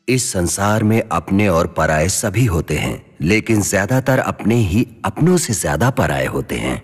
इस संसार में अपने और पराये सभी होते हैं लेकिन ज्यादातर अपने ही अपनों से ज्यादा पराये होते हैं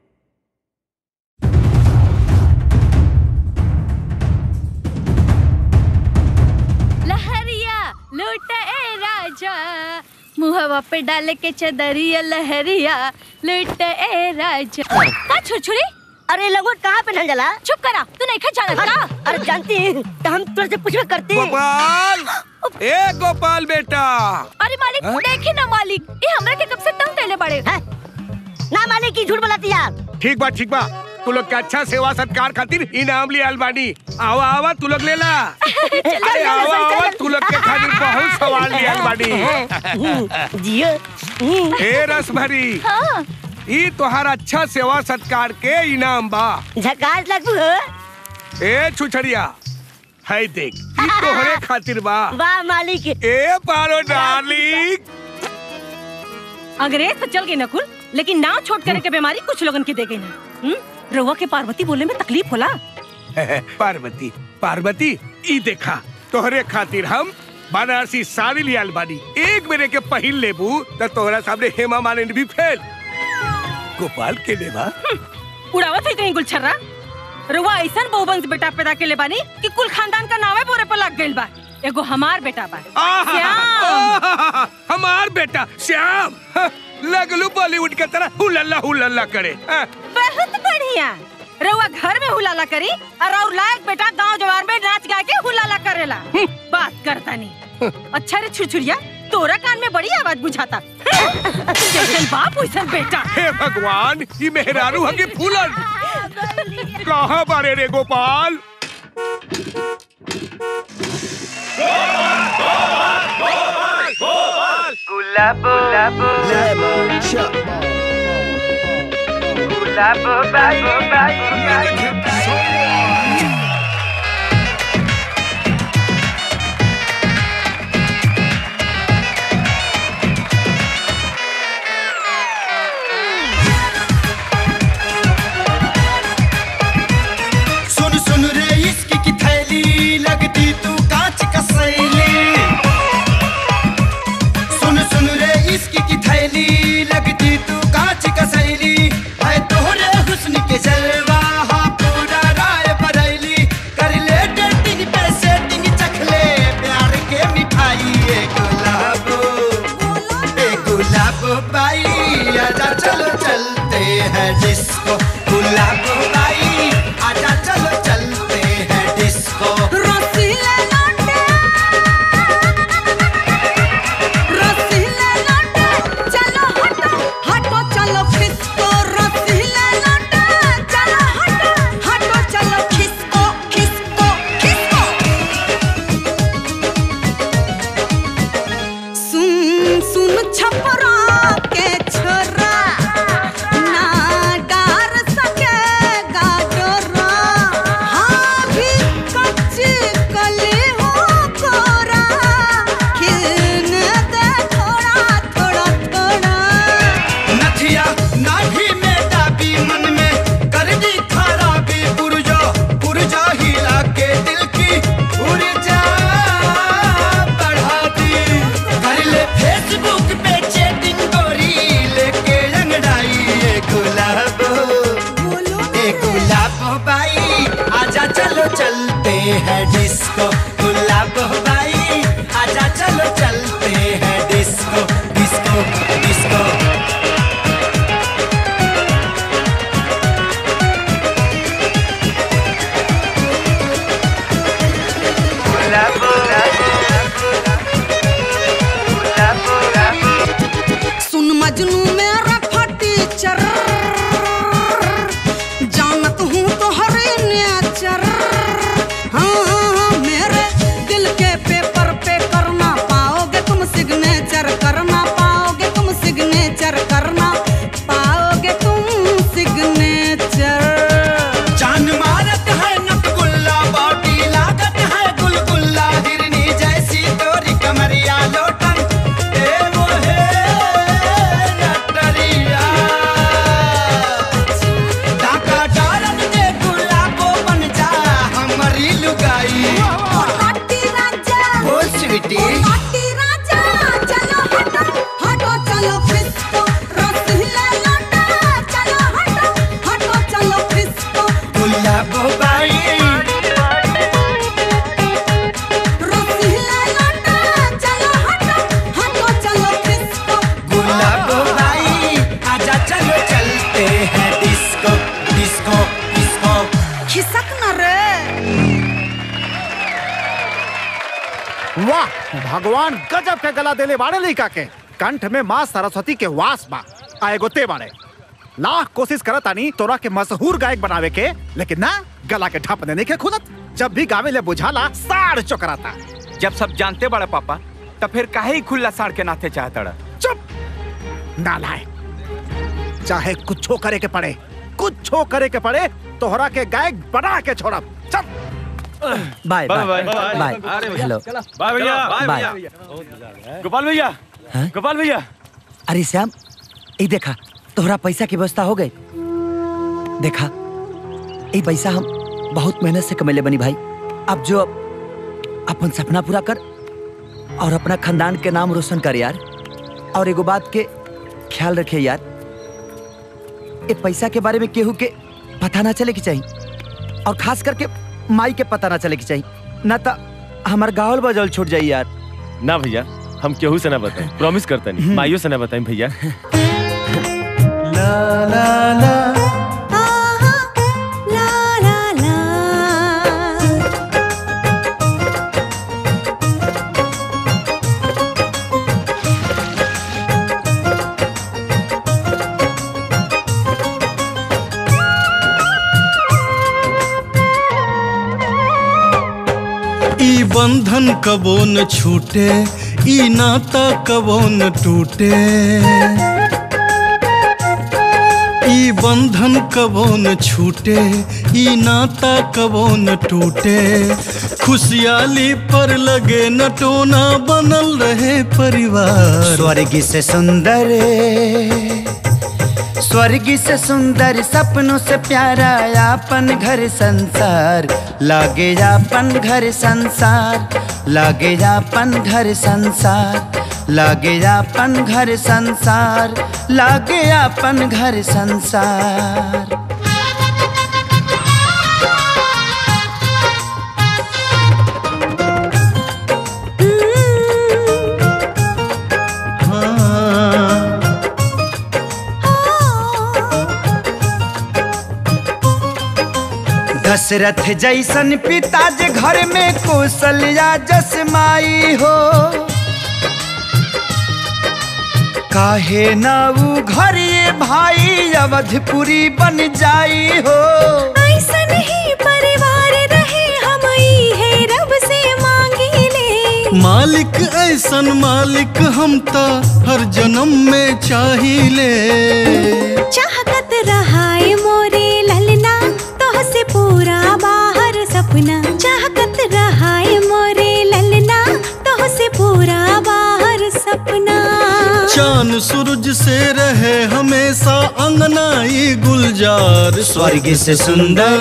लहरिया लूट ए राजा मुहवा पे डाले के चदरिया लहरिया लूट ए राजा का छुरछुरी अरे लगभग कहाँ पे ढल जला चुप करा तू नहीं खा जाना का अरे जानती हैं, तो हम तुझसे पूछवे करते हैं। गोपाल ए गोपाल बेटा अरे मालिक देखी ना मालिक ये हमरा के कब से तंग कैले बड़े हैं? ना मालिक की झूठ बोलाती यार ठीक बा ठीक बा तू लोग के अच्छा सेवा सत्कार खातिर इनाम लिया बानी आवा आवा तू लोग ले ला अरे आवा आवा तू लोग के खातिर बहुत सवाल लिया बानी जियो हम्म, ए रस भरी हाँ ई तोहार अच्छा सेवा सत्कार के इनाम बा झकास लगू हो ए छुछड़िया है देख ई तोहरे खातिर बा वाह मालिक ए पारो डार्लिंग अंग्रेज तो चल गई नकुल लेकिन नाव छोड़ करे के बीमारी कुछ लोगन के दे गई ना हम्म? रउआ के पार्वती बोले में तकलीफ होला पार्वती पार्वती ई देखा तोहरे खातिर हम बनारसी साड़ी लियाल बानी एक मेरे के पहिल लेबू त तोहरा सामने हेमा मालिनी भी फेल गोपाल के देवा उड़ावत है कहीं गुलछर्रा रउआ ऐसन बहुवंश बेटा पैदा के ले बानी कि कुल खानदान का नावे बोरे पर लग गइल बा एगो हमार बेटा बा आहा, श्याम आहा, हमार बेटा श्याम हाँ, लगलू बॉलीवुड के तरह हुलल्ला हुलल्ला करे हाँ, बहुत बढ़िया रउआ घर में हुलाला करी और और लायक बेटा गांव जवार में नाच गा के हुलाला करेला बात करता नहीं अच्छा रे छुरछुरिया तोरा कान में बड़ी आवाज बुझाता जैसन बाप वैसन बेटा हे भगवान ये मेहरारू हगे फूलन कहाँ बारे रे गोपाल सुन सुन रे इसकी की थैली लगती तू कांच का सैली सुन सुन रे इसकी की थैली लगती तू कांच का सैली है तोहरे हुस्न के जलवा हाँ पूरा राय बरैली कर ले डेटिंग पे सेटिंग चख ले प्यार के मिठाई ए गुलाबो ए गुलाबो बाई आजा चलो चलते हैं डिस्को गुलाबो बाई आजा चलो चलते हैं डिस्को रसीले लौटे रसीले लौटे चलो हटो हटो चलो खिसको रसीले लौटे चलो हटो हटो चलो खिसको खिसको खिसको सुन सुन छपरा के छोरा ना डार सकेगा डोरा हाँ भी कच्ची कली हो कोरा खिलने दे थोड़ा थोड़ा थोड़ा नथिया नाभी में डाबी मन में कर दी खराबी पुरजा पुरजा हिला के दिल की ऊर्जा बढ़ा दी कर ले फेसबुक पे चैटिंग गोरी लेके अंगड़ाई ये गुलाब ए गुलाब बाई आजा चलो चलते हैं डिस्को गुलाब बाई आजा चलो चलते हैं डिस्को डिस्को डिस्को सुन मजनू मेरा फटी चर जानत हूँ तो हरे नेचर हाँ हाँ, मेरे दिल के पेपर पे करना पाओगे तुम सिग्नेचर करना पाओगे तुम सिग्नेचर करना पाओगे तुम सिग्नेचर जान मारत है नटगुल्ला बॉडी लागत है गुलगुल्ला हिरनी जैसी तोरी कमरिया लोटन ए वो है नटरिया डाका डालन दे गुलाबो बन जा हमारी लुगाई राजा ओ स्वीटी भगवान गजब के गला देले बाड़े लइका के कंठ में माँ सरस्वती के वास बा आ एगो ते बाड़े लाख कोशिश करत आनी तोरा के मशहूर गायक बनावे के लेकिन ना गला के ढप देने के खुदत जब भी गावे ले बुझाला साड़ चोकराता जब सब जानते बड़ा पापा तो फिर काहे ही खुला साड़ के नाते चाहता चुप नालायक चाहे कुछो करे के पड़े कुछो करे के पड़े तोहरा के गायक बना के छोड़ब चल bye bye, bye bye, bye अरे भैया, हेलो बाय भैया बाय गोपाल भैया हाँ? गोपाल भैया अरे श्याम ये देखा तोहरा पैसा की व्यवस्था हो गई देखा ये पैसा हम बहुत मेहनत से कमेले बनी भाई अब जो अपन सपना पूरा कर और अपना खानदान के नाम रोशन कर यार और एगो बात के ख्याल रखे यार ये पैसा के बारे में केहू के पता ना चले की चाहिए और खास करके माई के पता ना चले की चाहिए ना तो हमार गावल बजल छूट जाई यार ना भैया हम केहू से ना बताएं प्रॉमिस करता नहीं माइयों से ना बताएं भैया ई बंधन कबो न छूटे ई नाता कबो न टूटे ई बंधन कबो न छूटे ई नाता कबो न टूटे खुशहाली पर लगे न टोना बनल रहे परिवार स्वर्ग से सुंदर स्वर्ग से सुंदर सपनों से प्यारा अपन घर संसार लागे अपन घर संसार लागे अपन घर संसार लागे अपन घर संसार लागे अपन घर संसार दशरथ जैसन पिता जे घर में कौशल्या जस माई हो काहे ना ऊ घर ये भाई अवधपुरी बन जाई हो ऐसन ही परिवार रहे हम है रब से मांगी ले मालिक ऐसन मालिक हम ता हर जन्म में चाहिए चाहत रहाए मोरे ललना तो से पूरा बाहर सपना चाहत रहाए मोरे ललना तो से पूरा बाहर सपना चांद सूरज से रहे हमेशा अंगनाई गुलजार स्वर्ग से सुंदर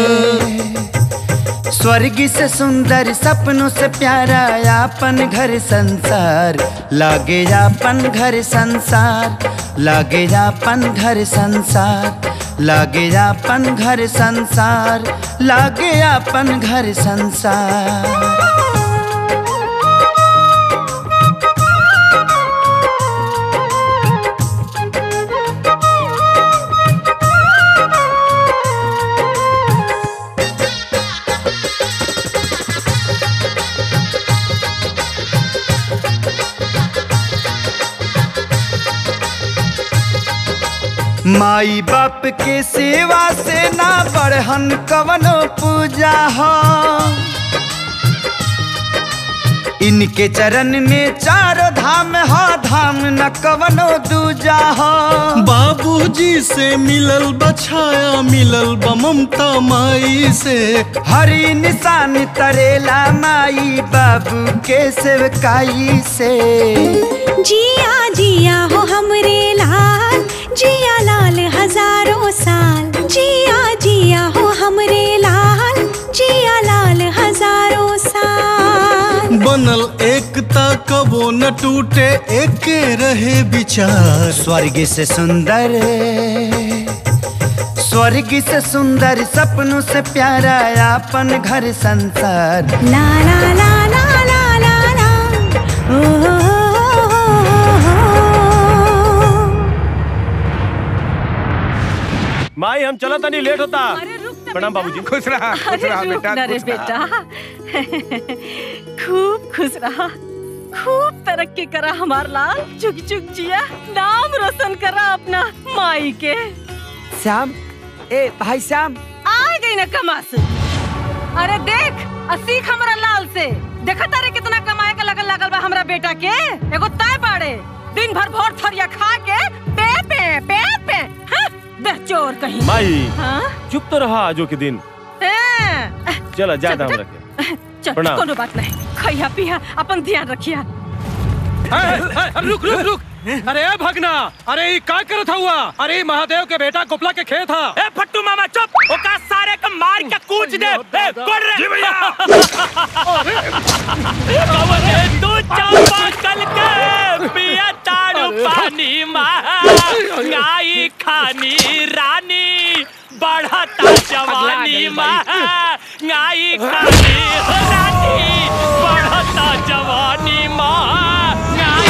स्वर्ग से सुंदर सपनों से प्यारा अपन घर संसार लागे अपन घर संसार लागे अपन घर संसार लागे अपन घर संसार लागे अपन घर संसार माई बाप के सेवा से ना बढ़हन कवनो पूजा हो इनके चरण में चार धाम हो धाम न कवनो दूजा हो बाबूजी से मिलल बछाया मिलल बा ममता माई से हरी निशान तरेला माई बाबू के सेवकाई से जिया जिया हो हमरे लाल जिया लाल हजारों साल जिया जिया हो हमरे लाल जिया लाल हजारों साल बनल एकता कबो न टूटे एके रहे विचार स्वर्ग से सुंदर स्वर्ग से सुंदर सपनों से प्यारा अपन घर संसार ला ला ला ला ला ला ला ओ, ओ, ओ, ओ, ओ, माई हम चला तनी लेट होता प्रणाम बाबूजी खुश रहा खुश रहा अरे रुक बेटा ना रे खुश रहा। बेटा खूब खुश रहा खूब तरक्की करा हमार लाल चुक चुक जिया नाम रोशन करा अपना माई के श्याम ए भाई श्याम आ गई ना कमास अरे देख आ सीख हमरा लाल से देखा तारे कितना कमाए का लगल लगल बा हमरा बेटा के एगो तय बाड़े दिन भर भोर थरिया खा के पे पे पे पे हाँ, बेचोर कहीं माई हाँ चुप तो रहा आजो के दिन हाँ, चला ज्यादा चल, हम रखे चल प्रणाम। कोनो बात नहीं खैया पिया अपन ध्यान रखिया रुक रुक रुक अरे ए भगना अरे ये का करत हुआ अरे ई महादेव के बेटा गोपला के खेत हा ए फट्टू मामा चुप ओका सारे का मार के कूच दे ए कोड़ रे जी भैया तू चंपा कल के पिया ताड़ू पानी माँ गाई खानी रानी बढ़ता जवानी माँ गाई खानी रानी बढ़ता जवानी माँ गाई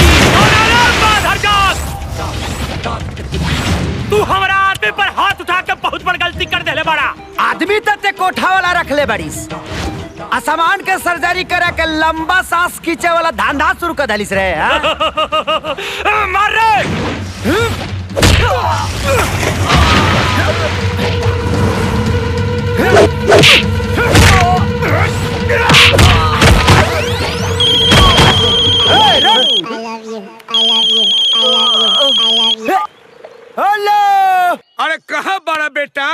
तू हमारा आदमी पर हाथ उठा के बहुत बड़ गलती कर देले बड़ा आदमी तो ते कोठा वाला रख ले बड़ीस असमान के सर्जरी करे के लंबा सांस खींचे वाला धंधा शुरू कर दलिस रे हाँ? मार रे हेलो अरे कहाँ बड़ा बेटा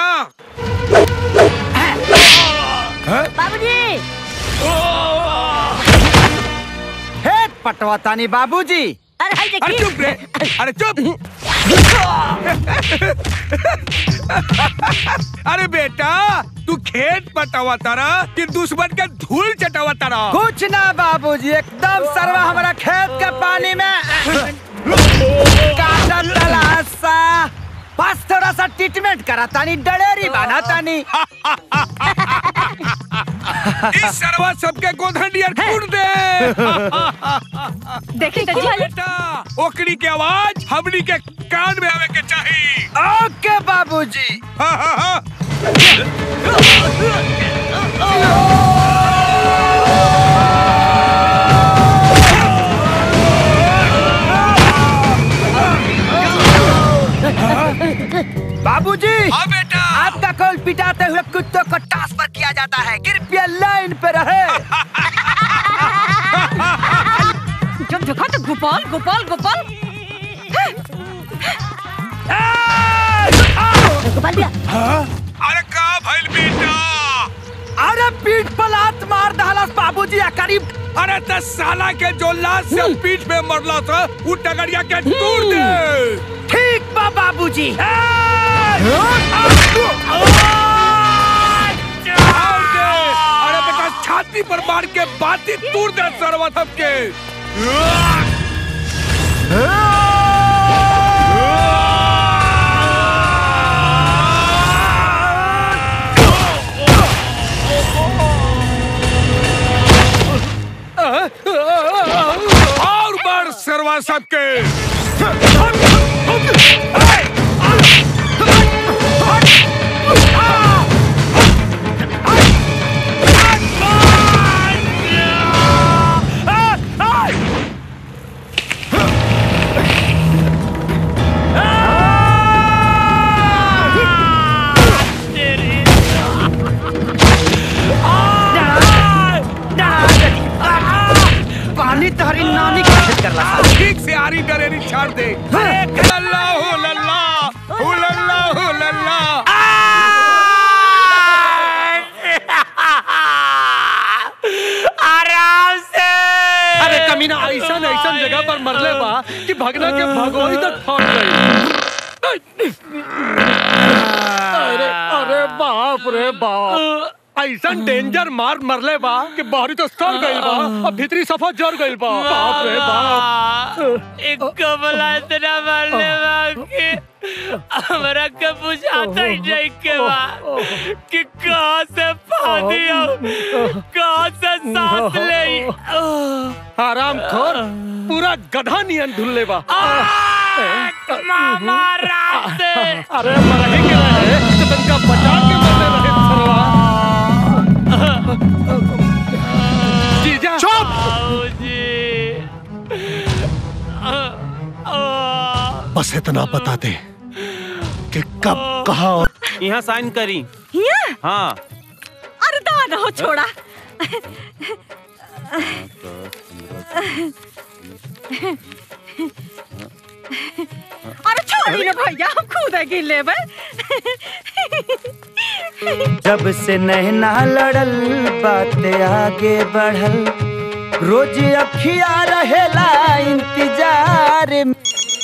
बाबूजी हे पटवातानी बाबूजी अरे हाय अरे देखी चुप रे अरे चुप अरे बेटा तू खेत पटावा तारा कि दुश्मन के धूल चटावा तारा कुछ ना बाबूजी एकदम सरवा हमारा खेत के पानी में काटा तलाशा बस थोड़ा सा ट्रीटमेंट करा तानी डलेरी बना तानी इस सरवा सबके गोधंडियर कूट दे देखी तो जी बेटा ओकरी के आवाज हमनी के कान में आवे के चाहिए ओके बाबूजी हाँ हाँ हाँ बाबूजी हाँ बेटा आपका कॉल पिटाते हुए कुत्तों को ट्रांसफर किया जाता है कृपया लाइन पे रहे जब देखा तो गोपाल गोपाल गोपाल गोपाल भैया अरे का भइल बेटा अरे पीठ पर लात मार दहलस बाबूजी आ करीब अरे दस साला के जो लाश से पीठ में मरला था वो टगरिया के तोड़ दे ठीक बा बाबूजी आओ दे। अरे बेटा छाती पर मार के बाती तोड़ दे सरवा सबके और मार सरवा सबके पानी तहरी नानी के खेत करला ठीक से आरी डरेरी छाड़ दे लल्ला हो लल्ला हो लल्ला हो लल्ला आराम से अरे कमीना ऐसा ऐसा जगह पर मरले बा कि भगना के भगोई तक फट गई अरे अरे बाप रे बाप ऐसा डेंजर मार मरले बा कि बाहरी तो सड़ गई बा अब भीतरी सफा जर गई बा बाप रे बाप एक कमला इतना मारने बा कि हमरा के बुझाता ही नहीं के बा कि कहाँ से पानी आओ कहाँ से सांस ले आराम खोर पूरा गधा नियन ढुल्ले बा मामा रात से अरे मरहे के रहे तो तनका बचा के मरने रहे सरवा जीजा बाबूजी बस इतना बता दे कि कब कहा और यहाँ साइन करी हिया हाँ अरे दादा हो छोड़ा अरे छोड़ी ना भैया हम खुद गिन लेबै जब से नैना लड़ल बात आगे बढ़ल रोज अखिया रहेला इंतजार में।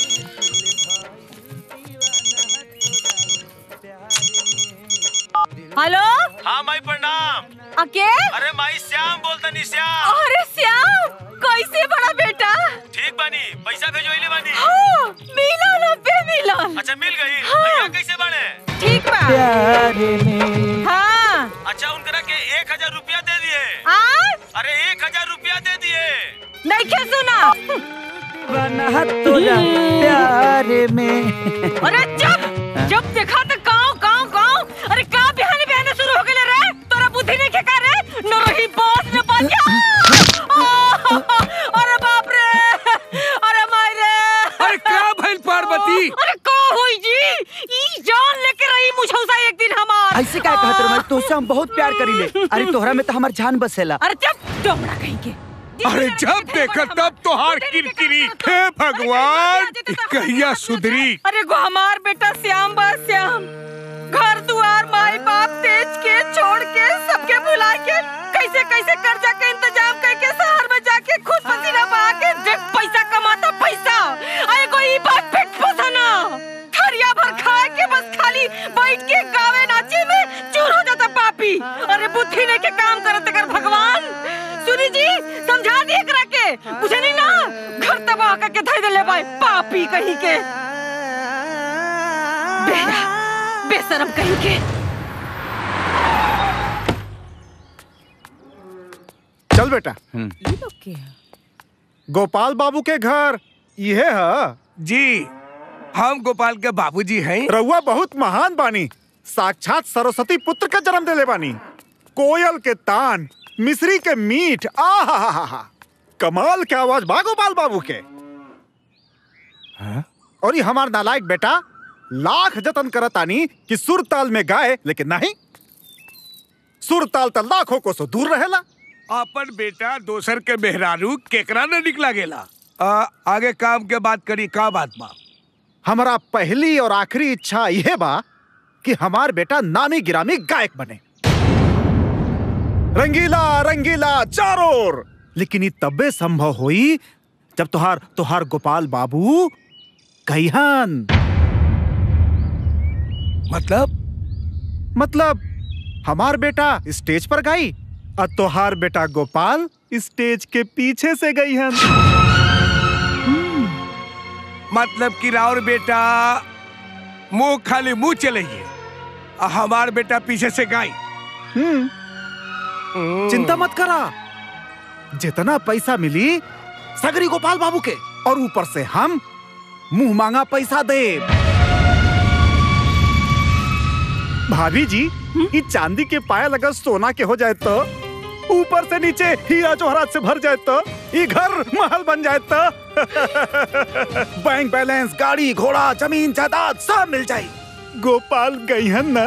हेलो हाँ माई प्रणाम अके अरे माई श्याम बोलता नी श्याम अरे श्याम कैसे बड़ा बेटा ठीक बानी पैसा भेजोइले बानी हाँ, मिलन अबे मिलन अच्छा मिल गई हाँ। भैया कैसे बाड़े ठीक बा प्यार में हाँ अच्छा उनकरा के एक हजार रुपया दे दिए आ अरे एक हजार रुपया दे दिए नहीं क्या सुना बना तुझा प्यार में अरे जब जब देखा तो गाँव गाँव गाँव अरे का बिहाने बिहाने शुरू हो गए रे तोरा बुद्धि नहीं खेका रे न रही बॉस न पालिया अरे बाप रे अरे माय रे अरे का भइल पार्वती अरे का होई जी ई जान लेके रही मुझौसा एक दिन हमार ऐसे क्या कहत रहे तोसे हम बहुत प्यार करीले अरे तोहरा में तो हमार जान बसेला अरे जब डोमड़ा कहीं के अरे जब देखा तब तो हार किरकिरी हे भगवान ई कहिया सुधरी अरे गो हमार बेटा श्याम बा श्याम घर दुआर माई बाप तेज के छोड़ के सबके बुला के कैसे कैसे कर्जा के इंतजाम करके शहर में जाके खुद पसीना बहा के देख पैसा कमाता पैसा अरे कोई बात पेट पोसना थरिया भर खा के बस खाली बैठ के गावे नाचे में चूर हो जाता पापी अरे बुद्धि ने के काम करत कर भगवान सुनी जी समझा दिए करा के बुझे नहीं ना घर तबाह करके धर दे ले भाई पापी कहीं के बेरा बेशरम कहीं के चल बेटा गोपाल बाबू के घर ये है जी हम गोपाल के बाबूजी हैं रउआ बहुत महान बानी साक्षात सरस्वती पुत्र का जन्म देले बानी कोयल के तान मिश्री के मीठ आ कमाल के आवाज बा गोपाल बाबू के और ये हमार नालायक बेटा लाख जतन करतानी कि सुर ताल में गाए लेकिन नहीं सुर ताल तो लाखों को सो दूर रहेला अपन बेटा दोसर के मेहरारू केकरा न निकला गेला आ, आगे काम के बात करी का बात बा हमारा पहली और आखिरी इच्छा यह बा कि हमार बेटा नामी गिरामी गायक बने रंगीला रंगीला चारों ओर लेकिन ये तबे संभव हुई जब तुहार तुहार गोपाल बाबू कहिहन मतलब मतलब हमार बेटा स्टेज पर गाई और तुहार बेटा गोपाल स्टेज के पीछे से गई हन मतलब कि राउर बेटा मुंह खाली मुंह चलेगी आ हमार बेटा पीछे से गाई चिंता मत करा जितना पैसा मिली सगरी गोपाल बाबू के और ऊपर से हम मुंह मांगा पैसा दे भाभी जी ये चांदी के पायल अगर सोना के हो जाए तो ऊपर से नीचे हीरा जोहरात से भर जाए तो ये घर महल बन जाए तो बैंक बैलेंस गाड़ी घोड़ा जमीन जायदाद सब मिल जाए गोपाल गई है ना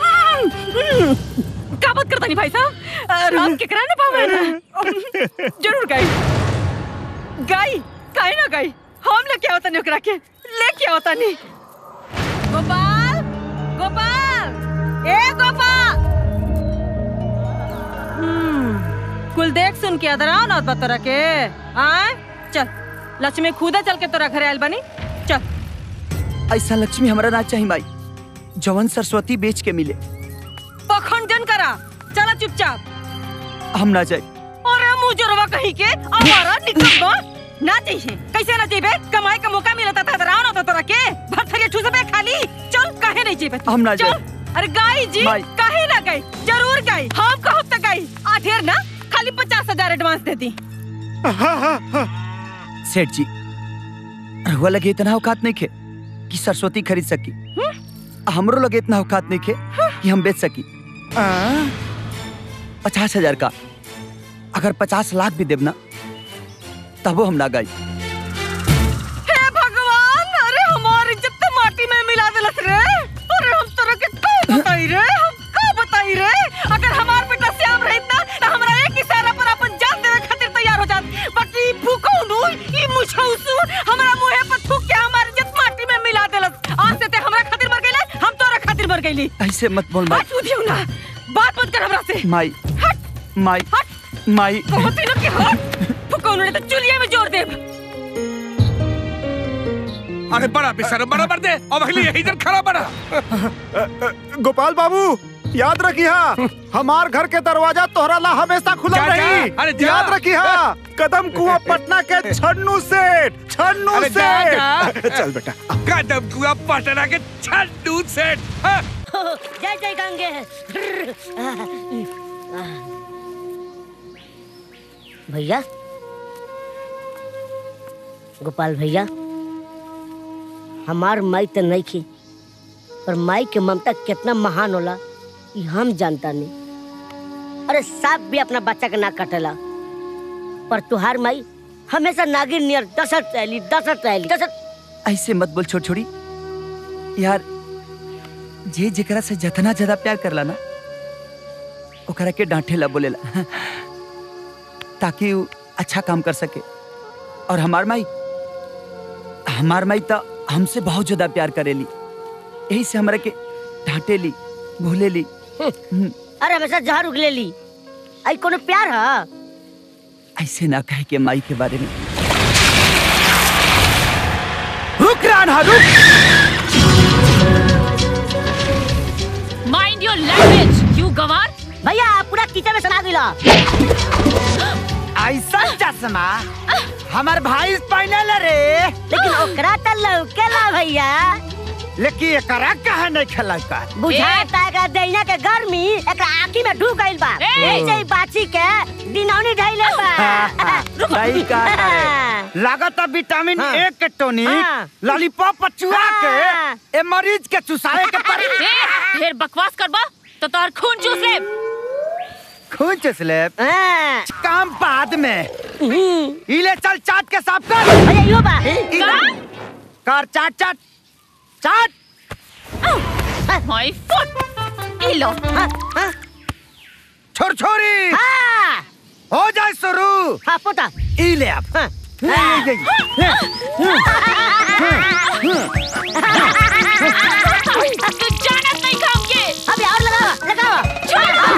का बात करता नहीं भाई साहब राम के कराने पावे ना जरूर गाई गाई काहे ना गाई हम लेके आवता नहीं ओकरा के लेके आवता नहीं गोपाल गोपाल ए गोपाल हम्म, कुल देख सुन के अदर आओ ना बा तोरा के आए चल लक्ष्मी खुदा चल के तोरा घरे आयल बनी चल ऐसा लक्ष्मी हमारा ना चाहिए भाई जवन सरस्वती बेच के मिले पखंडन करा चला चुपचाप हम ना जाए अरे मुजरवा कहीं के हमारा निकल बा ना चाहिए कैसे ना चाहिए कमाई का मौका मिला था राव ना था तोरा के भरथरिया ठूस पे खाली चल काहे नहीं चाहिए हम ना चल अरे गाई जी भाई। काहे ना गई जरूर गई हम कहब तक गई आठेर ना खाली पचास हजार एडवांस दे दी सेठ जी रहुआ लगे इतना औकात नहीं खे कि सरस्वती खरीद सकी हमरो लगे इतना औकात नहीं खे कि हम बेच सकी पचास हजार का अगर पचास लाख भी देव ना तबो हम ना गाई हे भगवान अरे हमार गईली ऐसे मत बोल माई हट उधियो ना बात मत कर हमरा से माई माई माई बहुत ही लोग के हट फुकौन ने तो चुलिया में जोड़ दे अरे बड़ा बेशरम बड़ा मर दे अब अगली यही जन खड़ा बड़ा गोपाल बाबू याद रखिया हमार घर के दरवाजा तोहरा ला हमेशा खुला जा, जा, रही अरे जा। याद रखिया कदम कुआं पटना के छन्नू सेठ छन्नू अरे जा, जा। सेठ चल बेटा कदम कुआ पटना के छड्डू सेठ हाँ। जय जय गंगे भैया गोपाल भैया हमार माई तो नहीं थी पर माई के ममता कितना महान होला ये हम जानता नहीं अरे सांप भी अपना बच्चा के ना कटेला पर तुहार माई हमेशा नागिन नियर दशत रहली दशत रहली दशत ऐसे मत बोल छोड़ छोड़ी यार जे जेकरा से जतना ज्यादा प्यार करला ना ओकरा के डांटेला बोलेला ताकि वो अच्छा काम कर सके और हमार माई हमार माई तो हमसे बहुत ज्यादा प्यार करेली यही से हमरा के डांटेली भूलेली अरे हमेशा जहर उगले ली आई कोनो प्यार है ऐसे ना कहे के माई के बारे में रुक राना रुक माइंड योर लैंग्वेज यू गवार भैया पूरा किचन में सना दिला ऐसा चश्मा हमार भाई पहने रे लेकिन ओकरा त लौकेला भैया लेकिन एकरा कहा नहीं खेला का बुझाता है दैना के गर्मी एकरा आंखी में ढुक गइल बा ऐसे ही बाची के दिनौनी ढैले बा सही कहा रे। लागत है विटामिन ए के टोनिक लॉलीपॉप चुआ के ए मरीज के चुसाए के पड़ी ए, ढेर बकवास करबा तो तोहर खून चूस ले खून चुस ले काम बाद में इले चल चाट के साफ कर भैया यो बा कर चाट चाट चाट माय फुट ई लो छोर छोरी हो जाए शुरू हाँ पोता ई ले अब तू जानत नहीं खाओगे अबे और लगाओ लगाओ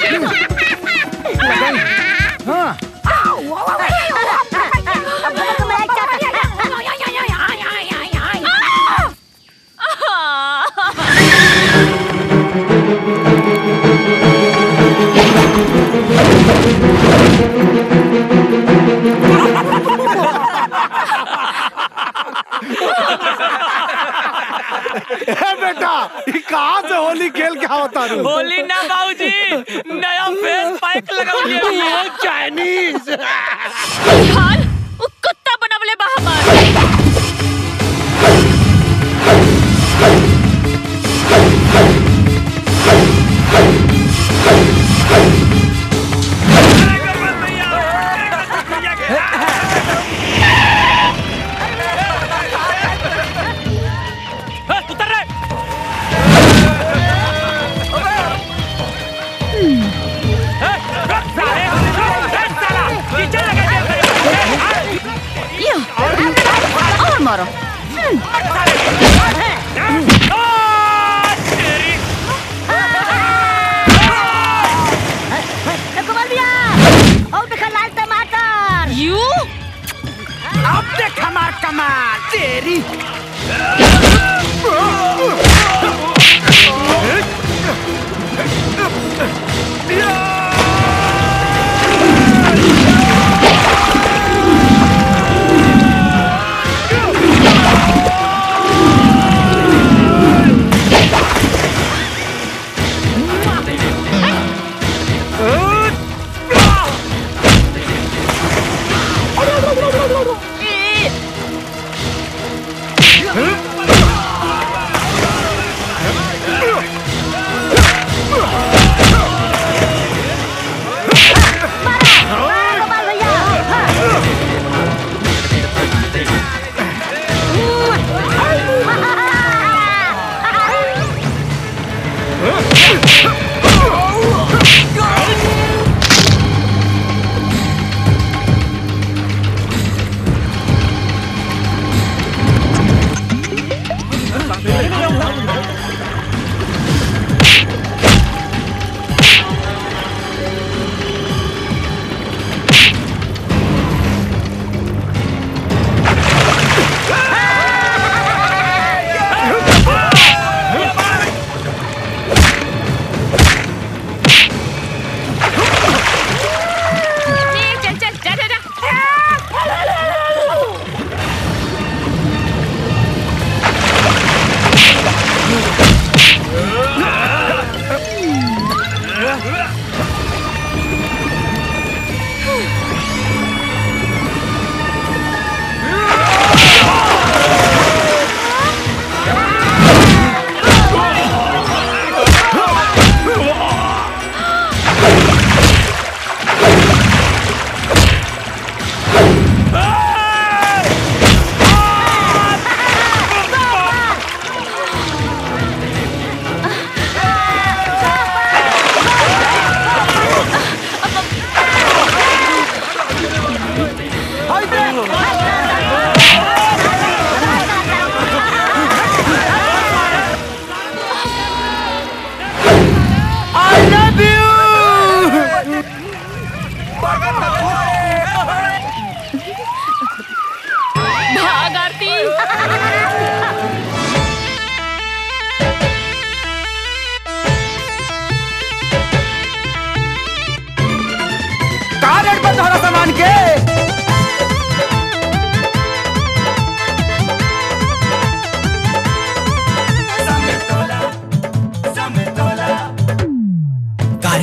हाँ अब भैया को मलाई ए बेटा ये कहाँ से होली खेल के आवता रू होली ना बाबूजी नया फेस पैक लगाऊंगे वो चाइनीज हाल वो कुत्ता बनवले बा हमार उतर रे यो और मारो गोपाल भैया और देखा लाल टमाटर यू अब देख हमार कमाल तेरी गोपाल भैया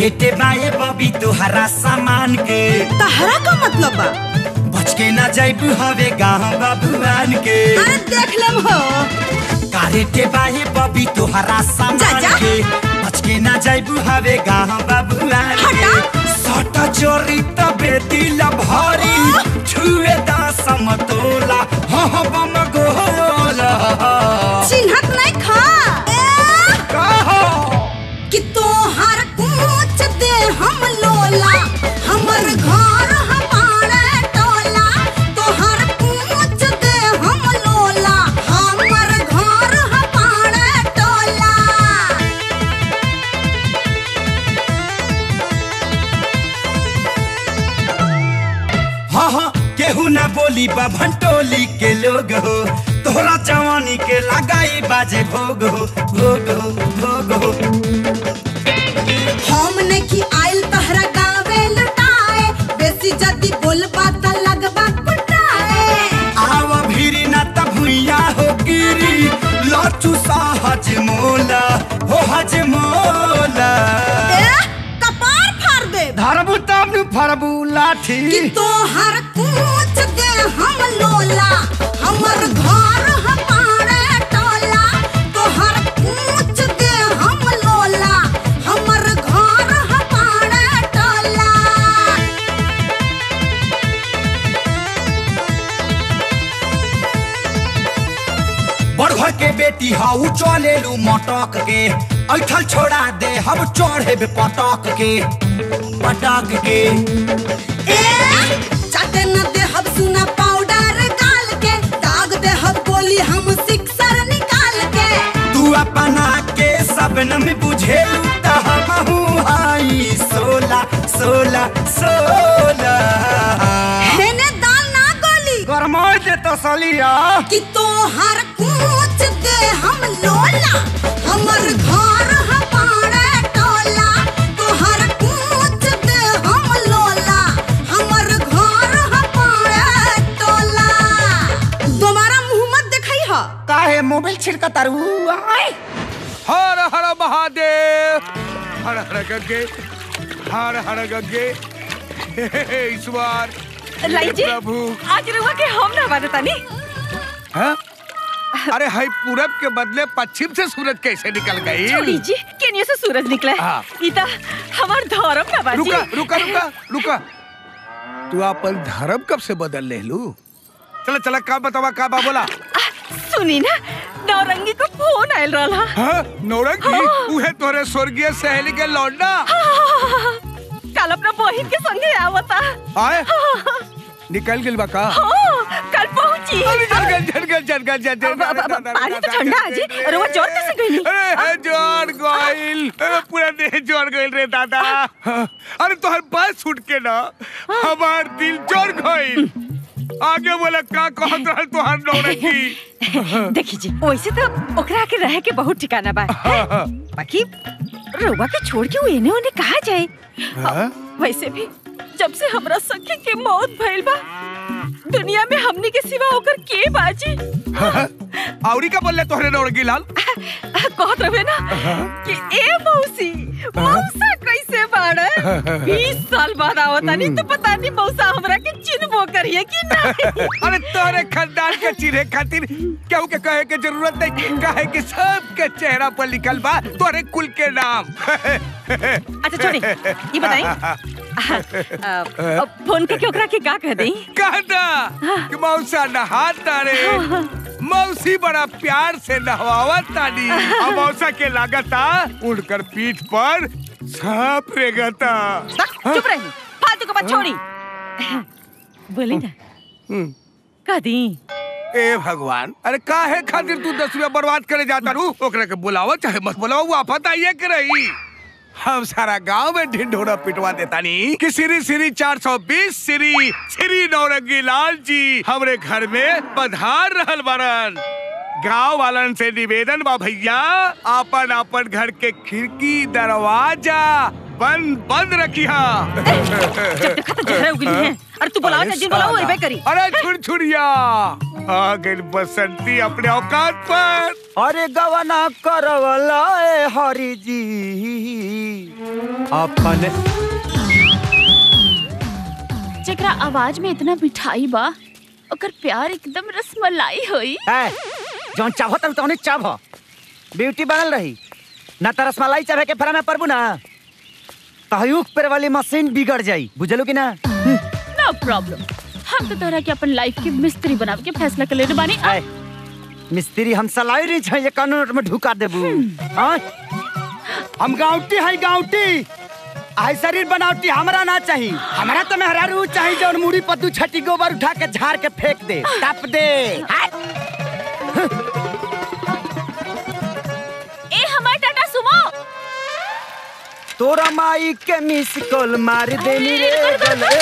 रेटे बाए बबी तोहरा सामान के तहरा का मतलब बा बच के ना जाइबू हवे गाँव बाबुआन के अरे देख लेम हो का रेटे बाए बबी तोहरा सामान जा। के बच के ना जाइबू हवे गाँव बाबुआन के सट चोरी तबे दिल भरी छुए दा समतोला हाँ हाँ बम गोला चिन्हत नहीं खा कि तोहर कुछ दे हम लोला हमर घर हमारे टोला तोहर कुछ दे हम लोला हमर घर हमारे टोला हाँ हाँ केहू ना बोली बा भंटोली के लोग हो तोहरा जवानी के लगाई बाजे भोग हो भोग हो भोग हो हम नहीं आइल तहरा गावे लुटाए बेसी जदी बोलबा त लगबा कुटाए आवा भीरी ना त भुइया हो गिरी लाचू सा हज मोला हो हज मोला ए कपार फाड़ दे धरबू तब नु फरबू लाठी कि तोहर कुछ दे हम लोला हमर घर हमारे टोला तोहर कुछ दे हम लोला हमर घर हमारे टोला बड़घर के बेटी हाउ चले लू मटक के ऐठल छोड़ा दे हम चढ़े पटक के पटक के ए चाटे न दे हम सुना पाउडर गाल के दाग दे हम गोली हम सिक्सर निकाल के तू अपना के सबन में बुझेलू त हमहू हाई सोला सोला सोला हेने दाल ना गोली गरमाई दे तसलिया कि तोहर कुछ दे हम लोला हमर घर हमारे टोला तोहर कुछ दे हम लोला हमर घर हमारे टोला दोबारा मुंह मत दिखाई हा काहे मोबाइल छिड़का तारू आय हर हर महादेव हर हर गंगे हर हर गंगे हे, हे, हे, ईश्वर लाई जी प्रभु आज रुआ के हम ना बात तानी हाँ? अरे हाई पूरब के बदले पश्चिम से सूरज कैसे निकल गई छोड़ी जी केनिया से सूरज निकला हाँ। इता हमार धर्म ना बाजी रुका रुका रुका रुका तू अपन धर्म कब से बदल ले लू चला चला का बतावा का बा बोला सुनी ना नौरंगी को फोन आयल रहा हाँ नौरंगी उहे तोरे स्वर्गीय सहेली के लौंडा कल अपना बहिन के संगे आवता आए निकल गिल बा का हाँ, कल पहुंची अरे जल गल जल गल जल गल जल गल अब- अब- अब पानी तो ठंडा है जी और वो जोर कैसे गई अरे जोर गइल अरे पूरा देह जोर गइल रे दादा अरे तोहर बात छूट के ना हमार दिल जोर गइल आगे बोला का कहत रहल तोहर नौरंगी देखी जी वैसे तो ओकरा के रहे के बहुत ठिकाना बा बाकी रोबा के छोड़ के वो एने ओने कहा जाए हाँ? वैसे भी जब से हमरा सखी के मौत भइल बा दुनिया में हमनी के सिवा ओकर के बाजी औरी का बोल तोहरे नौरंगी लाल कहत रहे ना कि ए मौसी मौसा कैसे बाड़े बीस साल बाद आवतानी तो पता नहीं मौसा हमरा के चिन्हबो करिए कि नहीं अरे तोरे खानदान के चिन्हे खातिर केहू के कहे के जरूरत नहीं कहे कि सबके चेहरा पर लिखल बा तोरे कुल के नाम अच्छा छोड़ी ये बताई फोन करके ओकरा के का कह दई कहता कि मौसा नहाता रे मौसी बड़ा प्यार से नहवावत तानी और मौसा के लागता उड़कर पीठ पर सांप रेगता चुप रही फालतू का बात छोड़ी बोली ना का दी ए भगवान अरे काहे खातिर तू दस रुपया बर्बाद करे जाता रू ओकरा के बुलावा चाहे मत बुलावा वो आफत आइए के रही हम सारा गांव में ढिंढोरा पिटवा देता नी कि श्री श्री 420 श्री श्री नौरंगी लाल जी हमरे घर में पधार रहल बारन गांव वालन से निवेदन बा भैया आपन आपन घर के खिड़की दरवाजा बंद बंद रखिया जहरे उगली हैं अरे तू बुलाओ जिन बुलाओ वही पे करी अरे छुरछुरिया आ गई बसंती अपने औकात पर अरे गवना करवला ए हरि जी अपन जेकरा आवाज में इतना मिठाई बा ओकर प्यार एकदम रसमलाई होई ए जौन चाहो तब तौने चाहो ब्यूटी बनल रही ना त रसमलाई चाहे के फरा में परबू ना तहयुक पर वाली मशीन बिगड़ जाई बुझलू कि ना नो प्रॉब्लम हम तो तोहरा के अपन लाइफ के मिस्त्री बनावे के फैसला कर लेने बानी ए मिस्त्री हम सलाई रही छै ये कानून में ढुका देबू हां हम गांवटी है गांवटी आई शरीर बनावटी हमरा ना चाहिए हमरा तो मेहरारू चाहिए जौन मुड़ी पत्तू छटी गोबर उठा के झाड़ के फेंक दे टप दे ए हमार टाटा सुमो तोरा माई के मिस कॉल मार देनी रे गले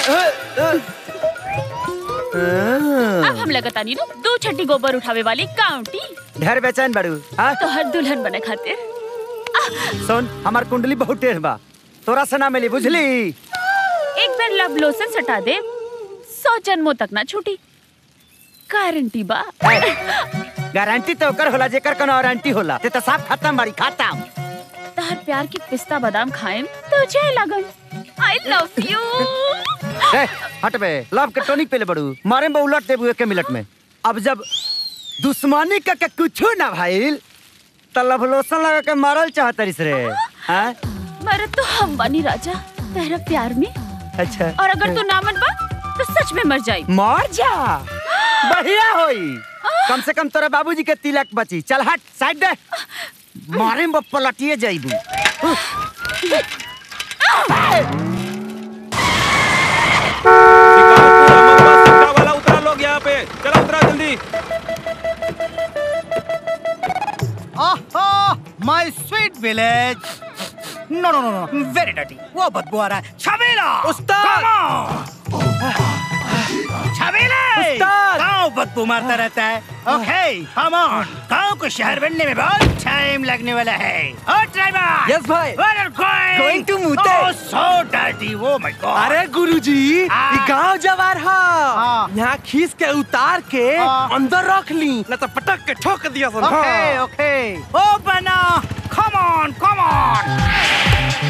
अब हम लगता नहीं नु दो छठी गोबर उठावे वाली काउंटी ढेर बेचैन बड़ू हाँ तो हर दुल्हन बने खातिर सुन हमार कुंडली बहुत टेढ़ बा तोरा से ना मिली बुझली एक बार लव लोशन सटा दे सौ जन्मों तक ना छूटी गारंटी बा गारंटी तो ओकर होला जेकर कोनो वारंटी होला ते तो साफ खत्म बाड़ी खत्म तहर प्यार की पिस्ता बादाम खाएम तुझे लगन आई लव यू ए, हट बे लव के टॉनिक पहले बड़ू मारे में उलट देबू एक मिनट में अब जब दुश्मनी का के कुछो ना भाईल त लव लोशन लगा के मारल चाहतरिस रे हां मरे तो हम बनी राजा तेरा प्यार में अच्छा और अगर तू ना मन बा तो सच में मर जाई मर जा बढ़िया होई कम से कम तोरा बाबूजी के तिलक बची चल हट साइड दे मारे में पलटिए जाइबू वाला उतरा लोग यहाँ पे चलो उतरा जल्दी आहा my sweet village no no no no very dirty वो बदबू आ रहा है छबीला उस्ताद छबीला उस्ताद! गांव बदबू मारता रहता है ओके कम ऑन गांव को शहर बनने में बहुत टाइम लगने वाला है ओ ड्राइवर यस भाई Where are you going? Going to Mute. Oh, so dirty. Oh my God. अरे गुरुजी हाँ। ई गांव जवार हा हाँ। यहाँ खींच के उतार के हाँ। अंदर रख ली न तो पटक के ठोक दिया सन Okay, okay. Open up. Come on, come on.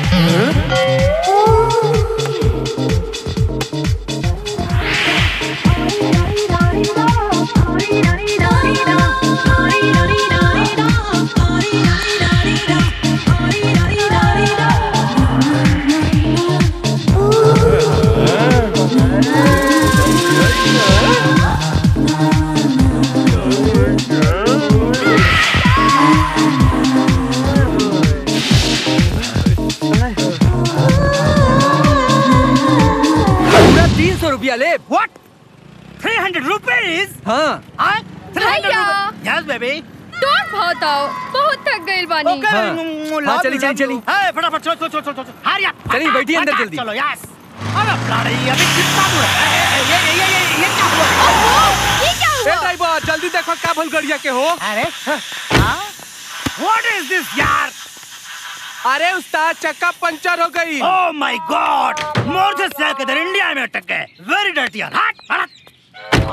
पूरा तीन सौ रुपया ले What? 300 rupees? हाँ Huh? 300 भैया। rupees? Yes, baby. तोड़ बहुत आओ बहुत थक गई बानी Okay, हाँ। mm, हाँ, love चली, you, चली, love चली। you. Hey, फटाफट चलो चलो चलो चलो चलो हरी up. चली, बैठिए अंदर फटाफट जल्दी। चलो यस अरे ब्लडी अभी कितना दूर है ए, ए, ये ये ये ये ये क्या हुआ ये क्या ए हुआ ड्राइवर जल्दी देखो का भूल गड़िया के हो अरे हाँ व्हाट इज दिस यार अरे उस्ताद चक्का पंचर हो गई ओह माय गॉड मोटरसाइकिल के इधर इंडिया में अटक गए वेरी डर्टी यार हट हट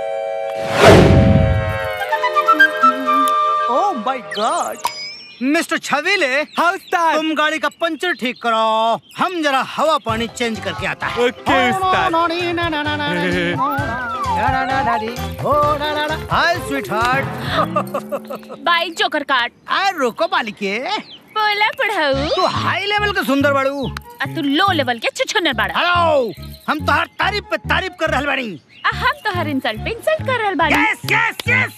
ओह माय गॉड मिस्टर छवीले हाँ उस्ताद तुम गाड़ी का पंचर ठीक करो हम जरा हवा पानी चेंज करके आता है ओके उस्ताद hi sweetheart bike joker काट आए रोको मालिके बोला पढ़ाऊ तू हाई लेवल का सुंदर बाड़ू आ तू लो लेवल के छुछुनर बाड़ा हेलो हम तो हर तारीफ पे तारीफ कर रहल बाड़ी आ हम तो हर इंसल्ट पे इंसल्ट कर रहल बानी यस यस यस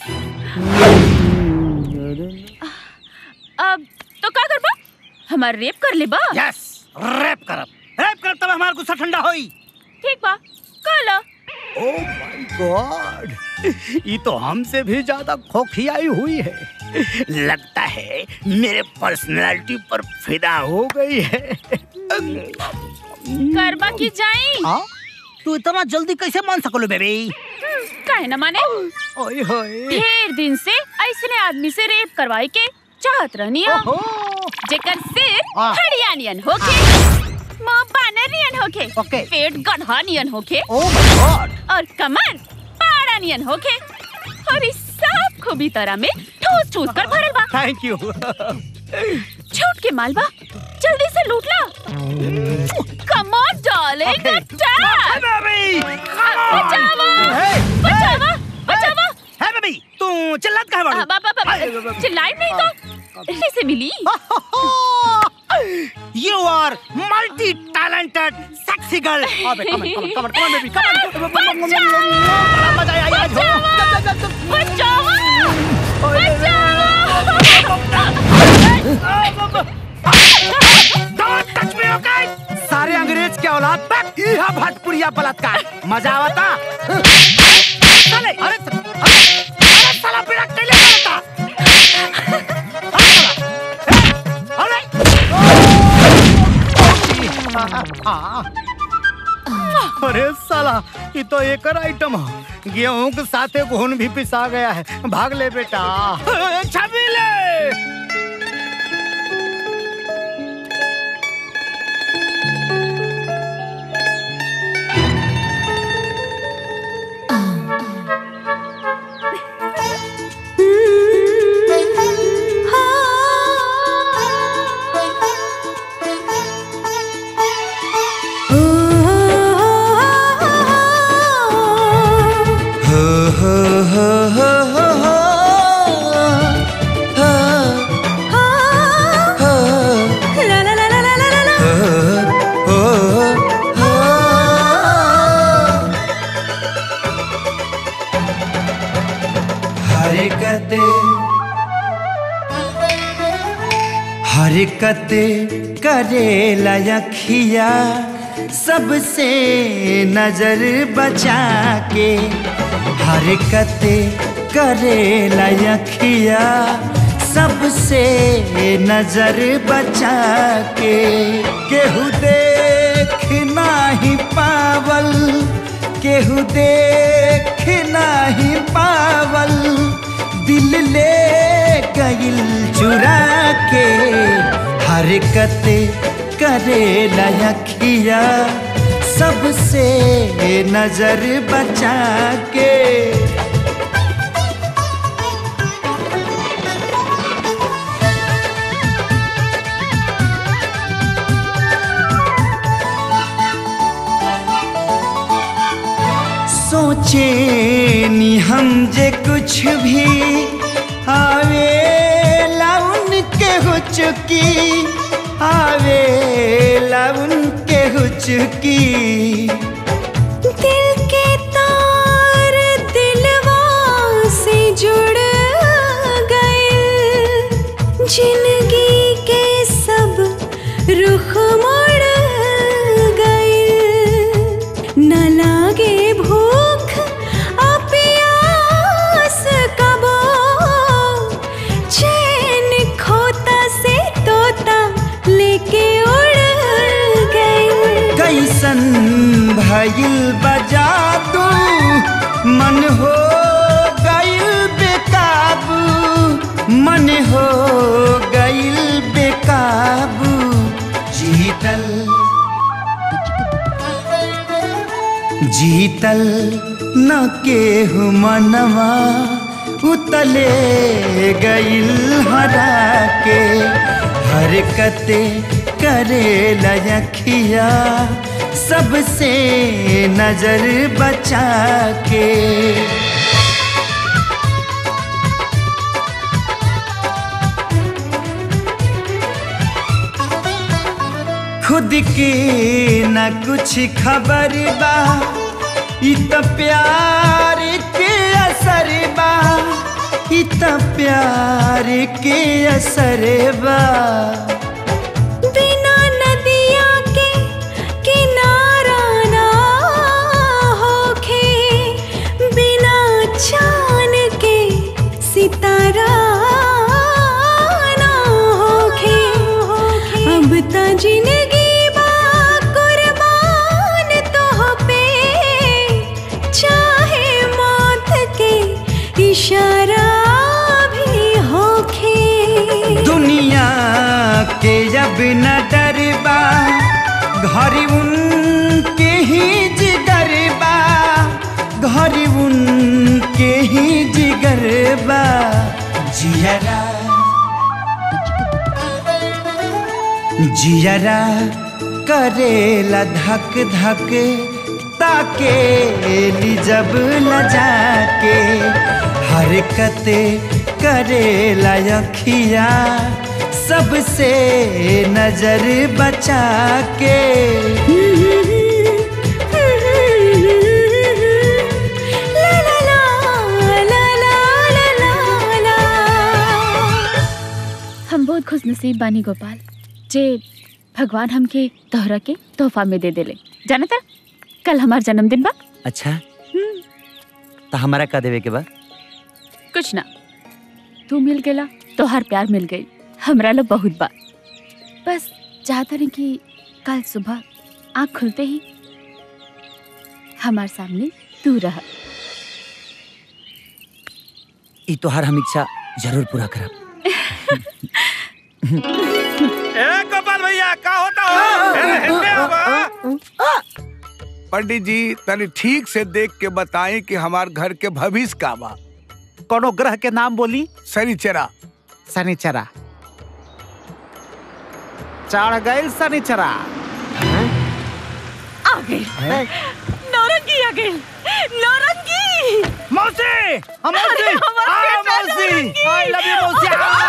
अब तो का करबा हमार रेप कर लेबा यस रैप करब रैप करब तब हमार गुस्सा ठंडा होई ठीक बा काला ओ माय गॉड ये तो हमसे भी ज्यादा खोखियाई हुई है लगता है मेरे पर्सनालिटी पर फिदा हो गई है करबा की जाई हाँ? तू इतना जल्दी कैसे मान सकलो बेबी काहे न माने ओए होए ढेर दिन से ऐसने आदमी से रेप करवाए के चाहत रहनी हम ओहो जेकर सिर हाँ। हरियाणियन होके शेर नियन होके ओके। पेट गधा नियन होके ओह माय गॉड और कमर पाड़ा नियन होके और इस सब खूबी तरह में ठूस ठूस कर भरल बा थैंक यू छूट के मालबा जल्दी से लूट ला कम ऑन डार्लिंग अटैक बचावा बचावा बचावा है बेबी तू चिल्लात काहे बाड़ू बाबा बाबा चिल्लाई नहीं तो इसे Milli you are multi talented sexy girl अबे कम कम कम कम बेबी कम बड़ा मजा आया आज हो बचावा डोंट टच मी ओके सारे अंग्रेज के औलाद तक यह भटपुरिया बलात्कार मजा आवता चले अरे अरे अरे साला बिड़ा कैले करता अरे अरे साला ये तो एक आइटम है गेहूं के साथे घुन भी पिसा गया है भाग ले बेटा छबी ले हो हो हो हो हो हो हो ला ला ला ला ला ला ला हो हो हरकत हरकत करे लखिया सबसे नजर बचा के हरकत करे लखिया सबसे नजर बचा के केहू देख नाही पावल केहू देख नाही पावल दिल ले गइल चुरा के हरकत करे लखिया सबसे नजर बचा के सोचे नी हम जे कुछ भी आवे लाउन के हो चुकी आवे लाउन के हो चुकी दिल के तार दिलवा से जुड़ गए जिंदगी के सब रुख मुड़ गए न लागे भूख आ प्यास कबो चैन खोता से तोता लेके उड़ गए कैसन भइल बजा दू मन हो गइल बेकाबू मन हो गइल बेकाबू जीतल जीतल न केहू मनवा उतले गइल हरा के हरकत करे लखिया सबसे नजर बचा के खुद के न कुछ खबर बा इ त प्यार के असर बा इ त प्यार के असर बा बिना नदिया के किनारा ना होखे बिना चांद के सितारा ना होखे अब त जिंदगी बा कुर्बान तो पे चाहे मौत के इशारा भी होखे दुनिया के अब न डरबा घरी उनके ही जिगर बा घरी उनके ही जिगर बा जियरा जियरा करेला धक धक ताके ली जब लजा के हरकत करेला अखिया सबसे नजर बचा के हम बहुत खुश नसीब बानी गोपाल जे भगवान हमके तोहरा के तोहफा में दे देले जाना था कल हमार जन्मदिन बा अच्छा तो हमारा का देवे के बा कुछ ना तू मिल गेला तोहार प्यार मिल गई हमरा लो बहुत बा बस चाहता नहीं कि कल सुबह आँख खुलते ही हमार सामने तू रह ई तोहार हम इच्छा जरूर पूरा करब ए गोपाल भैया का होता हो ए, हिलने आवा। पंडित जी तनी ठीक से देख के बताएं कि हमार घर के भविष्य का बा कोनो ग्रह के नाम बोली शनिचरा शनिचरा चढ़ गई शनिचरा आ गई नौरंगी आ गई नौरंगी मौसी हम मौसी अरे, हमार आ, बेटा मौसी नौरंगी। आई लव यू मौसी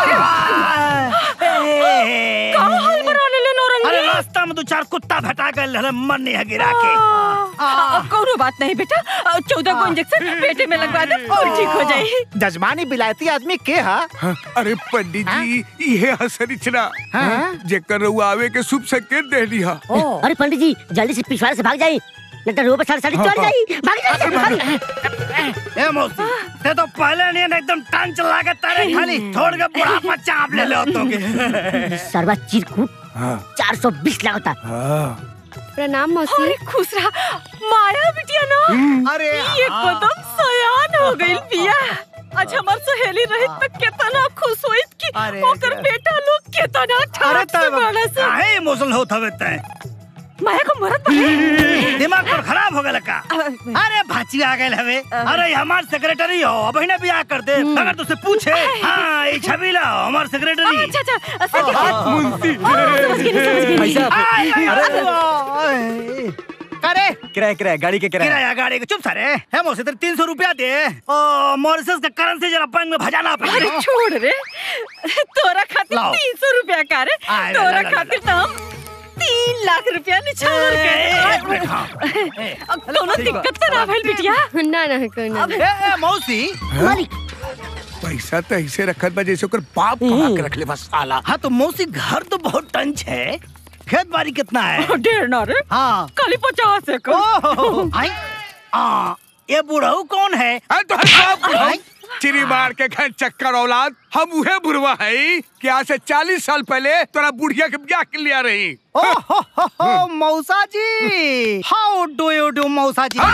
कहाँ हाल बना ले ले नौरंगी अरे रास्ता में दो चार कुत्ता भटा गए हले मन नहीं है गिरा के आ, कौनो बात नहीं बेटा आ, चौदह को इंजेक्शन पेटे में लगवा दे और ठीक हो जाए जजमानी बिलायती आदमी के हा अरे पंडित जी ये है शनिचरा जेकर रउआ आवे के शुभ संकेत दे दिया अरे पंडित जी जल्दी से पिछवाड़े से भाग जाइए नहीं तो रोड पर साड़ी साड़ी चढ़ जाई भाग जाइए भाग ए मौसी ते तो पहले नहीं ना एकदम टांग चला के तारे खाली छोड़ के बुढ़ापा चाप ले लो तो के सरवा चिरकुट चार सौ बीस लगता प्रणाम मौसी अरे खुश रहा माया बिटिया ना अरे ये कदम सयान हो गई पिया आज हमार सहेली रहित तो केतना खुश होइत कि ओकर बेटा लोग केतना ठाट से बड़ा से काहे इमोशनल होत हवे तै माया को मरत पड़े दिमाग पर खराब हो गया का अरे भाची आ गए हवे अरे ये हमार सेक्रेटरी हो अब ही ना बियाह कर दे अगर तुझसे पूछे हाँ ये छबीला हमार सेक्रेटरी अच्छा अच्छा सच हाँ, मुंशी। समझ गई समझ गई भाई साहब, आय, आय, अरे, आय। करे किराया किराया गाड़ी के किराया किराया गाड़ी के चुप सारे है मोसे तेरे तीन सौ रुपया दे ओ मॉरिसस का करेंसी जरा बैंक में भजाना पड़ेगा अरे छोड़ रे तोरा खातिर लाओ। तीन सौ रुपया का रे आय, ला, तोरा ला, ला, खातिर तो हम तीन लाख रुपया निछावर एक मिनट, के अब कोनो दिक्कत तो ना भइल बिटिया ना ना कोनो ए, ए, मौसी मालिक पैसा तो ऐसे रखत बा जैसे ओकर बाप कमा के रख ले बस साला हाँ तो मौसी घर तो बहुत टंच है खेत बाड़ी कितना है ढेर ना रे हाँ खाली पचास है ओहो, आई आ, ये बुढ़ऊ कौन है तो बाप चिरी मार के घर चक्कर औलाद हम उहे बुढ़वा है कि आज से चालीस साल पहले तोरा बुढ़िया के ब्याह के लिया रही ओहो, हो, हो, मौसा जी हाउ डू यू डू मौसा जी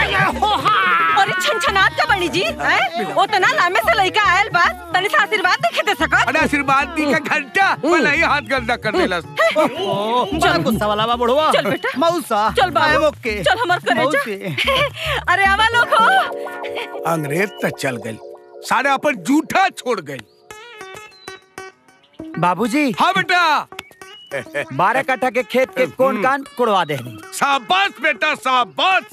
अरे छनछनात का बनी जी हैं? ओ तना लामे से लइका आयल बा तनी से आशीर्वाद देखे दे सकत अरे आशीर्वाद दी का घंटा भला ही हाथ गंदा कर देलस बड़ा गुस्सा वाला बा बुढ़वा चल बेटा मौसा चल I am बाबू okay. चल हमार करे मौसी। अरे आवा लोग हो अंग्रेज तक चल गई सारे अपन जूठा छोड़ गई बाबूजी हाँ बेटा बारह कट्ठा के खेत के कौन कान कुड़वा दे शाबाश बेटा शाबाश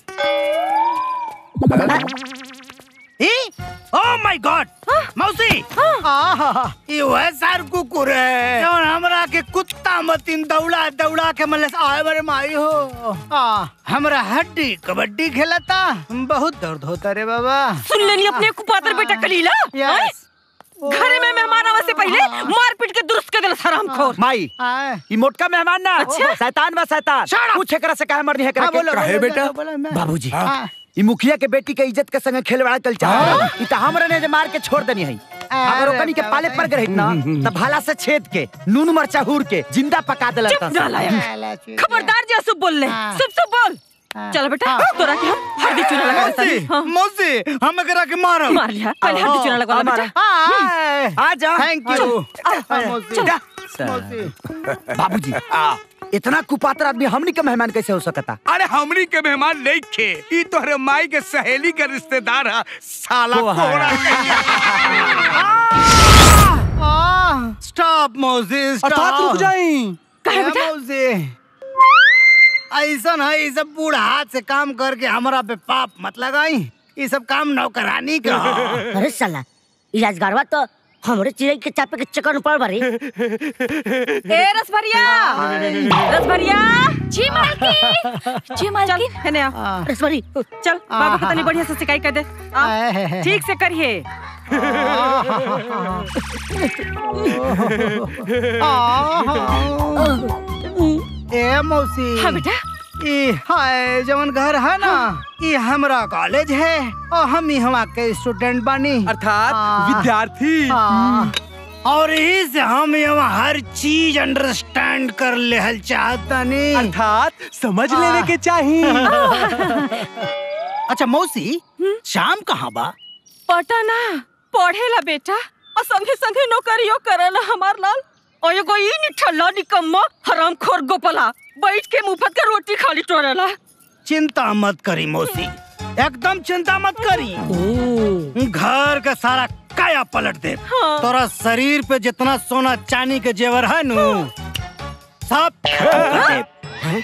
ओ माय गॉड मौसी आहा ये वह सार कुकुर है और हमरा के कुत्ता मतिन दौड़ा दौड़ा के मले आए बरे माई हो आ हमरा हड्डी कबड्डी खेलता बहुत दर्द होता रे बाबा सुन लेनी अपने कुपातर बेटा कलीला हैं? घरे में मेहमान आवे से पहले मार पीट के दुरुस्त कर देला हराम खोर माई ई मोटका मेहमान ना अच्छा? शैतान बा शैतान पूछे करा से काहे मरनी है करा हाँ, बोलो, के बोलो, बेटा? बोलो, मैं- बाबूजी हाँ। ई मुखिया के बेटी के इज्जत के संग खेलवाड़ा कल चाह ई त हमरा ने जे मार के छोड़ देनी है अगर अरे ओकनी के पाले पर गए ना त भाला से छेद के नून मरचा हूर के जिंदा पका देला चुप नालायक खबरदार जे सब बोल ले सब सब बोल चल बेटा तोरा के हम हल्दी चूना लगा देता मौसी हाँ। मौसी हम करा के मारो मार लिया पहले हल्दी चूना लगा ले बेटा आ जा थैंक यू आ, मौसी चल। मौसी बाबूजी इतना कुपात्र आदमी हमनी के मेहमान कैसे हो सकता अरे हमनी के मेहमान नहीं खे ई तोहरे माई के सहेली के रिश्तेदार है साला वो है। कोहरा स्टॉप मौसी अर्थात रुक जाई कहे बेटा मौसी ऐसा है ये सब बूढ़ हाथ से काम करके हमारा पे पाप मत लगाई ये सब काम नौकरानी का अरे साला ई राजगारवा तो हमरे चिड़ै के चापे के चक्कर में पड़ बारी ए रसभरिया रसभरिया जी मालकिन जी मालकिन है ना रसभरी चल बाबू को तनी बढ़िया से सिकाई कर दे आ, ठीक से करिए ए मौसी हाँ बेटा ई हाय जवन घर है ना ये हमरा कॉलेज है और हम यहाँ के स्टूडेंट बानी अर्थात विद्यार्थी हाँ। और यही से हम यहाँ हर चीज अंडरस्टैंड कर लेहल चाहतनी अर्थात समझ लेवे के चाहिए अच्छा मौसी शाम कहाँ बा पटना पढ़ेला बेटा और संगे संगे नौकरियो करेला हमार लाल और एगो ई निठल्ला निकम्मा हरामखोर गोपला बैठ के मुफ्त के रोटी खाली टोरेला चिंता मत करी मौसी एकदम चिंता मत करी घर का सारा काया पलट दे तोरा शरीर पे जितना सोना चांदी के जेवर है नु सब खत्म कर दे।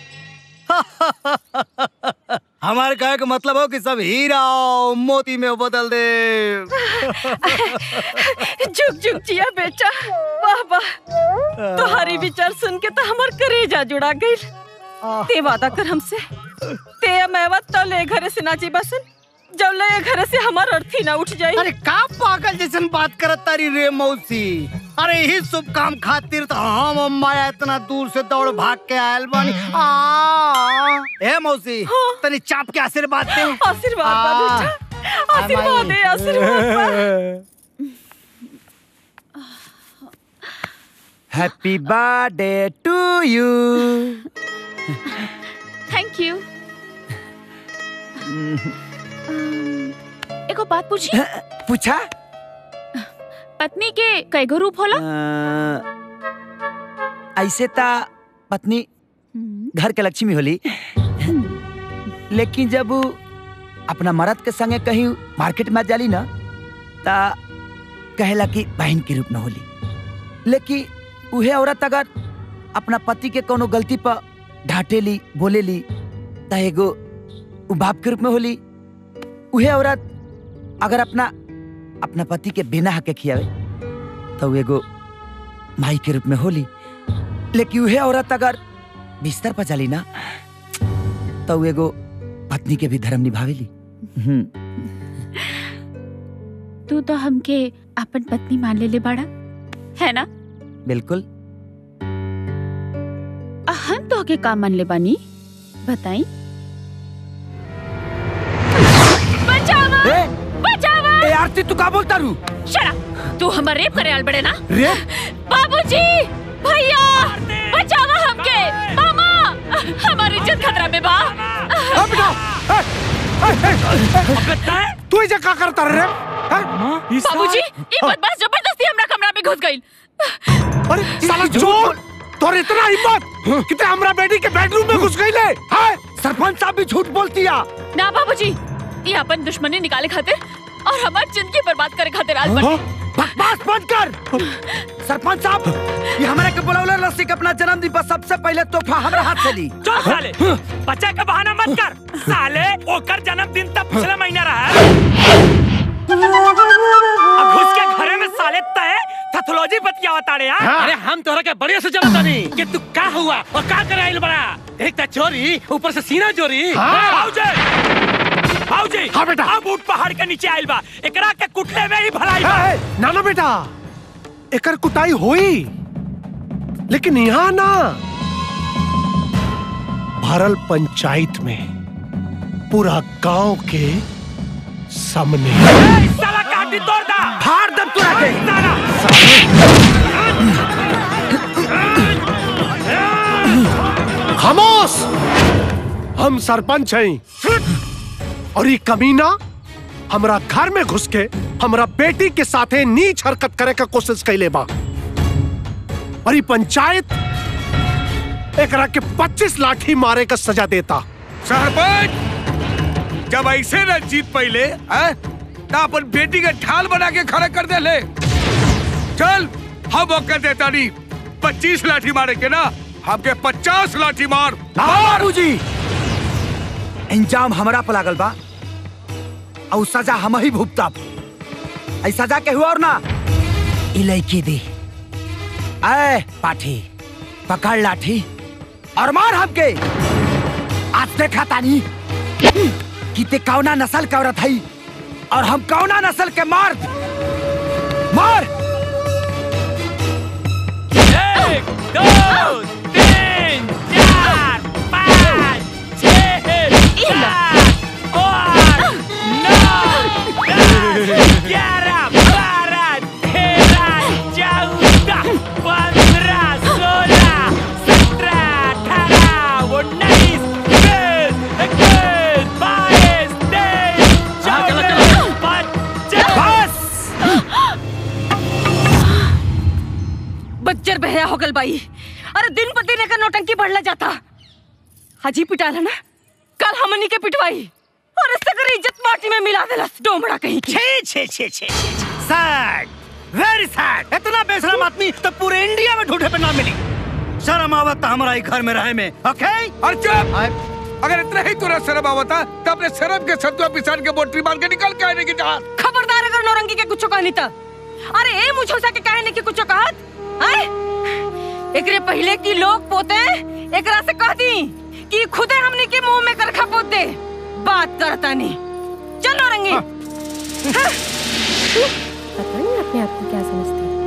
हमारे कहे का मतलब हो कि सब हीरा और मोती में बदल दे झुक झुक जिया बेटा वाह वाह तुम्हारी विचार सुन के तो हमार करेजा जुड़ा गई ते वादा कर हमसे ते मैं तो ले घरे से नाची बसन जब ले घरे से हमार अर्थी ना उठ जाई अरे का पागल जैसन बात करत तारी रे मौसी अरे यही शुभ काम खातिर तो हम और माया इतना दूर से दौड़ भाग के आयल बानी आ ए मौसी तनी चाप के आशीर्वाद दे आशीर्वाद बा बेटा आशीर्वाद दे आशीर्वाद बा happy birthday to you thank you एगो बात पूछी पूछा पत्नी के कैगो रूप होला अ, ऐसे ता पत्नी घर के लक्ष्मी होली लेकिन जब उ अपना मर्द के संगे कहीं मार्केट में जाली ना ता कहेला कि बहन के रूप में होली लेकिन उहे औरत अगर अपना पति के कोनो गलती पर ढाटेली बोलेली ता एगो उ बाप के रूप में होली उहे औरत अगर अपना अपना पति के बिना हक के खियावे तो उ एगो माई के रूप में होली लेकिन उहे औरत अगर बिस्तर पर चली ना तो उ एगो पत्नी के भी धर्म निभावेली हम्म, तू तो हमके अपन पत्नी मान ले ले बाड़ा है ना बिल्कुल आ, हम तो के का मान ले बानी बताई बचावा बचावा ए आरती तू का बोलता रू शरा तू हमर रेप करे आल बड़े ना रेप बाबूजी भैया बचावा हमके मामा हमारी इज्जत खतरा में बा तू इजे का करता रे बाबूजी ये बदमाश जबरदस्ती हमरा कमरा में घुस गई अरे साला चोर तोर इतना हिम्मत कि ते हमरा बेटी के बेडरूम में घुस गई ले हाय सरपंच साहब भी झूठ बोलती है ना बाबूजी ये अपन दुश्मनी निकाले खातिर और हमारी जिंदगी बर्बाद करे खातिर आज बने बकवास बंद कर सरपंच साहब ये हमारे के बुलावले लस्सी के अपना जन्मदिन पर सबसे पहले तोहफा हमरा हाथ से ली चल साले बच्चा का बहाना मत कर साले ओकर जन्मदिन तब पिछले महीना रहा है अब घुस के घरे में साले तय पैथोलॉजी बतियावा ताड़े यार अरे हम तोहरा के बढ़िया से जानता नहीं कि तू का हुआ और का करे आइल बड़ा एक ता चोरी ऊपर से सीना चोरी हाँ। भाऊजी भाऊजी हाँ बेटा अब ऊट पहाड़ के नीचे आइल बा एकरा के कुटले में ही भलाई बा है, ना ना बेटा एकर कुटाई होई लेकिन यहाँ ना भरल पंचायत में पूरा गांव के सामने ए, साला काटी तोड़ दा फाड़ दम तुरा के खामोश हम सरपंच हैं और ये कमीना हमरा घर में घुस के हमरा बेटी के साथे नीच हरकत करे का कोशिश कैले बा और ये पंचायत एकरा के 25 लाठी मारे का सजा देता सरपंच जब ऐसे न जीत पहले हैं, तो अपन बेटी के ढाल बना के खड़ा कर दे ले चल हम मौका देता नहीं पच्चीस लाठी मारे के ना हमके पचास लाठी मार बाबूजी इंजाम हमरा पर लागल बा और सजा हम ही भुगतब ऐ सजा के हुआ और ना ई लड़की दी ऐ पाठी पकड़ लाठी और मार हमके आज देखा तानी कि ते कौना नस्ल का औरत हई और हम कौना नस्ल के मर्द मार एक दो तीन चार पाँच छः सात आठ नौ दस ग्यारह बारह तेरह चौदह पंद्रह सोलह सत्रह अठारह उन्नीस बीस इक्कीस बाईस तेईस चौबीस पच्चीस बच्चर बहया हो गल बाई अरे दिन पर दिन एकर नौटंकी बढ़ला जाता हाजी पिटाला ना कल हमनी के पिटवाई और सगर इज्जत माटी में मिला देलस डोमड़ा कहीं की छे छे छे छे सैड वेरी सैड इतना बेशरम आदमी तो पूरे इंडिया में ढूंढे पे ना मिली शर्म आवत तो हमारा ही घर में रहे में ओके और चुप अगर इतना ही तुरंत शर्म आवता तो अपने शर्म के सत्वा पिसान के बोटरी मार के निकल के आने की जहां खबरदार अगर नौरंगी के कुछ कहनी त अरे ए मुझोसा के कहने की कुछ कहत आए एकरे पहले की लोग पोते एकरा से कह दी कि खुदे हमने के मुंह में करखा पोत दे बात करता नहीं चल नौरंगी हाँ। पता नहीं अपने आप को क्या समझता है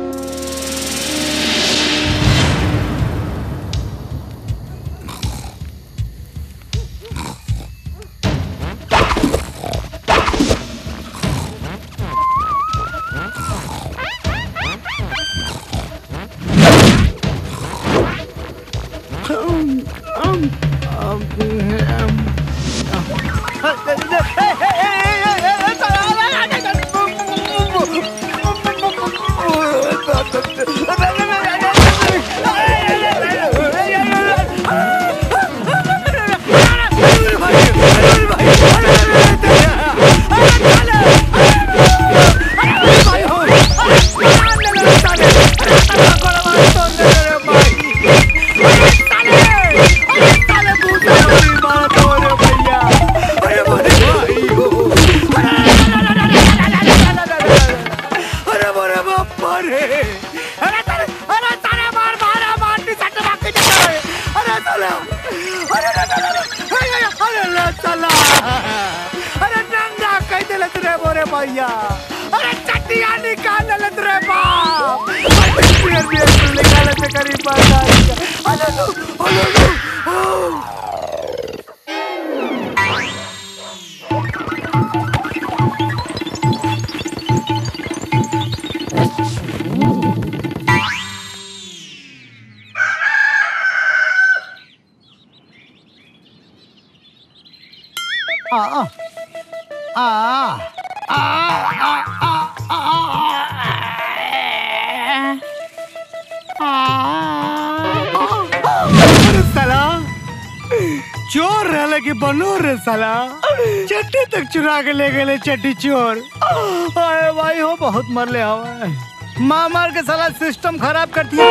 अरे बोरे बापा रे अरे तारे अरे तारे मार मारा मार नी सट मार के चला रे अरे चला अरे रे चला अरे अरे रे चला अरे नंगा कह देले रे बोरे भैया अरे चटिया निकाल ले रे बाप अरे पियर पियर निकाल ले करी पाता अरे लो अरे लो आ आ आ आ अरे साला चोर रहले कि बनो रे साला चट्टी तक चुरा के ले गए चट्टी चोर अरे भाई हो बहुत मरले हवा मार मार के साला सिस्टम खराब कर दिया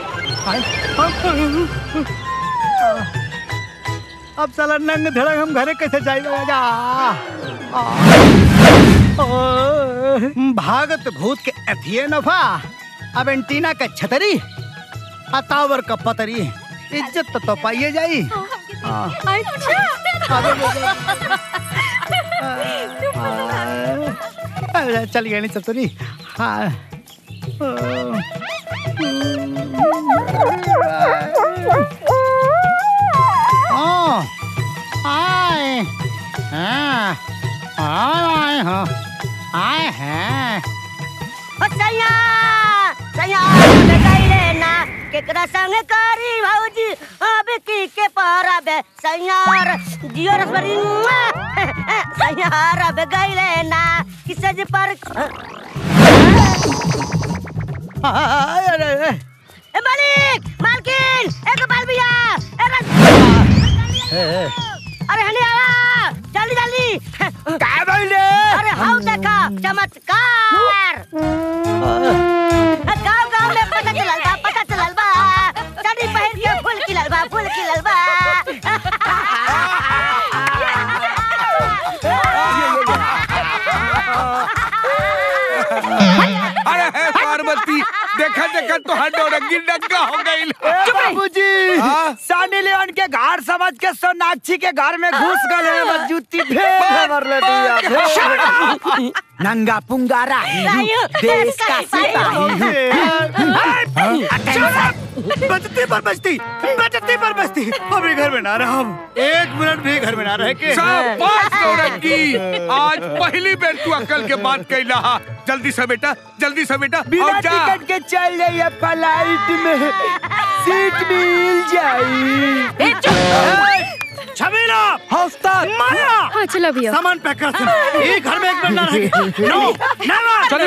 अब साला नंग धड़क हम घरे कैसे जाएगा जा भागत भूत के अथिये नफा अब एंटीना का छतरी आ टावर का पतरी इज्जत तो, तो पाइए जाई हाँ। अरे, चल गया नहीं सब तो नहीं हाँ हाँ आए हाँ आए हाँ आए हैं सैया सैया गईले ना केकरा संग करी भौजी अब की के परब सैयार जियो रसबरी सैयार अब गईले ना किसे जी पर अरे ए मालिक मालकिन एक बाल भैया अरे हनी आवा जल्दी जल्दी का भइले अरे हाउ देखा चमत्कार गाँव गाँव में पता चलल बा पता चलल बा साड़ी पहन के फूल खिलल बा फूल खिलल बा अरे हे पार्वती देखा देखा तो हडोरंगी डग्गा हो गई बाबूजी सानी लेवन के घर समझ के सोनाक्षी के घर में घुस गए बस जूती फेंक मार ले दिया नंगा पुंगा राही हूँ, देश का सिपाही हूँ। बचती पर बचती बचती पर बचती अभी घर में ना रहा हम एक मिनट भी घर में ना रह के शाबाश नौरंगी आज पहली बेर तू अकल के बात कैला हा जल्दी से बेटा जल्दी से बेटा बिना और जा टिकट के चल जाइए फ्लाइट में सीट मिल जाई छबीला हौसला माया हाँ चलो भैया सामान पैक कर सुन ये घर में एक मिनट ना रह नो नेवर चलो,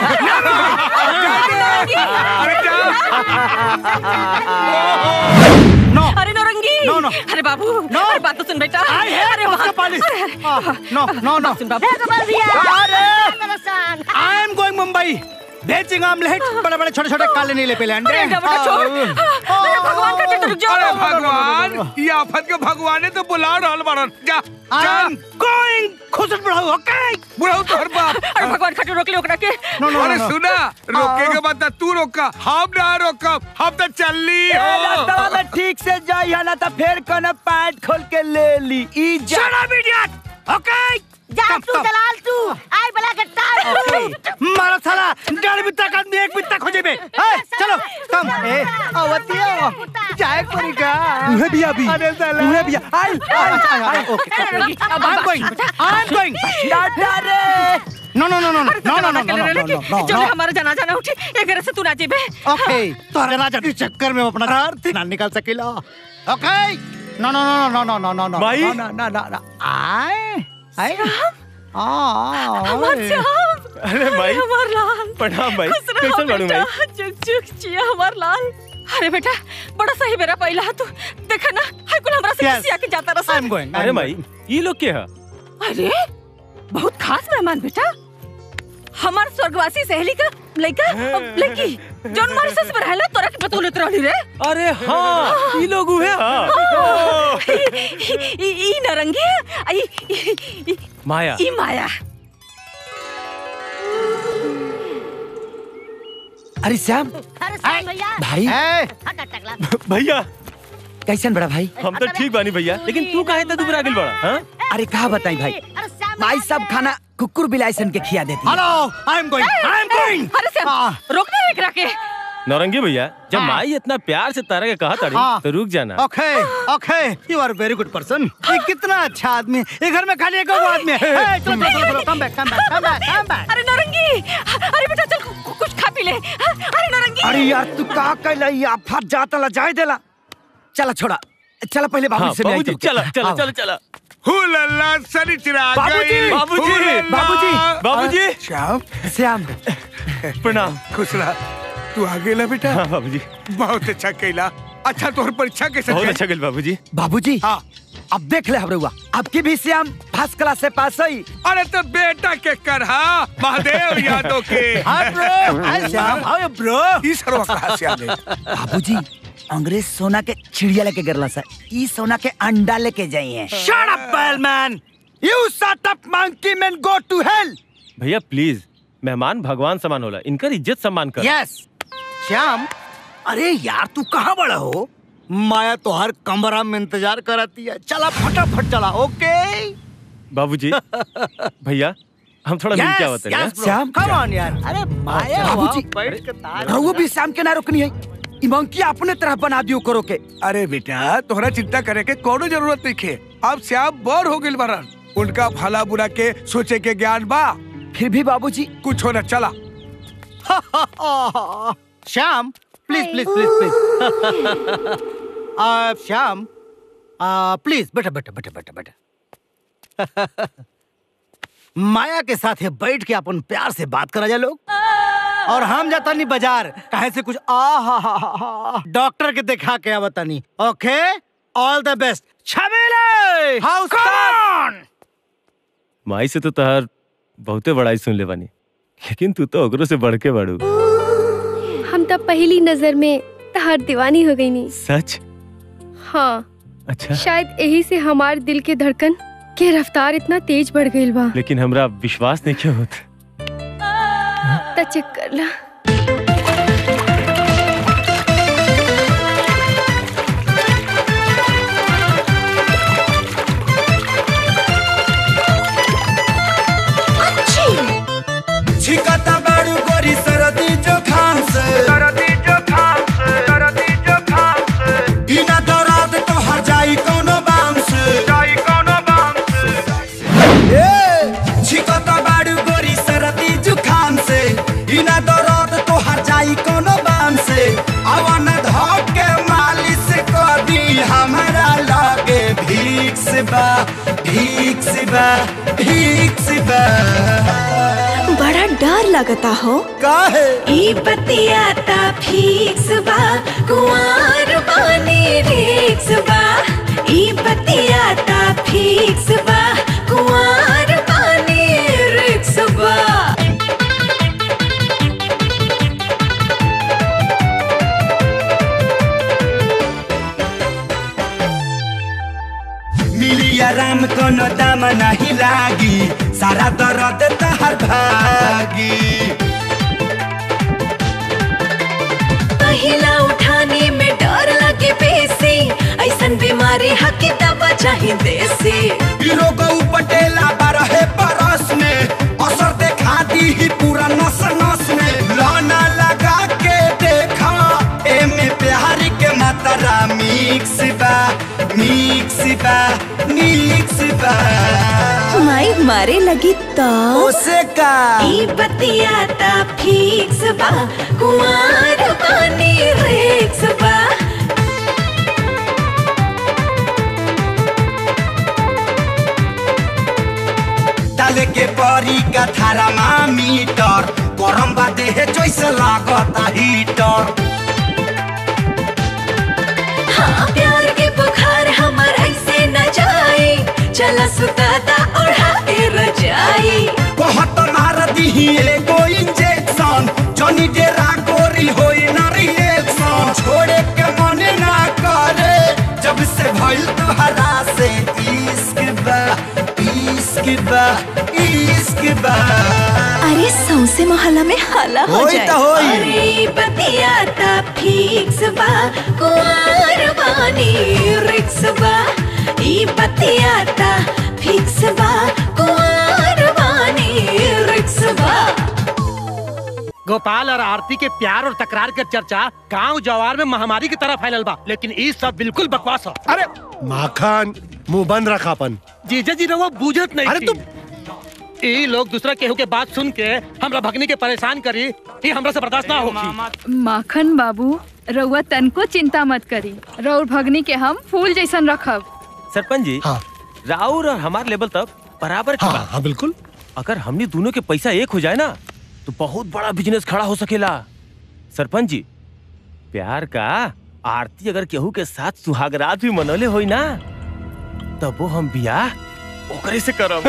नो अरे नौरंगी नो, नो। अरे बाबू नो। अरे बात तो सुन बेटा आई है अरे उसका बाप पालिश अरे, अरे। नो नो नो सुन बाबू हे गोपाल भैया आई एम गोइंग मुंबई बेचिंग आमलेट बड़े बड़े छोटे छोटे काले नीले पीले अंडे अरे बेटा छोड़ अरे भगवान का चित्र रुक जाओ अरे भगवान ये आफत के भगवान तो बुला रहल बारन जा आई जा एम गोइंग खुश बढ़ाओ ओके बुढ़ाऊ तोहर बाप अरे भगवान खाटू रोक ले ओकरा के नो नो अरे सुना रोके के बाद तू रोका हम ना रोकब हम तो चलली हो रास्ता में ठीक से जाई है ना तो फिर कोनो पैंट खोल के ले ली ई जा शट अप इडियट ओके जा तू दलाल तू आई बला के टाल मारा साला डेढ़ बित्ता का आदमी एक बित्ता खोजे बे ए, चलो कम ए आवतिया जाए पड़ी का उहे भी अभी अरे साला उहे भी I I I okay I am going I am going टाटा रे no no no no no no no no no no नो जो हमारा जनाजा ना उठे ये घर से तू ना जेबे ओके तो जनाजा के चक्कर में हम अपना घर थी ना निकाल सकेला ओके नो no no no no no no know my? No no no नो आए आए आ हमार श्याम अरे भाई हमार लाल प्रणाम भाई खुश रहो कैसन बाड़ू बेटा भाई चुक चुक चिया हमार लाल अरे बेटा बड़ा सही मेरा पहिला है तू देखा ना हाय कुल हमरा से Yes. किसी आके जाता रहा आई एम गोइंग अरे भाई ये लोग के है अरे बहुत खास मेहमान बेटा हमार स्वर्गवासी सहेली का लड़का लड़की जौन हमारे सस पर रहला तोरा के पतो लेत रहली रे अरे हाँ ये लोग हुए हाँ ई ई नरंगी है, ई ई- ई- माया ई माया अरे श्याम अरे साहब भैया भाई हट हट टकला भैया कैसन बड़ा भाई हम तो ठीक बानी भैया लेकिन तू काहे इतना दुबरा गिल बड़ा हाँ अरे कहा बताई भाई अरे साहब भाई सब खाना कुकुर बिलाइसन के खिया देती है। Hello I am going I am going अरे श्याम रोकने एकरा के नौरंगी भैया जब हाँ। माई इतना प्यार से तारा के कहा तारी हाँ। तो रुक जाना okay okay you are very good person ये कितना अच्छा आदमी है। ये घर में खाली एक और आदमी है ए, चलो चलो चलो come back come back come back come back अरे नौरंगी अरे बेटा चल कु- कुछ खा पी ले अरे नौरंगी अरे यार तू का कैला ये आफत जाता ला जाए देला चला छोड़ा चला पहले बाबू हाँ से मिलाई बाबूजी तुमके। चला चला आओ। चला चला हुलल्ला सनी चिराग बाबूजी, गई बाबूजी, हुलल्ला। बाबूजी, बाबूजी। श्याम श्याम प्रणाम खुश रहा तू आ गेला बेटा हाँ बाबूजी बहुत अच्छा कैला अच्छा तोहर परीक्षा कैसे बहुत चली? अच्छा गिल बाबूजी बाबूजी हाँ अब देख ले हमरुआ आपकी भी श्याम फर्स्ट क्लास से पास हुई अरे तो बेटा के कर हा महादेव यादव के hi bro hi Shyam hi bro ई सरवा कहाँ से आ गई बाबूजी अंग्रेज सोना के चिड़िया लेके गिरला सा ई सोना के अंडा लेके जाई है शट अप बैलमैन you shut up monkey man go to hell भैया प्लीज मेहमान भगवान समान होला इनकर इज्जत सम्मान कर यस श्याम अरे यार तू कहाँ बड़ा हो माया तो हर कमरा में इंतजार कराती है चला फटाफट चला ओके बाबूजी भैया हम थोड़ा मिल क्या होते हैं श्याम कम ऑन यार अरे माया बाबूजी वहाँ बैठ के ताल रहुआ भी श्याम के ना रोकनी है ई मंकी अपने तरह बना दियो करो के अरे बेटा तोहरा चिंता करे के कोनो जरूरत नहीं खे अब श्याम बोर हो गइल बारन उनका भला बुरा के सोचे के ज्ञान बा फिर भी बाबूजी कुछ होना चला Shyam please please please please Shyam please बेटा बेटा बेटा बेटा बेटा माया के साथ ये बैठ के अपन प्यार से बात करा जाए लोग और हम जाता नहीं बाजार कहे से कुछ आ हा हा हा हा डॉक्टर के दिखा के आवता नहीं ओके ऑल द बेस्ट छबीले हाउ कौन माई से तो तहार बहुते बड़ाई सुन ले बानी लेकिन तू तो ओकरो से बढ़ के बढ़ू हम तब पहली नजर में तहार दीवानी हो गई नी सच हाँ अच्छा शायद यही से हमार दिल के धड़कन के रफ्तार इतना तेज बढ़ गई बा लेकिन हमरा विश्वास नहीं क्यों होता त चेक कर ला छिकता बारू गोरी सरदी जोखाम से सरदी जोखाम से सरदी जोखाम से बिना दर्द तो हर जाई कोनो बाम से जाई कोनो बाम से ए छिकता बारू गोरी सरदी जोखाम से बिना दर्द तो हर जाई कोनो बाम से अवन धोक के मालिश कर दी हमारा लगे भीख से बा भीख से बा भीख से बा बड़ा डर लगता हो काहे ई बतियाता फिक्स बा कुंवर बानी रिक्स बा ई बतियाता फिक्स बा कुंवर बानी रिक्स बा मिली आराम कोनो दाम नहीं लागी सारा दर्द तहर भागी पहिला उठाने में डर लगे बेसी ऐसन बीमारी हकी दवा चाहे देसी रोग पटेला बारहे बरस में असर देखा दी ही पूरा नस नस में लाना लगा के देखा एमे प्यार के मात्रा मिक्स बा मिक्स बा मिक्स बा माई मारे लगी तो ओसे का ई बतियाता फिक्स बा कुंवर बानी रिक्स बा डाले के परी का थारा मीटर गरम बा देह जैसे लागता हीटर हाँ प्यार के बुखार हमार ऐसे न जाए चला सुताता ओढ़ा के रजाई बहुत मार दी एगो इंजेक्शन जनी डेरा गोरी होई ना रिएक्शन छोड़े के मन ना करे जब से भइल तोहरा से इश्क बा इश्क बा इश्क बा अरे सौसे मोहल्ला में हाला हो होई जाए त होई। अरे बतियाता फिक्स बा कुंवर बानी रिक्स बा ई बतियाता फिक्स बा कुंवर बानी रिक्स बा गोपाल और आरती के प्यार और तकरार के चर्चा गांव जवार में महामारी की तरह फैलल बा लेकिन ई सब बिल्कुल बकवास हो अरे माखन मुंह बंद रखा अपन जीजा जी रहुआ बूझत नहीं अरे तुम ई लोग दूसरा केहू के बात सुन के हमरा भगनी के परेशान करी ई हमरा से बर्दाश्त ना होगी माखन बाबू रउआ तनको चिंता मत करी रउर भगनी के हम फूल जैसन रखब सरपंच जी राउर और हमार लेवल तक बराबर की बात हाँ बिल्कुल अगर हमने दोनों के पैसा एक हो जाए ना तो बहुत बड़ा बिजनेस खड़ा हो सकेला सरपंच जी प्यार का आरती अगर केहू के साथ सुहागरात भी मनौले होई ना तब वो हम बियाह ओकरे से करब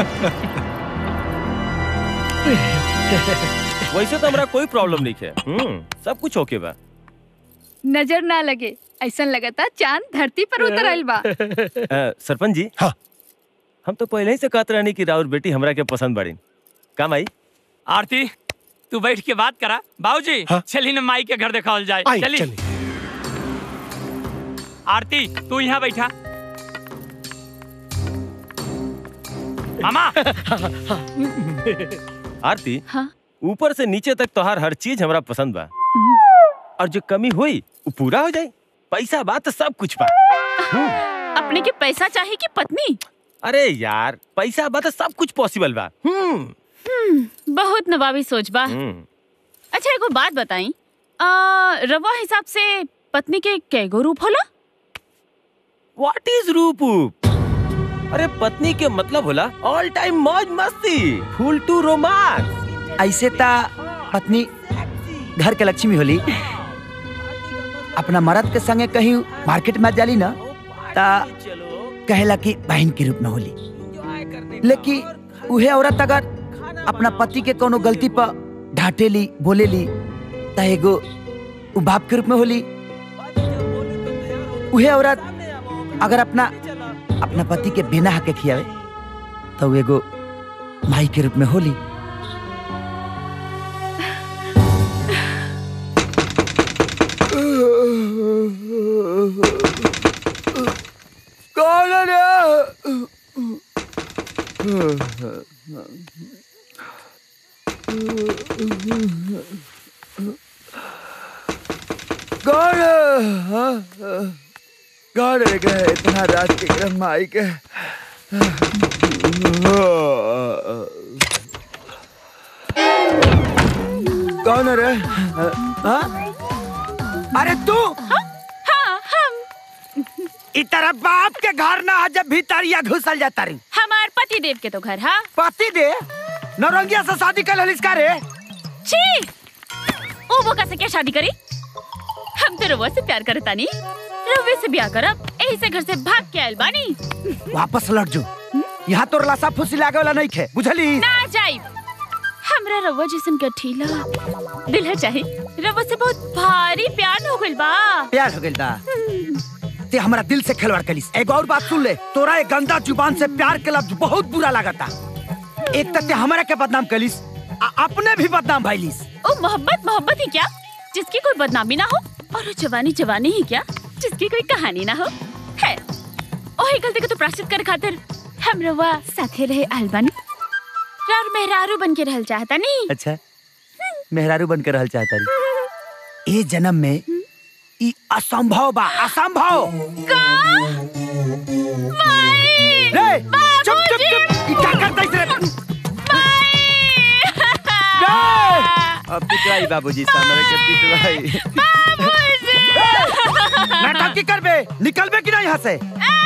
वैसे तो हमरा कोई प्रॉब्लम नहीं है हम्म, सब कुछ ओके बा नजर ना लगे ऐसा लगता चांद धरती पर उतर आइल बा अ, सरपंच जी हाँ हम तो पहले ही से कहते रहनी कि राउर बेटी हमरा के पसंद बड़ी का माई आरती तू बैठ के बात करा बाबूजी चली ना माई के घर दिखावल जाए आई, चली चली। आरती तू यहाँ बैठा मामा आरती हाँ ऊपर से नीचे तक तोहार हर चीज हमरा पसंद बा और जो कमी हुई वो पूरा हो जाए पैसा बा तो सब कुछ बा अपने के पैसा चाहिए कि पत्नी अरे यार पैसा बा तो सब कुछ पॉसिबल बा हम्म हम्म, बहुत नवाबी सोच बा हम्म। अच्छा एगो बात बताई आ, रवा हिसाब से पत्नी के कैगो रूप होला व्हाट इज रूप अरे पत्नी के मतलब होला ऑल टाइम मौज मस्ती फुल टू रोमांस ऐसे ता पत्नी घर के लक्ष्मी होली अपना मर्द के संगे कहीं मार्केट में जाली ना ता कहेला कि बहन के रूप में होली लेकिन उहे औरत अगर अपना पति के कोनो गलती पर ढाटेली बोलेली ता एगो उ बाप के रूप में होली उहे औरत अगर अपना अपना पति के बिना हक के खियावे तो उ एगो माई के रूप में होली कौन है कौन है? कौन है के इतना रात के क्रम में आई के कौन है रे हाँ? अरे तू हाँ हम इ तरह बाप के घर ना आ जब भीतरिया घुसल जाता रही हमार पति देव के तो घर हाँ पति दे नौरंगिया से शादी कर ललिस का रे छी ओ वो कैसे क्या शादी करी हम तो रउआ से प्यार करता नहीं रउवे से ब्याह करब यही से घर से भाग के आयल बानी वापस लौट जो यहाँ तो लाशा फुसी लागे वाला नहीं खे बुझली ना जाई हमरा रउआ जैसन गठीला दिल है चाहे रउआ से बहुत भारी प्यार हो गइल बा प्यार हो गइल बा ते हमारा दिल से खिलवाड़ कलिस एगो और बात सुन ले तोरा एक गंदा जुबान से प्यार के लफ्ज बहुत बुरा लागता एक तक ते हमारा के बदनाम कलिस आ अपने भी बदनाम भइलिस ओ मोहब्बत मोहब्बत ही क्या जिसकी कोई बदनामी ना हो और वो जवानी जवानी ही क्या जिसकी कोई कहानी ना हो है ओही गलती को तो प्राश्चित कर खातिर हम रउआ साथे रहे अलबन रार मेहरारू बन के रहल चाहता नहीं अच्छा मेहरारू बनकर रहल चाहता रही ए जन्म में ई असंभव बा असंभव का रे चुप चुप चुप ई क्या करता इस रे अब पिटवाई बाबूजी सामने के पिटवाई नाटक की करबे निकलबे कि नहीं यहाँ से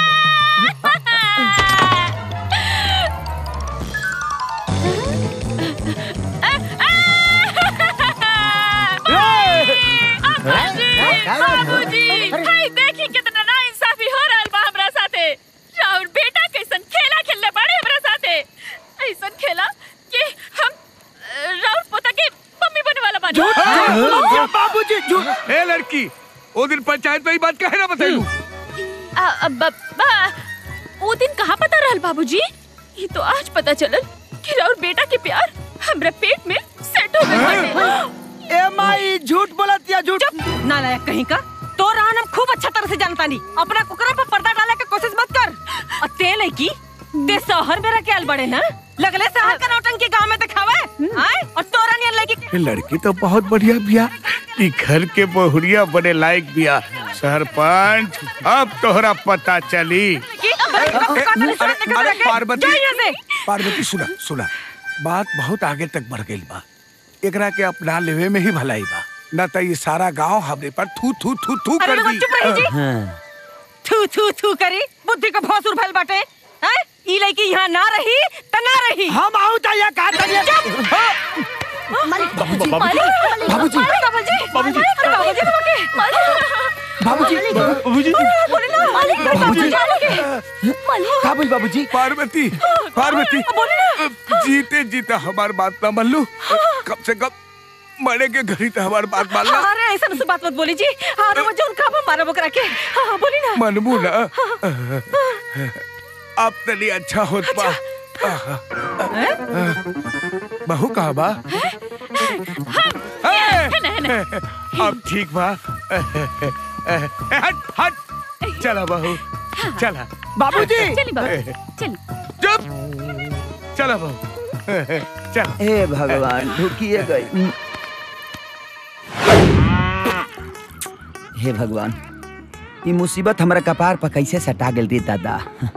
बाबूजी हाय देखी कितना नाइंसाफी हो रहल बा हमरा साथे राउर बेटा कैसन खेला खेलले बाड़े हमरा साथे ऐसन खेला कि हम अ, राउर पोता के मम्मी बने वाला बानी झूठ बाबूजी झूठ ए लड़की ओ दिन पंचायत में ही बात कहे ना बताइलू आ, आ, ब- बा वो दिन कहाँ पता रहल बाबूजी ये तो आज पता चलल कि राउर बेटा के प्यार हमरा पेट में सेट हो गइल बाटे ए माई झूठ बोलत या झूठ नालायक कहीं का तो रान हम खूब अच्छा तरह से जानता नहीं अपना कुकरा पर पर्दा डाले के कोशिश मत कर और तेल है की ते शहर में रखे आल बड़े ना लगले शहर का नौटंकी गांव में दिखावे आए और तोरा नियन लगी ये लड़की तो बहुत बढ़िया बिया ई घर के बहुरिया बने लायक बिया सरपंच अब तोहरा पता चली अरे पार्वती से पार्वती सुना सुना बात बहुत आगे तक बढ़ गई बा एकरा के अपना लेवे में ही भलाई बा न तो ये सारा गांव हमरे पर थू थू थू थू अरे कर लोगों, दी चुप रही जी। थू थू थू करी बुद्धि का भौसुर भइल बाटे हैं ई लड़की यहाँ ना रही त ना रही हम आऊ त या का करिए बाबूजी बाबूजी, बाबूजी, बाबूजी बाबूजी। अरे बाबूजी तुम्हारे बाबूजी बाबूजी बोले ना मालिक बाबूजी। का बोल बाबूजी पार्वती पार्वती जीते जीते हमार बात ना मान लू कम से कम मरे के घड़ी तो हमार बात मान ला अरे ऐसा मुझसे बात मत बोली जी अरे मुझे उनका हम मारा बकरा के हाँ हाँ, बोली ना मनमू ना अब तनी अच्छा होत बा बहू कहा बा अब ठीक बा हट हट चला बहू चला बाबूजी चली बाबू चली चुप चला बहू चल हे भगवान ढुकिए गई हे भगवान ये मुसीबत हमारा कपार पर कैसे सटा गेल रे दादा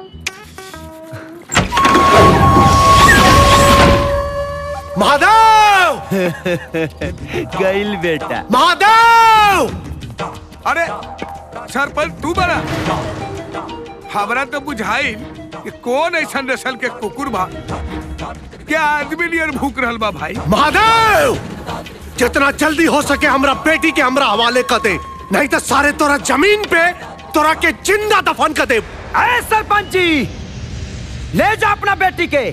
महादेव गइल बेटा महादेव अरे सरपंच तू बना हमरा तो बुझाई कि कौन ऐसा नस्ल के कुकुर बा क्या आदमी नियर भूख रहल बा भाई महादेव जितना जल्दी हो सके हमरा बेटी के हमरा हवाले कर दे नहीं तो सारे तोरा जमीन पे तोरा के जिंदा दफन कर दे अरे सरपंच जी ले जा अपना बेटी के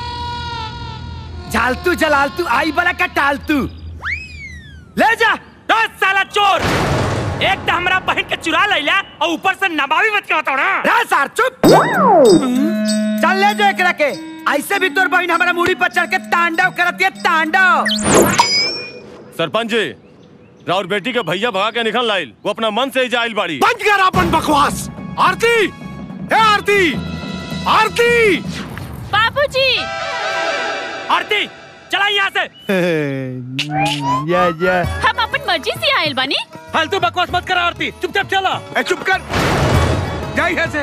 झालतू जलालतू आई बड़ा का टालतू ले जा दस साला चोर एक तो हमरा बहन के चुरा लैला और ऊपर से नबावी मत के बताओ ना रे सार चुप चल ले जा एकरा के ऐसे भी तोर बहन हमारा मुड़ी पर चढ़ के तांडव करती है तांडव सरपंच जी राउर बेटी के भैया भगा के निकल लाइल वो अपना मन से ही जाइल बाड़ी बंद कर अपन बकवास आरती ए आरती आरती बाबूजी आरती चला यहाँ से या या हम अपन मर्जी से आयल बानी फालतू बकवास मत कर आरती चुपचाप चला ए चुप कर जा यहाँ से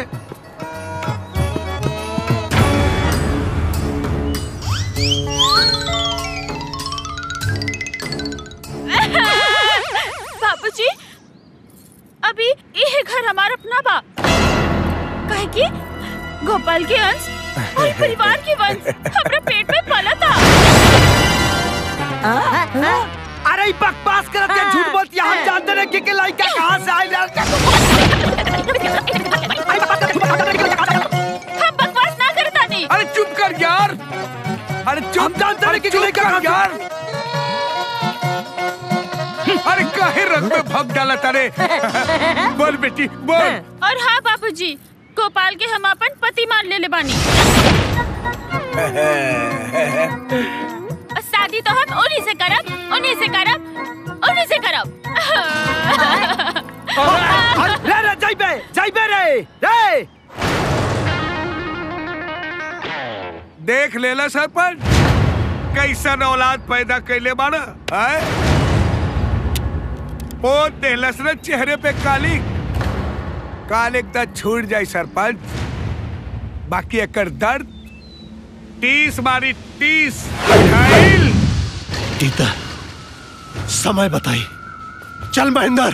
बाबूजी अभी ये घर हमारा अपना बा काहे कि गोपाल के अंश और परिवार के वंश हमरा पेट में पला था अरे बकवास करत है झूठ बोलती है हम जानते नहीं कि के लड़का कहां से आइल हम बकवास ना करता नहीं अरे चुप कर यार अरे चुप हम जानते अरे नहीं कि चुप लड़का कर कहां यार अरे काहे रंग में भग डाला तारे बोल बेटी बोल और हाँ बाबूजी गोपाल के हम अपन पति मान ले ले बानी और शादी तो हम उन्हीं से करब उन्हीं से करब उन्हीं से करब रे रे जाइबे जाइबे रे रे देख लेला सरपंच कैसन औलाद पैदा कैले बाना आय पोत देहलस न चेहरे पे काली काल एकदा छूट जाई सरपंच बाकी एकर दर्द टीस मारी टीस बुझाइल गीता समय बताई चल महेंद्र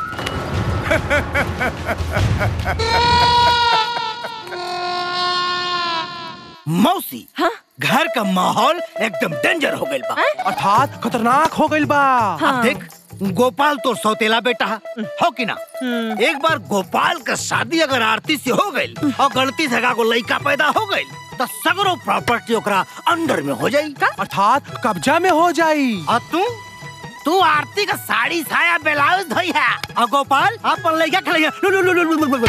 मौसी हाँ? घर का माहौल एकदम डेंजर हो गइल बा अर्थात खतरनाक हो गइल बा अब देख गोपाल तो सौतेला बेटा है, हो कि ना एक बार गोपाल का शादी अगर आरती से हो गई और गलती से को लड़का पैदा हो गई तो सगरो प्रॉपर्टी ओकरा अंडर में हो जाई अर्थात कब्जा में हो जाई और तू तू आरती का साड़ी साया ब्लाउज धोई है और गोपाल अपन लड़का खेलैया लु लु लु लु लु लु लु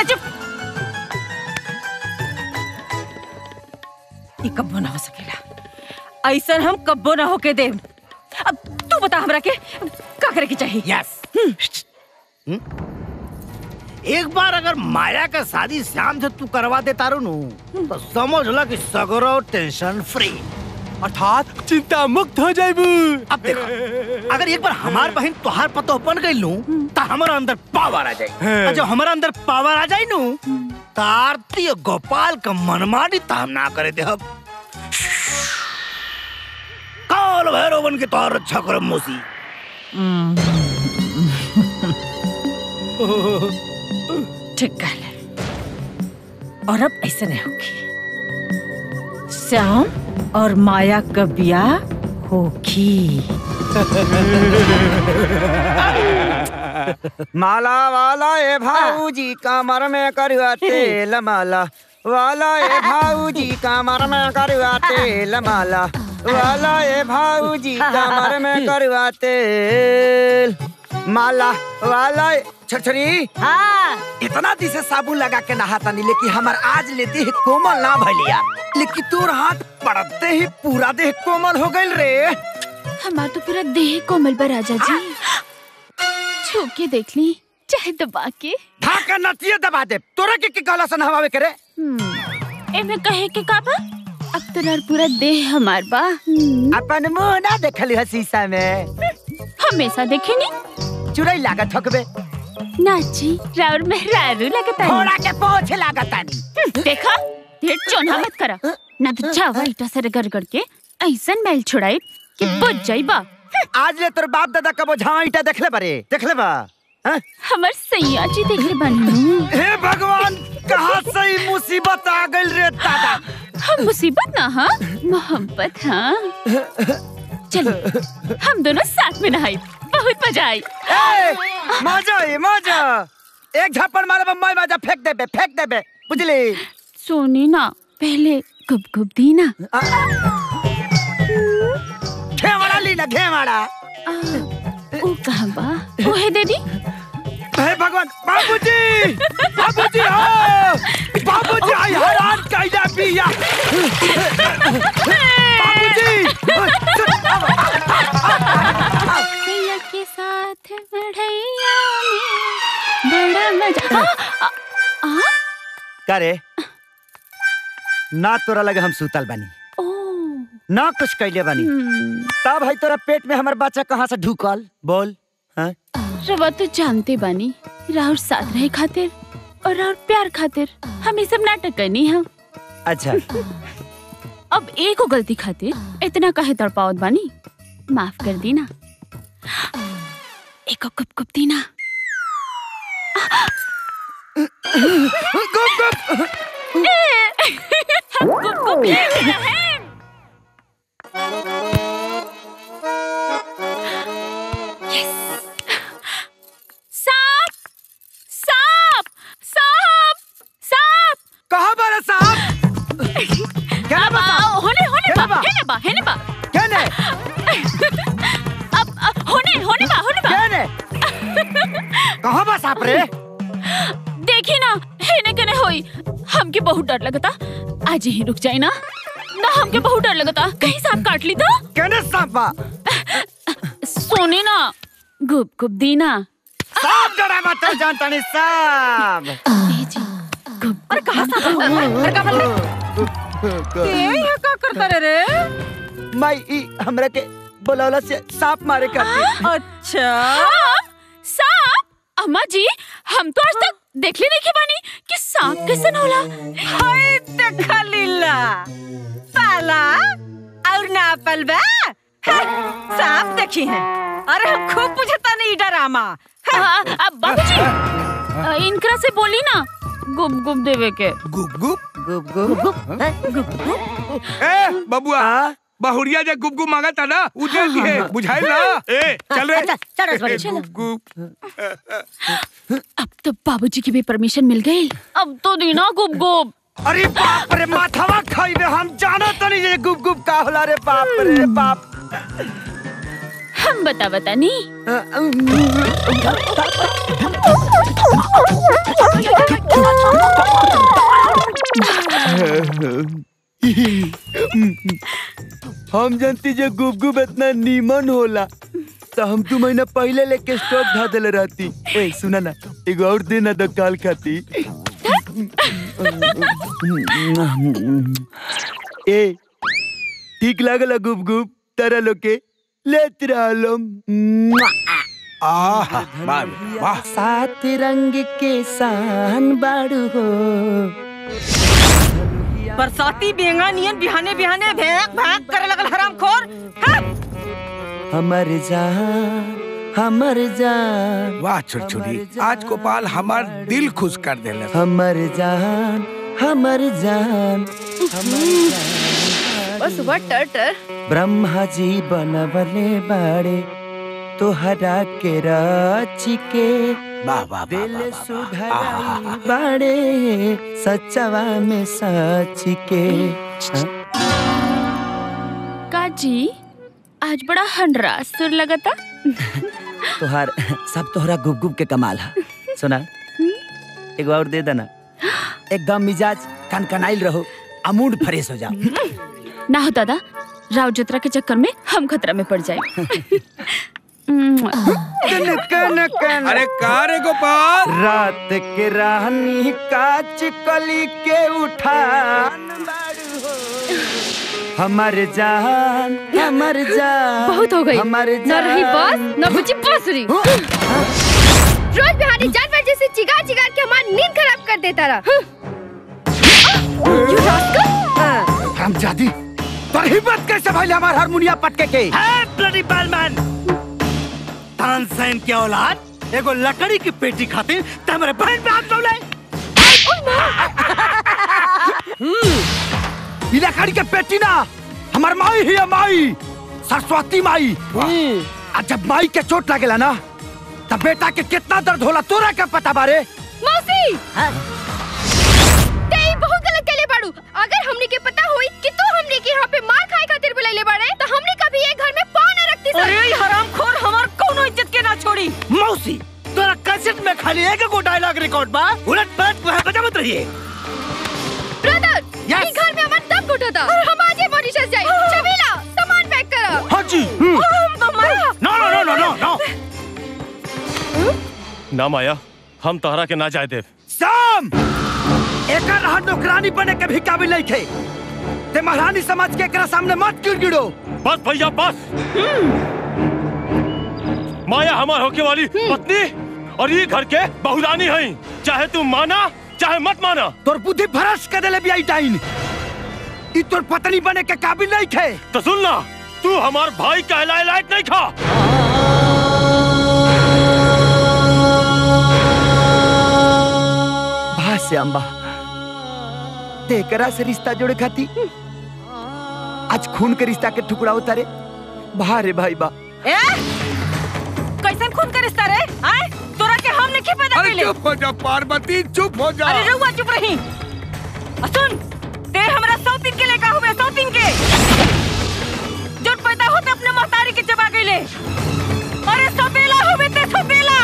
ये कब्बो ना हो सकेला ऐसा हम कब्बो ना होके दे अब तू बता हमरा के का करे के चाहिए यस एक बार अगर माया का शादी श्याम से तू करवा दे तारू नु तो समझ ला कि सगरो टेंशन फ्री अर्थात चिंता मुक्त हो जाइबू अब देखो अगर एक बार हमार बहन तोहार पतो बन गई लू तो हमारा अंदर पावर आ जाए हाँ। और जब हमारा अंदर पावर आ जाए नू तो आरती और गोपाल का मनमानी तो हम ना करे दे हम काल भैरव बन के तोहार रक्षा करम मौसी ठीक कहले और अब ऐसे नहीं होगी श्याम और माया का ब्याह होगी माला वाला ए भाऊजी कमर में करुआ तेल माला वाला ए भाऊजी कमर में करुआ तेल माला वाला ए भाऊजी कमर में करुआ तेल माला वाला ए- छछरी हाँ इतना दिन से साबुन लगा के नहाता नहीं लेकिन हमार आज ले देह कोमल ना भलिया लेकिन तोर हाथ पड़ते ही पूरा देह कोमल हो गइल रे हमार तो पूरा देह कोमल बा राजा जी छू के देख ली चाहे दबा के ढाका नतिये दबा दे तोरा के के कहला सन हवावे करे हम्म, एमे कहे के का बा अब तोरा पूरा देह हमार बा हम्म, अपन मुंह ना देखली है शीशा में हमेशा देखे नी चुड़ई लागत हकबे नाची राउर में रारू लगता घोड़ा के पोछ लागतानी देखा ढेर चोना मत करा ना तो चावा ईटा से रगड़ के ऐसन मैल छुड़ाई कि बुझ जाइबा आज ले तोर बाप दादा कबो झावा ईटा देखले बारे देखले बा हाँ? हमर सैया जी देखले बानी हे भगवान कहाँ से ई मुसीबत आ गइल रे दादा हम मुसीबत ना हाँ मोहब्बत हाँ चलो हम दोनों साथ में नहाई बहुत मजा आई ए, मजा है मजा एक झप्पड़ मारे बम्बई माजा फेंक देबे फेंक देबे बुझली सोनी ना पहले गुप गुप दी ना घेवाड़ा ली ना घेवाड़ा ओ कहाँ बा ओहे दे दी हे भगवान बाबूजी बाबूजी हो बाबूजी आई हैरान कैला बिया भैया के साथ बढ़ैया में बड़ा मजा आ, आ, आ, करे ना तोरा लगे हम सुतल बानी ना कुछ कैले बानी तब भाई तोरा पेट में हमार बच्चा कहाँ से ढुकल बोल हाँ? रवा तो जानते बानी राहुल साथ रहे खातिर और राहुल प्यार खातिर हम ये सब नाटक करनी है अच्छा अब एक को गलती खातिर इतना कहे तड़पावत बानी माफ कर दी ना एक को कुप कुप दी ना गुप गुप हम कुप कुप ले रहे हैं सांप सांप सांप सांप कहाँ बारा साहब क्या बा होने होने बा हेने बा हेने बा केने अब अब होने होने बा होने बा केने कहाँ बा सांप रे देखी ना हेने कने होई हमके बहुत डर लगता आज ही रुक जाए ना ना हमके बहुत डर लगता कहीं सांप काट ली तो केने सांप बा सोने ना गुप गुप दी ना सांप डरा मत जानता नहीं सांप अरे कहाँ सांप अरे कहाँ बोल ये यहाँ का करता रे रे माई ई हमरा के बोलौला से सांप मारे करती अच्छा सांप अम्मा जी हम तो आज तक देखले नहीं के बानी कि सांप कैसन होला हाय देखा लीला पाला और ना पलबा सांप देखी है अरे हम खूब बुझता नहीं डरामा अब बाबूजी अ, इनकरा से बोली ना गुप गुप देवे के गुप गुप गुप गुप ए बबुआ बहुरिया जे गुप गुप मांगा था ना उ दे दिए बुझाई ना ए चल रे चल, चल रसवाड़ी, चल। गुप गुप अब तो बाबूजी की भी परमिशन मिल गई अब तो देना गुप गुप अरे बाप रे माथवा खाइबे हम जानो तो नहीं ये गुप गुप का होला रे बाप रे बाप हम बता बता नहीं हम जानती जे गुप गुप इतना नीमन होला तो हम तू महीना पहले लेके स्टॉक धा देले रहती ए सुना ना एगो और देना दो काल खाती ए ठीक लागल गुप गुप तारा लोग के लेत रहलो आहा वाह वाह सात रंग के सान बाड़ू हो बरसाती बेंगा नियन बिहाने बिहाने भेंक भाग करे लगल हराम खोर हमर जान हमर जान वाह छुरछुरी आज गोपाल हमार दिल खुश कर देले हमर जान हमर जान बस सुबह टर टर ब्रह्मा जी बनवले बाड़े तोहरा के राची के वाह वाह दिल सुधराई बाड़े सचवा में सच के काजी आज बड़ा हंडरा सुर लगता तोहार सब तोहरा गुप गुप के कमाल है सुना एगो और दे देना एकदम मिजाज कनकनाइल रहो आ मूड फ्रेश हो जाओ ना हो दादा राव जतरा के चक्कर में हम खतरा में पड़ जाए अरे का रे गोपाल रात के रानी काच कली के उठान हमर जान हमर जान बहुत हो गई हमर न रही बस न बुझी बांसुरी रोज बिहारी जानवर जैसे चिगार चिगार के हमारी नींद खराब कर देता रहा हम जादी पर हिम्मत कैसे भाई हमार हारमोनिया पटके के ब्लडी बालमैन तानसेन के औलाद एगो लकड़ी की पेटी खातिर तमरे बहन पे हाथ डोले ई लकड़ी के पेटी ना हमार माई ही है माई सरस्वती माई आ जब माई के चोट लगेला ना तब बेटा के कितना दर्द होला तोरा क्या पता बारे मौसी ते ई बहुत गलत केले बाड़ू अगर हमने के पता होई कि तू हमने के यहाँ पे मार खाए खातिर बुलाइले बाड़े तो हमने कभी ये घर में पाँव न रखती सर अरे ये हरामखोर हमार कोनो इज्जत के ना छोड़ी मौसी तोरा कैसेट में खाली एक गो डायलॉग रिकॉर्ड बा उलट पलट को बजा मत रहिए ब्रदर ई घर में हमार दम घुटा था और हम आज ही मॉरिशस जाए चबीला सामान पैक करा हाँ जी हम तो माया नो नो नो नो नो ना माया हम तोहरा के ना जाए देव शाम एकर रहा नौकरानी बने के भी काबिल नहीं थे ते महारानी समझ के एकरा सामने मत गिड़गिड़ो बस भैया बस माया हमार होके वाली पत्नी और ये घर के बहुरानी है चाहे तू माना चाहे मत माना तोर बुद्धि भ्रष्ट कर देले बियाई टाइन ई तोर पत्नी बने के काबिल नहीं थे तो सुन ना तू हमार भाई कहलाए लायक नहीं खा भा से अम्बा तेकरा से रिश्ता जोड़े खाती आज खून के रिश्ता के टुकड़ा उतारे भा रे भाई बा ए कैसन खून का रिश्ता रे आए तोरा के हम नहीं पैदा अरे कइले चुप हो जा पार्वती चुप हो जा अरे रहुआ चुप रही आ सुन ते हमरा सौतीन के लेका हुए सौतीन के जो पैदा होते अपने महतारी के चबा गइले अरे सपेला हुए ते सपेला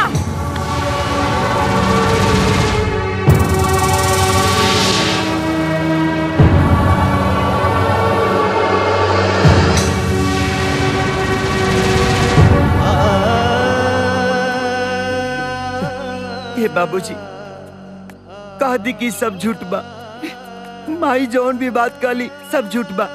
ये बाबूजी कह दी कि सब झूठ बा माई जौन भी बात कहली सब झूठ बा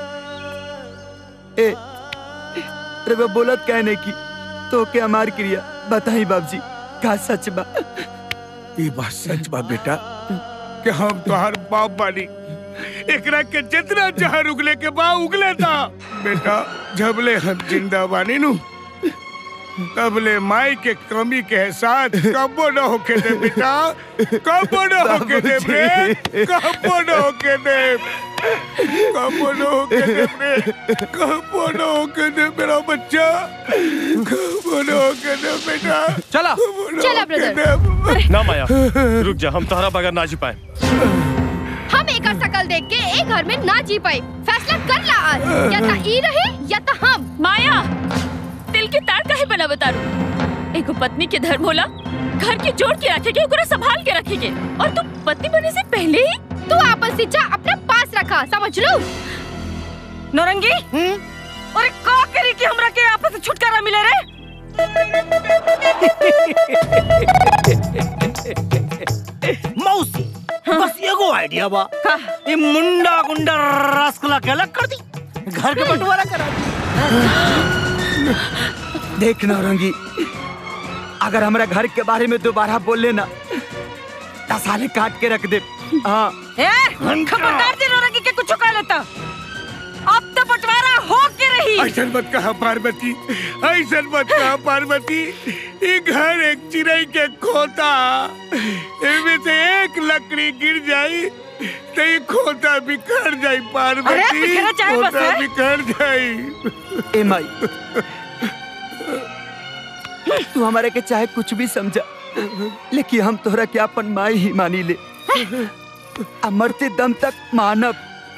ए रे बोलत कहने की तो के हमार क्रिया बताई बाबूजी का सच बा ये बात सच बा बेटा कि हम तोहर बाप बानी एकरा के जितना जहर उगले के बा उगले था बेटा जबले हम जिंदा बानी नु तबले माई के कमी के एहसास कबो न होके दे बेटा कबो न होके दे रे कबो न होके दे कबो न होके दे रे कबो न होके दे मेरा बच्चा कबो न होके दे बेटा चला चला ब्रदर ना माया रुक जा हम तोहरा बगैर ना जी पाए हम एक शकल देख के एक घर में ना जी पाए फैसला कर ला आज या ता ई रहे या ता हम माया दिल के तार काहे बना बतारू एगो पत्नी के धर्म होला घर के जोड़ के रखेगे ओकरा संभाल के रखेगे और तू पत्नी बनने से पहले ही तू आपन शिक्षा अपने पास रखा समझ लो नौरंगी अरे का करी कि हमरा के आपस से छुटकारा मिले रे मौसी बस एगो आइडिया बा ये मुंडा गुंडा रसगुल्ला के अलग कर दी घर के बंटवारा करा दी देख नौरंगी अगर हमरा घर के बारे में दोबारा बोले ना दस साले काट के रख दे हाँ ए खबरदार जी नौरंगी के कुछ कह लेता अब तो बंटवारा हो के रही ऐसा मत कहा पार्वती ऐसा मत कहा पार्वती ये घर एक चिड़ै के खोता इनमें से एक लकड़ी गिर जाई तो ये खोता बिखर जाई अरे, पार्वती बिखरा चाहे बस खोता है? बिखर जाई ए माई तू हमारे के चाहे कुछ भी समझा लेकिन हम तोहरा के अपन माई ही मानी ले आ मरते दम तक मानब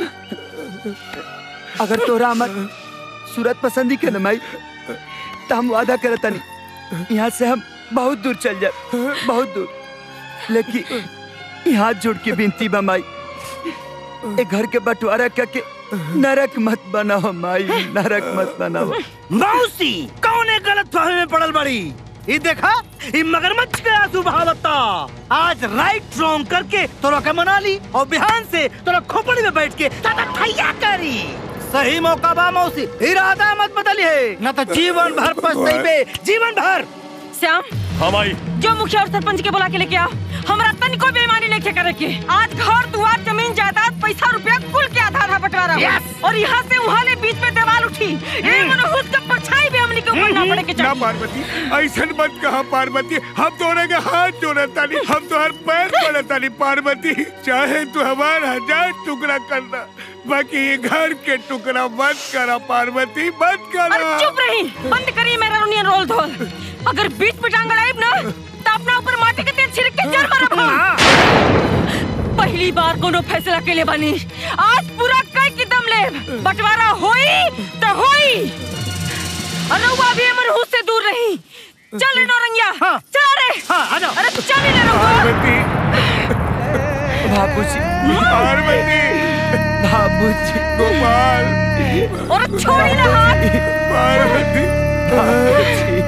अगर तोहरा हमार सूरत पसंदी के न माई तो हम वादा करता नहीं यहाँ से हम बहुत दूर चल जाए बहुत दूर लेकिन यहाँ जोड़ के बिनती बा माई ए घर के बंटवारा करके नरक मत बनाओ माई नरक मत बनाओ मौसी कौन है गलत फहमी में पड़ल बड़ी ये देखा ये मगरमच्छ के आंसू बहावता आज राइट रॉन्ग करके तोरा के मना ली और बिहान से तोरा खोपड़ी में बैठ के ताता ठैया करी सही मौका बा मौसी इरादा मत बदली है न तो जीवन भर पछताई जीवन भर श्याम हाँ माई जो मुखिया और सरपंच के बुला के लेके आओ हमरा तनिको बेईमानी नहीं करे के आज घर दुआर जमीन जायदाद पैसा रुपया कुल के आधा आधा बंटवारा हुआ। Yes! और यहाँ से वहाँ ले बीच में दीवार उठी ये मनोहुस का परछाई भी हमने के ऊपर ना पड़े के ना चाहिए पार्वती ऐसा मत कहा पार्वती हम तोरे के हाथ जोड़े तानी हम तोहर पैर पड़े तानी पार्वती चाहे तू हमार हजार टुकड़ा करना बाकी ये घर के टुकड़ा मत करा पार्वती मत अरे करा चुप रही बंद करी मेरा रोनियन रोल धोल अगर बीच में टांग अड़ाइब ना तो अपना ऊपर माटी के तेल छिड़क के जर मारब हम पहली बार कोनो फैसला के लिए बनी आज पूरा कई की दम ले बंटवारा होई तो होई अनुवा भी हमर हुस से दूर रही चल रे नौरंगिया चल रे हां आ जाओ अरे चल रे रघुआ बाबूजी पार्वती बाबूजी गोपाल और छोड़ी ना हाथ पार्वती बाबूजी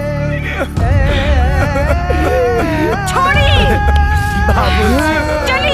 छोड़ी बाबूजी चली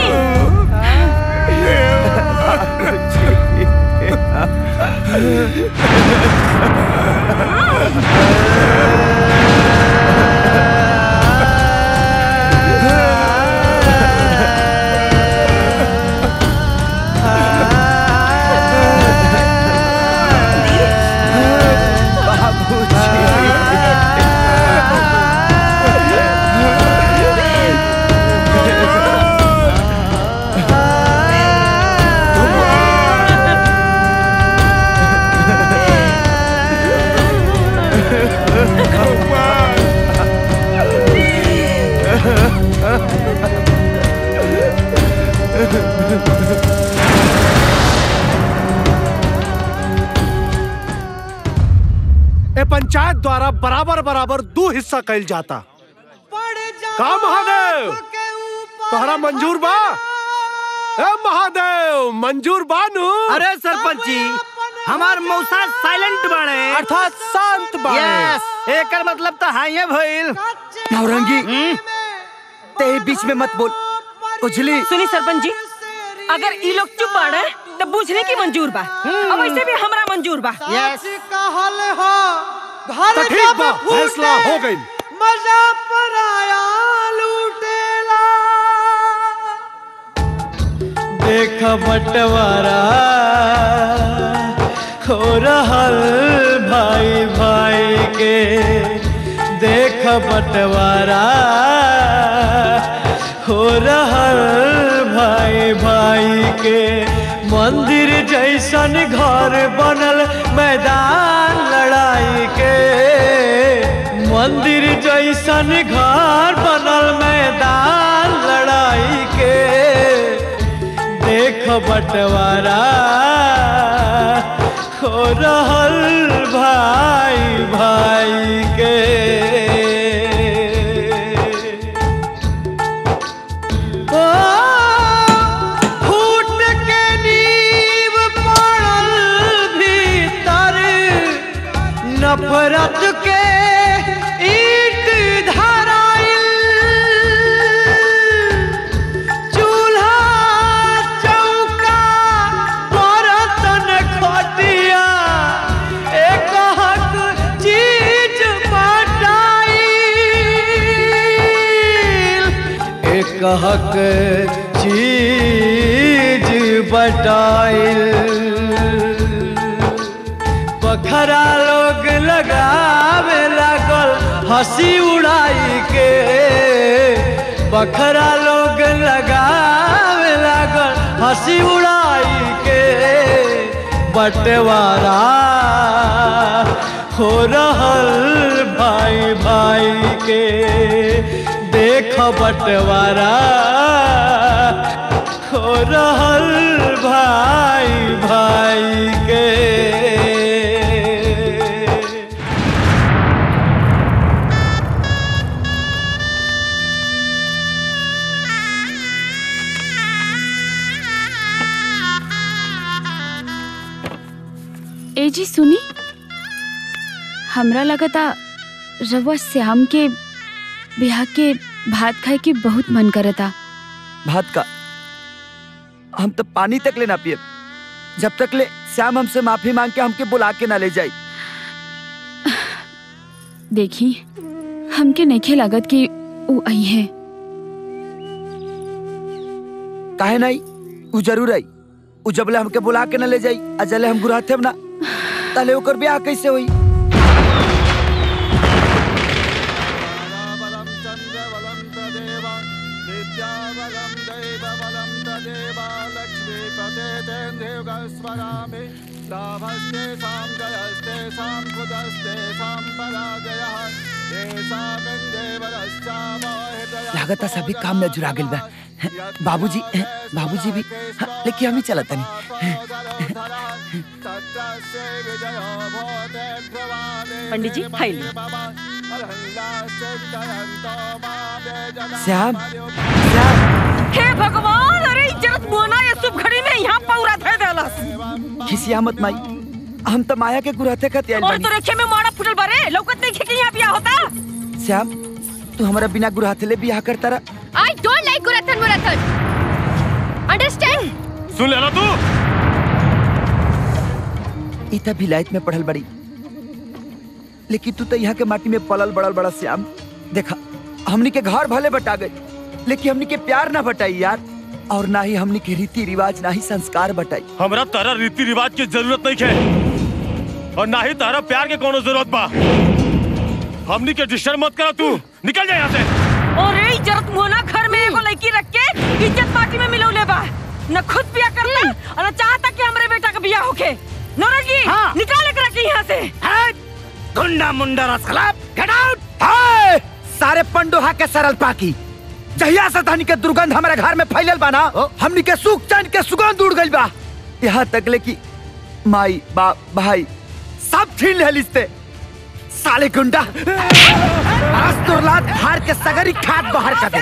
ए पंचायत द्वारा बराबर बराबर दो हिस्सा कैल जाता का महादेव तोहरा मंजूर बा ए महादेव मंजूर बानू अरे सरपंच जी हमार मौसा साइलेंट बाड़े अर्थात शांत बाड़े यस एकर मतलब तो हाई है भइल नौरंगी ते बीच में मत बोल उजली सुनी सरपंच जी अगर ई लोग चुप बाड़े तो बुझने की मंजूर बा अब ऐसे भी हमरा मंजूर बा यस कहल हो घर तो ठीक बा फैसला हो गई मजा पर आया लूटेला देख बंटवारा हो रहल भाई भाई के देख बंटवारा हो रहल भाई भाई के मंदिर जैसन घर बनल मैदान लड़ाई के मंदिर जैसन घर बनल मैदान लड़ाई के देख बंटवारा हो रहल भाई भाई के ओ, फूट के नींव पड़ल भीतर नफरत के ईट धराइल चूल्हा चौका बर्तन खटिया एक हक चीज बटाइल एक हक चीज बटाइल बखरा लोग लगावे लागल हंसी उड़ाई के बखरा लोग लगावे लागल हंसी उड़ाई के बंटवारा हो रहल भाई भाई के देख बंटवारा हो रहल भाई भाई के ए जी सुनी हमरा लगता रवा श्याम के ब्याह के भात खाए के बहुत मन करता भात का हम तो पानी तक ले ना पिए जब तक ले श्याम हमसे माफी मांग के हमके बुला के ना ले जाई देखी हमके नइखे लागत कि ऊ आई है काहे नहीं उ जरूर आई उ जबले हमके बुला के ना ले जाई आ जले हम गुराथे ना तले ओकर ब्याह कैसे होई लागता सभी काम में जुड़ा गइल बा बाबूजी बाबूजी भी हाँ, लेकिन हम ही चलत नहीं पंडित जी खाई ली श्याम हे भगवान अरे इज्जत मोना ये शुभ घड़ी में यहाँ पौरा थे देलस खिसिया मत माई हम तो माया के गुराते खाते आइल और बानी तो रेखे में मारा फुटल बारे लौकत नहीं खेके यहाँ बिया होता श्याम तू हमारा बिना गुराहते बियाह करता रहा आई डोंट लाइक गुरथन मुरथन अंडरस्टैंड सुन ले तू ई त विलायत में पढ़ल बड़ी लेकिन तू तो यहाँ के माटी में पलल बड़ल बड़ा श्याम देखा हमनी के घर भले बटा गए लेकिन हमनी के प्यार ना बटाई यार और ना ही हमनी के रीति रिवाज ना ही संस्कार बटाई हमरा तारा रीति रिवाज की जरूरत नहीं है और ना ही तारा प्यार के कोनो जरूरत बा हमनी के डिस्टर्ब मत करा तू निकल जा यहाँ से अरे इज्जत मोना घर में एगो लड़की रख के इज्जत माटी में मिलौले बा न खुद बिया करता और न चाहता कि हमरे बेटा का बिया होके नौरंगी हाँ। निकाल के रखी यहाँ से गुंडा मुंडा रसखलाप गेट आउट हाय! सारे पंडोहा के सरल पाकी जहिया से धनी के दुर्गंध हमारे घर में फैलल बा ना हमनी के सुख चैन के सुगंध उड़ गइल बा यहाँ तक ले कि माई बाप भाई सब छीन ले लिस्ते साले गुंडा आज तुरलात फाड़ के सगरी खाद बाहर कर दे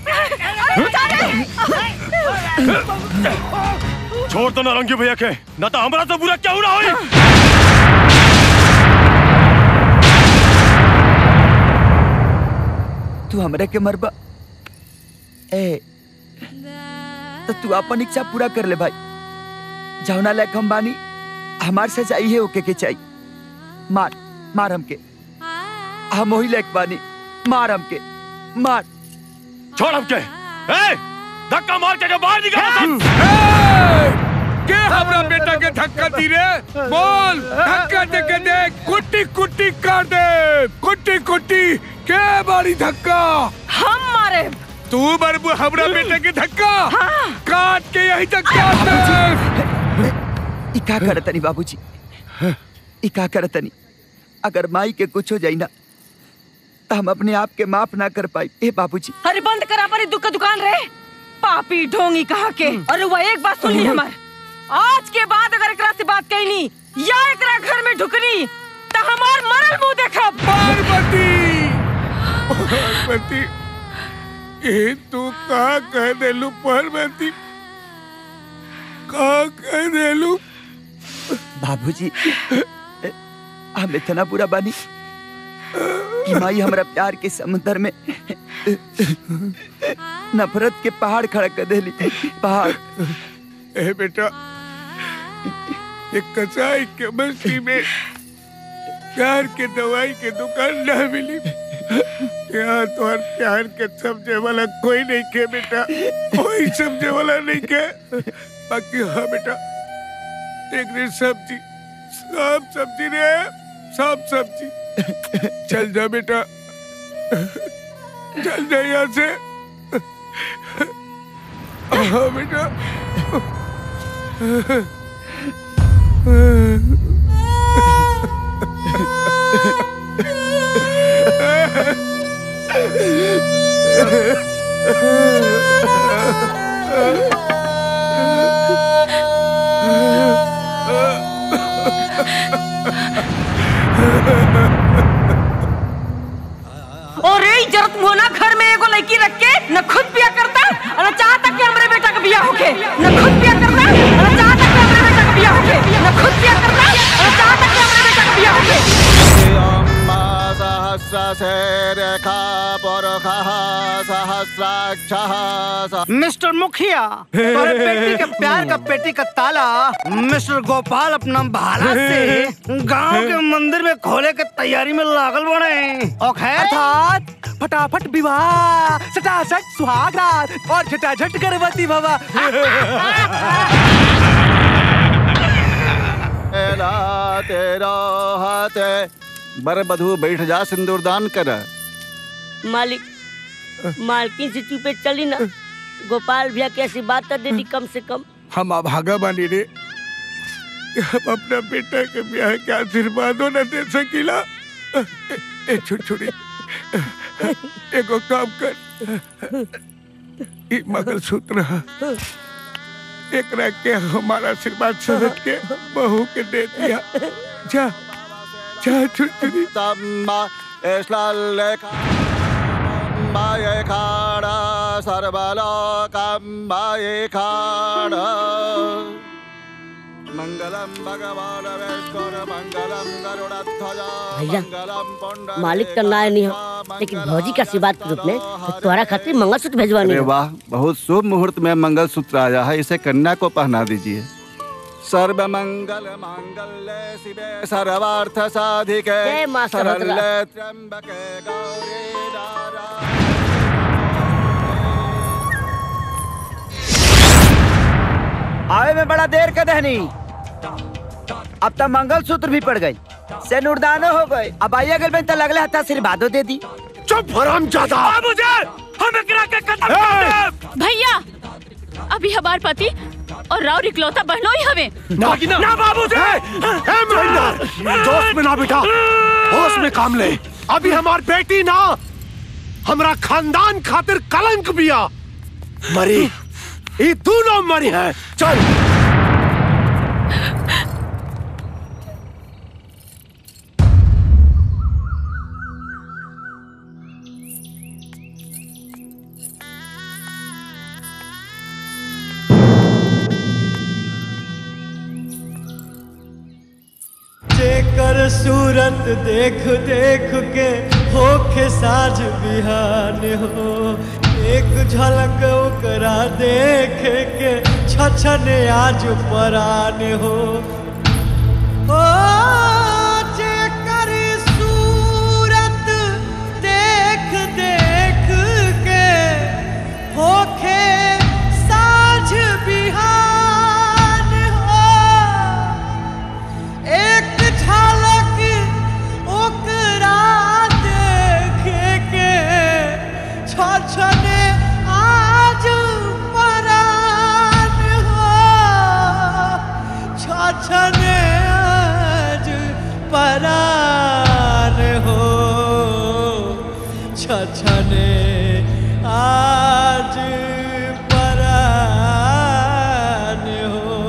छोड़ तो नारंगी भैया के न तो हमरा से बुरा क्या हो रहा होई तू हमरे के मरबा ए तो तू अपन इच्छा पूरा कर ले भाई जौना लायक हम बानी हमार से चाहिए ओके के चाहिए मार मार हमके हम वही लायक बानी मार हमके मार छोड़ हमके ए धक्का मार के बाहर निकाल के हमरा बेटा के धक्का दी रे बोल धक्का दे के देख कुट्टी कुट्टी कर दे कुट्टी कुट्टी के बारी धक्का हम मारे तू बरबू हमरा बेटे के धक्का काट के यही तक काट दे ई का करतनी बाबूजी ई का करतनी अगर माई के कुछ हो जाई ना तो हम अपने आप के माफ ना कर पाई ए बाबूजी अरे बंद करा पर दुख दुकान रे पापी ढोंगी कहा के अरे वह एक बात सुनी हमार आज के बाद अगर एकरा से बात कैनी या एकरा घर में ढुकनी तो हमार मरल मुंह देखब पार्वती पार्वती ये तू का कह देलू पार्वती का कह देलू बाबूजी हम इतना बुरा बानी कि माई हमरा प्यार के समुद्र में नफरत के पहाड़ खड़ा कर देली पहाड़ ए बेटा एक कसाई के बस्ती में प्यार के दवाई के दुकान न मिली यहाँ तो हर प्यार के समझे वाला कोई नहीं के बेटा कोई समझे वाला नहीं के बाकी हाँ बेटा एक रे सब्जी सब सब्जी रे सब सब्जी चल जा बेटा चल जा यहाँ से हाँ बेटा और ये इज्जत मोना घर में एगो लड़की रख के न खुद बिया करता और न चाहता कि हमरे बेटा का बिया होके न खुद बिया करता और न चाहता कि हमरे बेटा का बिया होके न खुद बिया करता और न चाहता कि हमरे बेटा का बिया होके मिस्टर मुखिया तोरे बेटी के प्यार का पेटी का ताला मिस्टर गोपाल अपना भाला से गांव के मंदिर में खोले के तैयारी में लागल बने और खैर अर्थात फटाफट विवाह सटासट सुहागरात और झटाझट गर्भवती भवा तेरा तेरा हाथ बर बधू बैठ जा सिंदूरदान कर मालिक मालकिन से चुपे चली ना गोपाल भैया की ऐसी बात कर देती कम से कम हम अभागा बानी रे कि हम अपना बेटा के ब्याह के आशीर्वादों न दे सकीला ए, ए छुटछुड़ी एगो काम कर ई मंगलसूत्र है एकरा के हमारा आशीर्वाद समझ के बहू के दे दिया जा जा छुटरी तम्मा एश्लालेखा माये खाड़ा सर्वलोकम्बाये खाड़ा मंगलम भगवान विष्णु मंगलम गरुड़ध्वज भैया मंगलम पुंडरीकाक्ष मालिक का नाय नहीं हो लेकिन भौजी का आशीर्वाद के रूप में तुम्हारा खातिर मंगलसूत्र भेजवानी अरे है वाह बहुत शुभ मुहूर्त में मंगल सूत्र आया है इसे कन्या को पहना दीजिए सर्व मंगल मांगल्य शिवे सर्वार्थ साधिके जय मां सरस्वती। शरण्ये त्र्यंबके गौरी आवे में बड़ा देर का दहनी अब तो मंगलसूत्र भी पड़ गई से नुरदानो हो गए अब आइए गल तो लगले हता आशीर्वादो दे दी चुप हराम जादा मुझे हम एकरा के खत्म कर देब भैया अभी हमार पति और राव इकलौता बहनों ही हवे ना ना बाबू जी हे महेंद्र जोश में ना बेटा होश में काम ले अभी हमार बेटी ना हमरा खानदान खातिर कलंक बिया मरी ये दोनों मरी है चल जेकर सूरत देख देख के होखे साझ बिहान हो एक झलक ओकरा देख के छछन आज परान हो ओ जेकर सूरत देख देख के होखे साझ बिहान हो एक झलक ओकरा देखे के छछने आज परान हो छछने आज परान हो छछने आज परान हो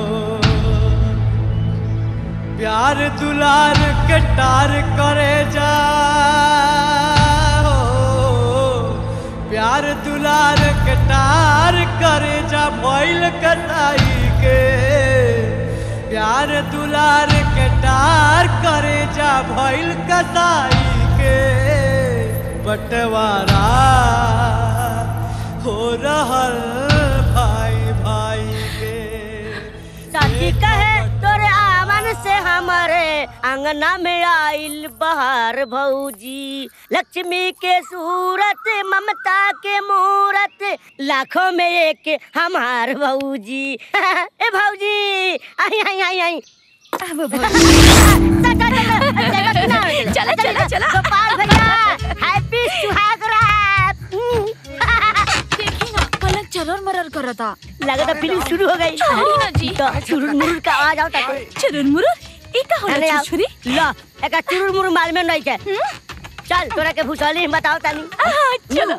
प्यार दुलार के टार करे जा हो। प्यार दुलार के टार करे जा भइल कटाई के प्यार दुलार के टार करे जा भइल कटाई के बंटवारा हो रहल भाई भाई के चाची कहे तोरे आवन से हमारे अंगना में आइल बहार भौजी लक्ष्मी के सूरत ममता के मूरत लाखों में एक हमार भौजी ए भौजी आई आई आई आई चला चला चला गोपाल भैया हैप्पी सुहाग रात देखी ना पलक चरर मरर करता लगता फिल्म शुरू हो गई छोड़ी ना जी तो चुरुर मुरुर का आवाज आवता है चुरुर मुरुर ई का होला अरे आओ। छुरी ला एका चुरुर मुरुर माल में नहीं के चल तोरा के भूसौली हम बताओ तानी चलो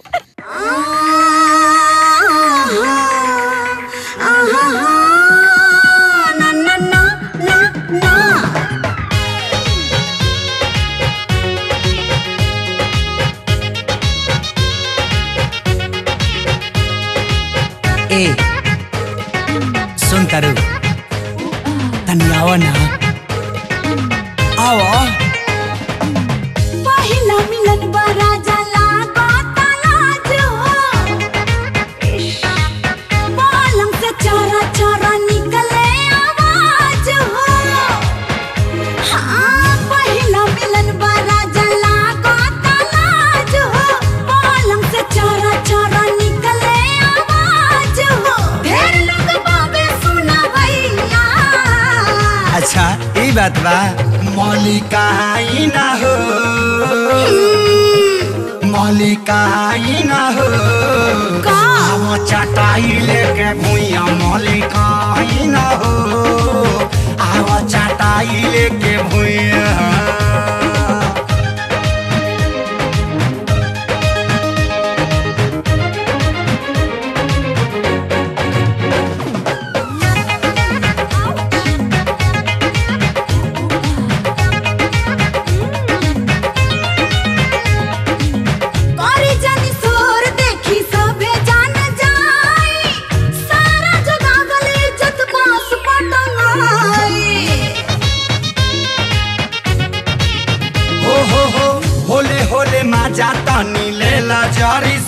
ए सुन तारू तनी आओ ना आओ पहिला मिलन बड़ा जला बाता लाज हो पलंग से चोरा चोरा निकले आवाज हो हाँ पहिला मिलन बड़ा जला बाता लाज हो पलंग से चोरा चोरा निकले आवाज हो ढेर लोग बाबे सुना भैया अच्छा ई बात बा मौलिकाई ना हो मौलिकाई ना हो आव चटाई लेके भूया मौलिकाई ना हो आव चटाई लेके भूया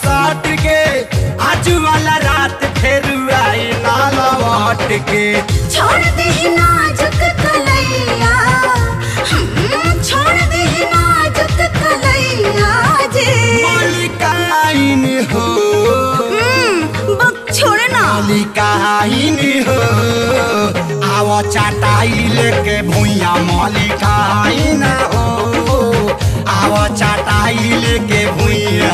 साट के आज वाला रात फिर आई ना लौट के छोड़ दे नाजुक कलैया हम्म, छोड़ दे नाजुक कलैया जे मलिकाइन हो बक छोड़ ना मलिकाइन हो आवा चाटाई लेके भुइया मलिकाइन हो आवा चाटाई लेके भुइया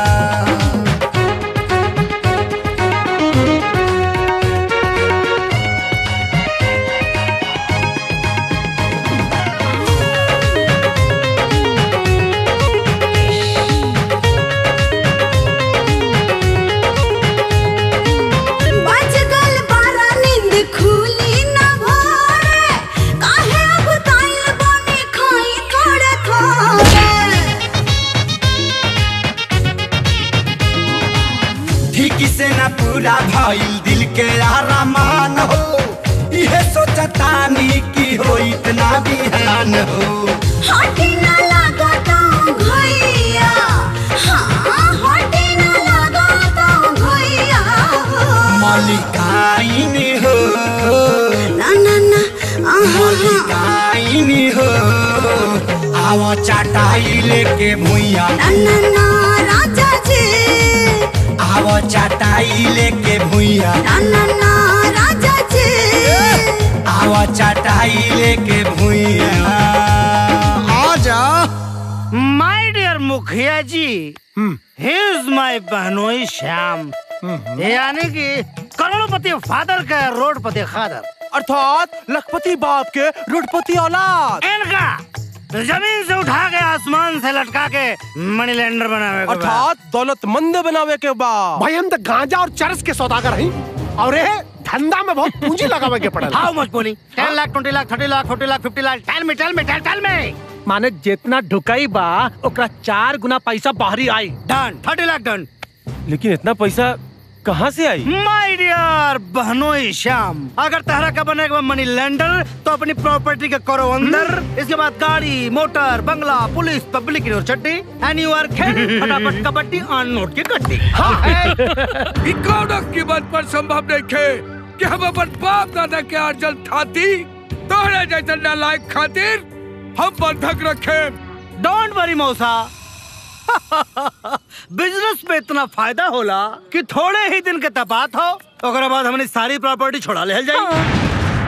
बज गल बारा नींद खुली ना भोरे काहे अब ताइल बने खाई थोड़े थोड़े ठीक से न पूरा भइल दिल के आरामान हो इहे सोचतानी की हो इतना बिहान हो हटी ना लगा तो भैया हाँ हटी ना लगा तो भैया मलिकाइन हो ना ना ना मलिकाइन हो आवा चाटाई लेके भुइया ना ना ना राजा जी आवा चाटाई लेके भुइया ना ना ना राजा जी आवा चाटाई लेके भुइया आजा माय डियर मुखिया जी हिज माय बहनोई श्याम यानी कि करोड़पति फादर का रोडपति खादर अर्थात लखपति बाप के रुडपति औलाद इनका जमीन से उठा के आसमान से लटका के मनी लैंडर बनावे के बाद। अर्थात दौलतमंद बनावे के बाद भाई हम तो गांजा और चरस के सौदागर हैं और ये धंधा में बहुत पूंजी लगावे के पड़ल हाउ मच बोली ten lakh twenty lakh thirty lakh forty lakh fifty lakh tell me टेल मी टेल टेल मी माने जितना ढुकाई बा ओकरा चार गुना पैसा बाहरी आई डन थर्टी लाख डन लेकिन इतना पैसा कहाँ से आई माय डियर बहनोई श्याम अगर तहरा का बने मनी लैंडर तो अपनी प्रॉपर्टी के करो अंदर इसके बाद गाड़ी मोटर बंगला police public university and you are खेल फटाफट कबड्डी ऑन नोट की गड्डी ई कौनो कीमत पर संभव नहीं खे कि हम अपन बाप दादा के अर्जन थाती तोहरे जैसे नालायक खातिर हम बंधक रखे डोंट वरी मौसा बिजनेस में इतना फायदा होला कि थोड़े ही दिन के तपात हो ओकरा बाद हमने सारी प्रॉपर्टी छोड़ा ले जाई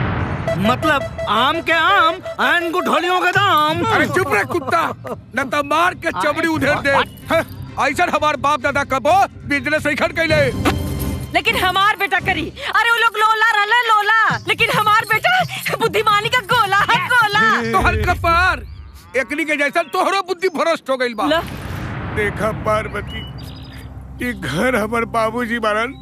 मतलब आम के आम एंड गुठलियों के दाम अरे चुप रह कुत्ता न तो मार के चमड़ी उधेर दे हैं, ऐसा हमार बाप दादा कबो बिजनेस नहीं खड़ कैले लेकिन हमार बेटा करी अरे वो लोग लोला रहले लोला लेकिन हमार बेटा बुद्धिमानी का गोला है गोला तोहर कपार एकनी के जैसा तोहरो बुद्धि भ्रष्ट हो गइल बा देखा पार्वती ये घर हमार बाबूजी बारन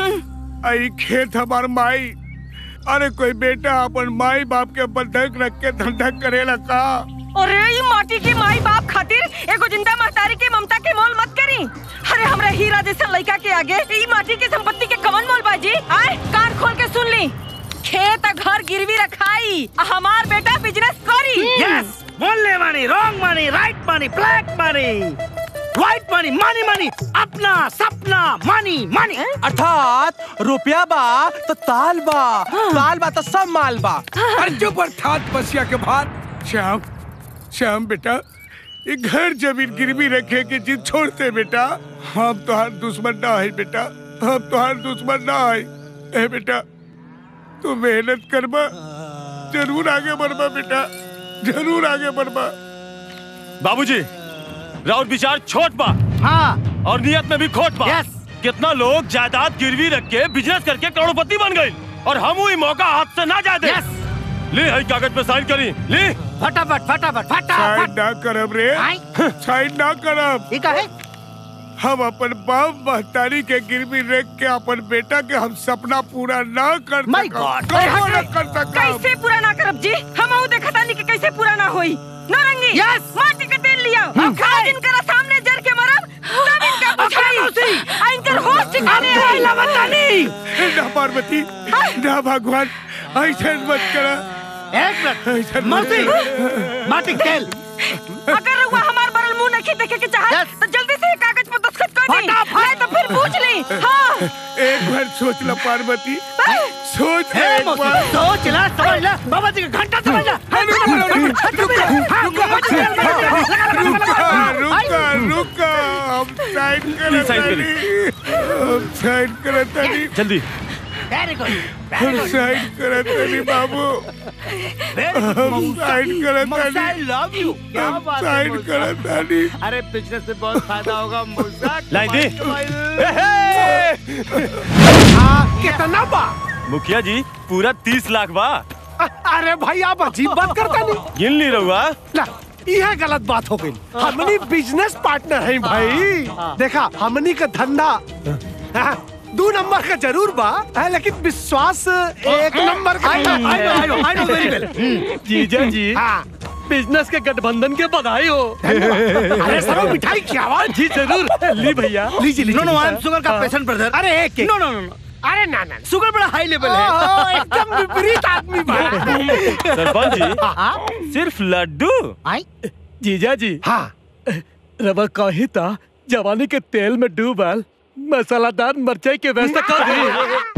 आई खेत हमार माई अरे कोई बेटा अपन माई बाप के बंधक रख के धंधा करेला का अरे ये माटी की माई बाप खातिर एगो जिंदा महतारी के ममता के मोल मत करी अरे हमरा हीरा जैसा लड़का के आगे ई माटी के संपत्ति के कवन मोल बाजी आए कान खोल के सुन ली खेत आ घर गिरवी रखाई आ हमार बेटा बिजनेस करी यस बोलने मानी रॉन्ग मानी राइट मानी ब्लैक मानी व्हाइट मानी मानी मानी अपना सपना मानी मानी अर्थात रुपया बा तो ताल बा ताल बा तो सब माल बा अरे चुप अर्थात बसिया के भात श्याम श्याम बेटा ये घर जमीन गिरवी रखे के जिद छोड़ते बेटा हम तोहार दुश्मन ना है बेटा हम तोहार दुश्मन ना है ए बेटा तू मेहनत करबा जरूर आगे बढ़बा बेटा जरूर आगे बढ़बा बाबूजी राउत विचार छोट बा हाँ और नियत में भी खोट बा यस कितना लोग जायदाद गिरवी रख के बिजनेस करके करोड़पति बन गए और हम वही मौका हाथ से ना जाते यस ले हई कागज पे साइन करी ले फटाफट फटाफट साइड फटाफट ना करब रे साइड ना करब ठीक है हम अपन बाप महतारी के गिरवी रख के अपन बेटा के हम सपना पूरा ना कर My सकब। God! कबो ना कर सकब कैसे पूरा ना करब जी हम ऊ देखा तानी कि कैसे पूरा ना होई नारंगी Yes! माटी के तेल लिया आज इनकरा सामने जर के मरब तब इनका बुझाई आ इनकर होश ठिकाने आई बतानी ना पार्वती ना भगवान ऐसे मत करा एक मिनट मर्सी माटी के तेल अगर वो हमार बरल मुंह नहीं देखे के चाहत तो जल्दी से ये कागज पर दस्तखत कर नहीं नहीं तो फिर पूछ ली हाँ एक बार सोच लो पार्वती सोच ले एक बार सोच ला समझ ला बाबा जी का घंटा समझ ला रुका रुका रुका हम साइड Please sign करत करी। हम साइड करत तानी जल्दी वेरी गुड हम साइड करत तानी बाबू हम साइड करत तानी आई लव यू क्या हम बात है साइड मूसा? करत तानी अरे बिजनेस से बहुत फायदा होगा मूसा लाइन दे कितना बा मुखिया जी पूरा तीस लाख बा अरे भाई आप अजीब बात करता नहीं गिन ली रहुआ ला यह गलत बात हो गई हमनी बिजनेस पार्टनर हैं भाई देखा हमनी का धंधा हाँ, दो नंबर का जरूर बा हाँ, लेकिन विश्वास एक नंबर का I know, I know, I know, I know very well. जीजा जी हाँ बिजनेस के गठबंधन के बधाई हो अरे सरो मिठाई की आवाज जी जरूर ली भैया लीजिए लीजिए नो नो आई एम शुगर का हाँ। पेशेंट ब्रदर अरे एक एक नो नो नो अरे ना ना शुगर बड़ा हाई लेवल ओह, है एकदम विपरीत आदमी बा सरपंच जी सिर्फ लड्डू जीजा जी हाँ रवा कही था जवानी के तेल में डूबल मसालादार मिर्चाई के व्यवस्था कर दी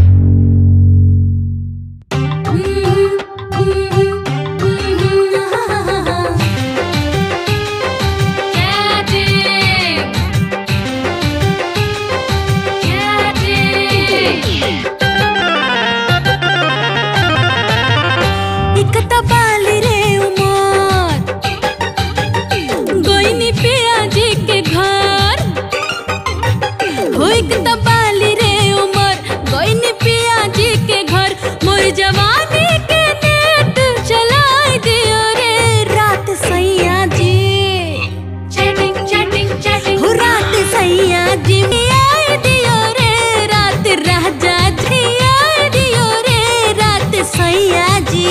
एक तबाली रे उमर गोइनी पिया जी के घर हो एक तबाली रे उमर गोइनी पिया जी के घर मोर जवानी के नेट चलाए दियो रे रात सैया जी चैटिंग चैटिंग चैटिंग हो रात सैया जी आए दियो रे रात राजा जी आए दियो रे रात सैया जी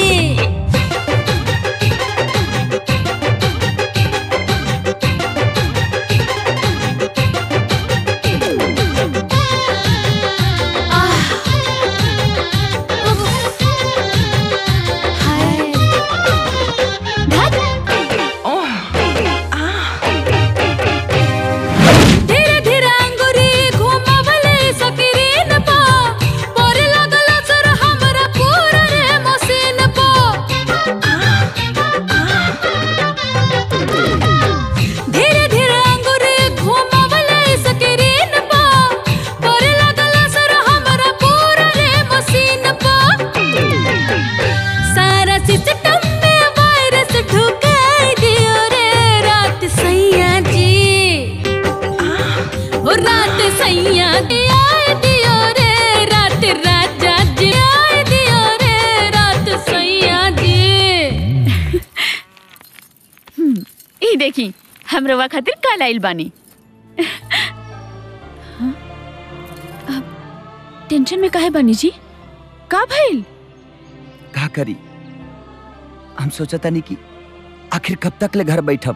धीरे धीरे अंगुरी घुमावले सकीरीन पा पोरे लगल असर हमरा पूरा रे मशीन पा धीरे धीरे अंगुरी घुमावले सकीरीन पा पोरे लगल असर हमरा पूरा रे मशीन पा सारा सिस्टम में वायरस ढुकाई दियो रे रात सैया जी ओ रात सैया जी आए दियो रे रात राजा जी आए दियो रे रात सैया जी हम्म, ई देखी हम रवा खातिर कल आइल बानी हाँ? अब टेंशन में काहे बानी जी का भइल का करी हम सोचता नहीं कि आखिर कब तक ले घर बैठब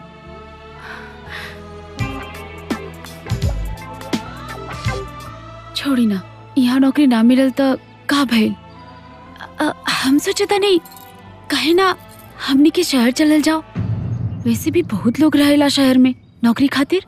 छोड़ी ना यहाँ नौकरी ना मिलल तो का भइल अ- हम सोचता नहीं कहे ना हमनी के शहर चलल जाओ वैसे भी बहुत लोग रहेला शहर में नौकरी खातिर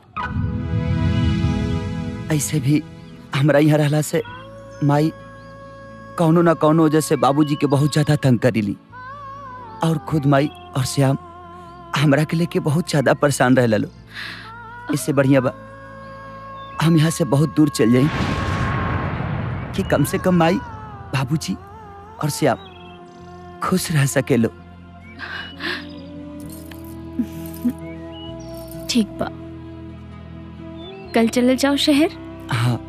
ऐसे भी हमरा यहाँ रहला से माई कौनो ना कौनो वजह से बाबूजी के बहुत ज्यादा तंग करीली और खुद माई और श्याम हमरा के लेके बहुत ज्यादा परेशान रह लो इससे बढ़िया बा हम यहाँ से बहुत दूर चल जाई कि कम से कम माई बाबूजी और श्याम खुश रह सके लो ठीक बा कल चलल जाओ शहर हाँ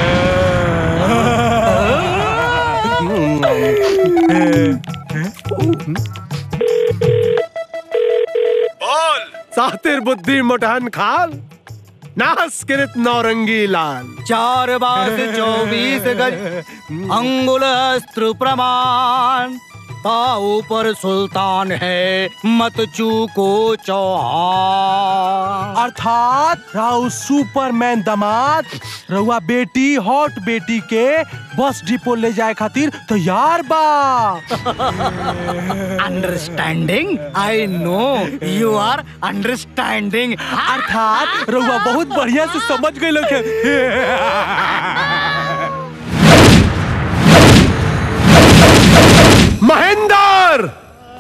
बोल सातिर बुद्धि मुठहन खाल नास किरित नौरंगी लाल चार बार से चौबीस गज अंगुल अस्त्र प्रमाण ता ऊपर सुल्तान है मत चूको चौहान अर्थात राउ सुपरमैन दामाद रउआ बेटी हॉट बेटी के बस डिपो ले जाए खातिर तैयार बा understanding I know you are understanding अर्थात रउआ बहुत बढ़िया से समझ गए लोग महेंद्र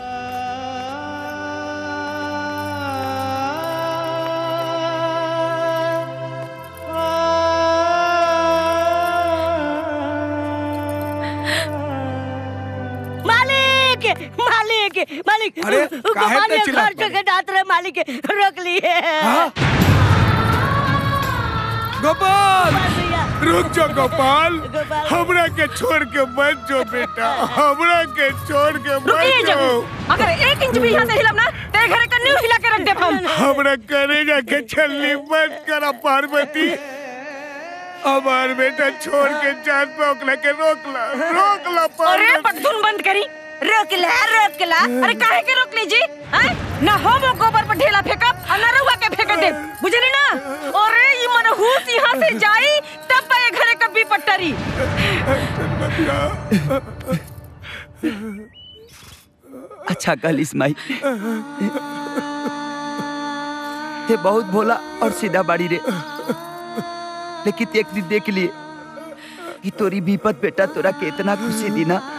मालिक मालिक मालिक अरे, उ- काहे गोपाल पे ये चिल्लात घर के डांत रहे मालिक रोक लिए गोपाल रुक जाओ गोपाल हमरा के छोड़ के मत जो बेटा हमरा के छोड़ के रुकिए मत जब जाओ अगर एक इंच भी यहाँ से हिलब ना तेरे घर का न्यू हिला के रख दे हम हमरा करेगा के छल्ली मत करा पार्वती हमार बेटा छोड़ के जान पे ओकला के रोकला रोकला अरे पार्वती पगधुन बंद करी रोक ला रोक ला अरे काहे के रोक लीजी हैं ना हो वो गोबर पर ढेला फेंकब और ना रहुआ के फेंक दे बुझली ना अरे ये मनहूस यहाँ से जाई तब पाए घरे कभी पट्टरी अच्छा कल इस्माई ते बहुत भोला और सीधा बाड़ी रे लेकिन एक दिन देख लिए कि तोरी विपत बेटा तोरा के इतना खुशी दी ना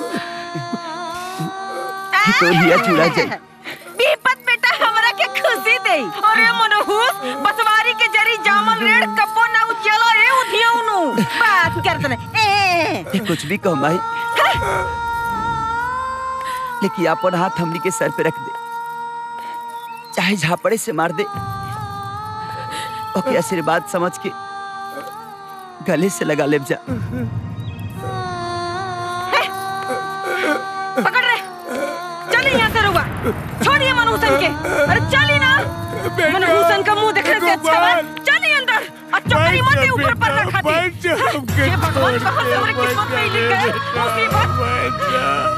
कि तो लिया चुरा जाए बीपत बेटा हमरा के खुशी दे अरे मनहूस बसवारी के जरी जामल रेड़ कपो ना उजला ए उधियो नु बात करत ने ए ये कुछ भी कह माई लेकिन अपन हाथ हमनी के सर पे रख दे चाहे झापड़े से मार दे ओके आशीर्वाद समझ के गले से लगा ले जा पकड़ रे चलिए यहाँ से रुआ छोड़िए मनहूसन के अरे चलिए ना मनहूसन का मुंह देखने से अच्छा है चलिए अंदर और चौकरी मत ऊपर पर रखा थी हे भगवान कहाँ से हमारी किस्मत में ही लिख गए मुसीबत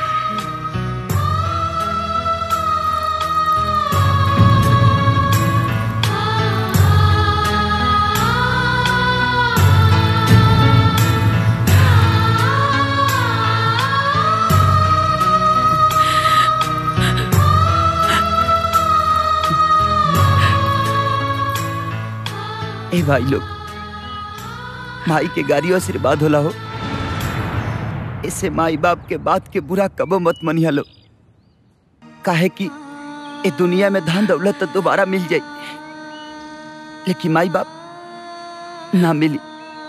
ए भाई लोग माई के गाड़ी आशीर्वाद होला हो इसे माई बाप के बात के बुरा कबो मत मनिया लो काहे कि ए दुनिया में धन दौलत तो दोबारा मिल जाई लेकिन माई बाप ना मिली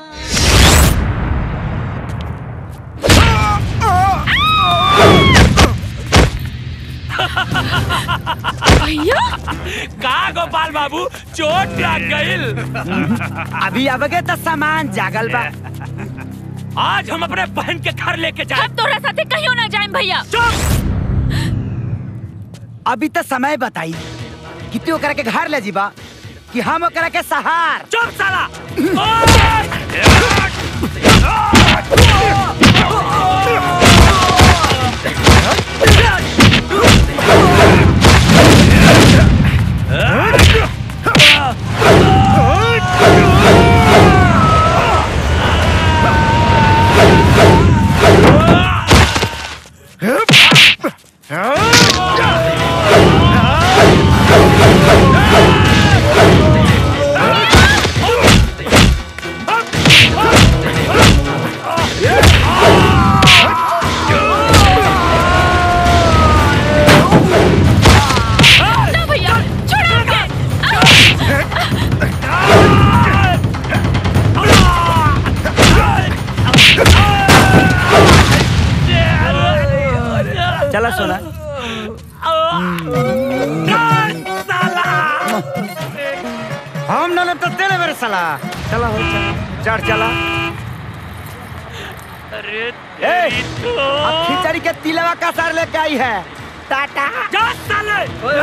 भैया का गोपाल बाबू चोट लग गईल अभी अबगे तो सामान जागल बा आज हम अपने बहन के घर लेके जाए हम तोरा साथे कहियो ना जाएं भैया अभी तो समय बताई कि तू ओकरा के घर ले जीबा कि हम ओकरा के सहार चुप साला ना भैया छोड़ो के चला सोना हम न तो तेरे मेरे साला चला हो चला चढ़ चला अरे ए, अब खिचड़ी के तिलवा का सर लेके आई है टाटा जा साले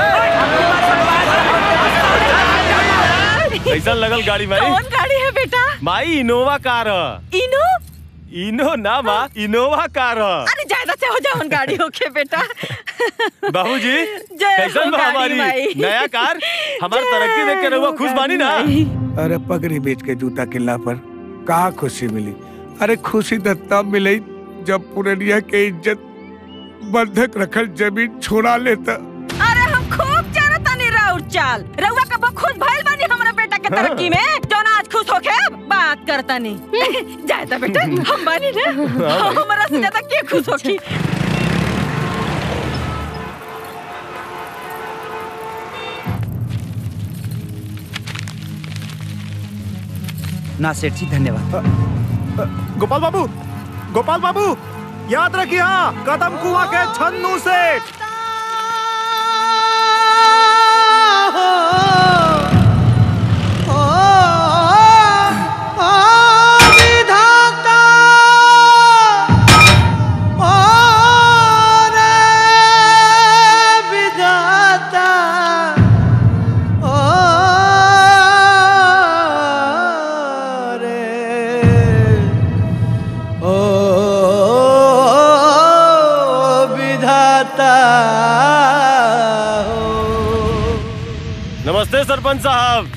कैसा लगल गाड़ी माई कौन गाड़ी है बेटा माई इनोवा कार ह। इनो इनो ना माँ इनोवा कार ह। अरे ज्यादा जाओ जाओ गाड़ी होके बेटा बाबूजी जय कैसन हो बा गाड़ी हमारी माई। नया कार हमार तरक्की देख के रहुआ खुश बानी ना अरे पगड़ी बेच के जूता किल्ला पर कहा खुशी मिली अरे खुशी तो तब मिली जब पुरनिया के इज्जत बंधक रखल जमीन छोड़ा लेता अरे हम खूब जाना तानी राउर चाल रउआ कब खुश भइल बानी हमरा बेटा के तरक्की में जौन आज खुश होके बात करतानी जाए ता बेटा हम बानी ना हाँ भाई। हमरा से ज्यादा के खुश होकी ना सेठ जी धन्यवाद गोपाल बाबू गोपाल बाबू याद रखिए हाँ कदम कुआ के छन्नू सेठ विधाता ओ रे विधाता ओ रे ओ विधाता नमस्ते सरपंच साहब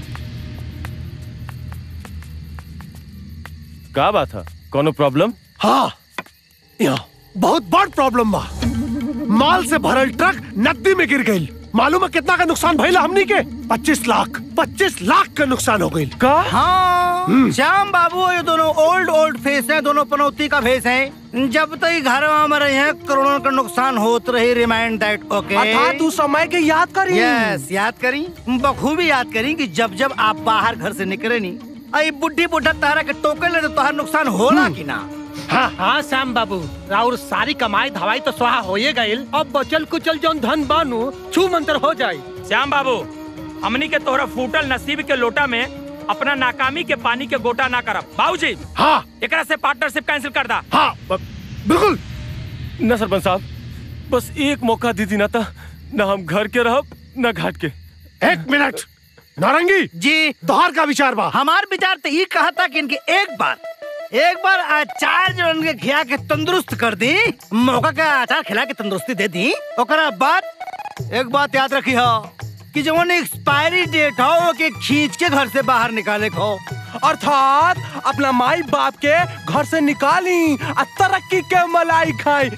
का बात है कोनो प्रॉब्लम हाँ यहाँ बहुत बड़ प्रॉब्लम बा माल से भरल ट्रक नदी में गिर गई मालूम है कितना का नुकसान भइला हमनी के 25 लाख 25 लाख का नुकसान हो गई का हाँ श्याम बाबू ये दोनों ओल्ड ओल्ड फेस हैं दोनों पनौती का फेस हैं जब तक ये घर में रहे हैं करोड़ों का नुकसान होत रही रिमाइंड दैट ओके अर्थात उस समय के याद करी यस याद करी बखूबी याद करी कि जब जब आप बाहर घर से निकले नी आई बुढ़ी बुढ़ा तारा के टोके ले तो तोहार नुकसान होला कि ना हाँ हाँ श्याम बाबू राउर सारी कमाई धवाई तो स्वाहा होए गईल अब बचल कुचल जौन धन बानू छू मंतर हो जाई श्याम बाबू हमनी के तोहरा फूटल नसीब के लोटा में अपना नाकामी के पानी के गोटा ना करब बाबूजी हाँ एकरा से पार्टनरशिप कैंसिल कर दा हाँ बिल्कुल ना सरपंच साहब बस एक मौका दीदी ना था ना हम घर के रहब ना घाट के एक मिनट नारंगी जी तोहार का विचार बा हमार विचार तो ये कहा था कि इनके एक बार एक बार अचार जो उनके खिया के तंदुरुस्त कर दी मौका का अचार खिला के तंदुरुस्ती दे दी ओकरा बाद एक बात याद रखी हो कि जो एक्सपायरी डेट हो वो के खींच के घर से बाहर निकाले को अर्थात अपना माई बाप के घर से निकाली आ तरक्की के मलाई खाई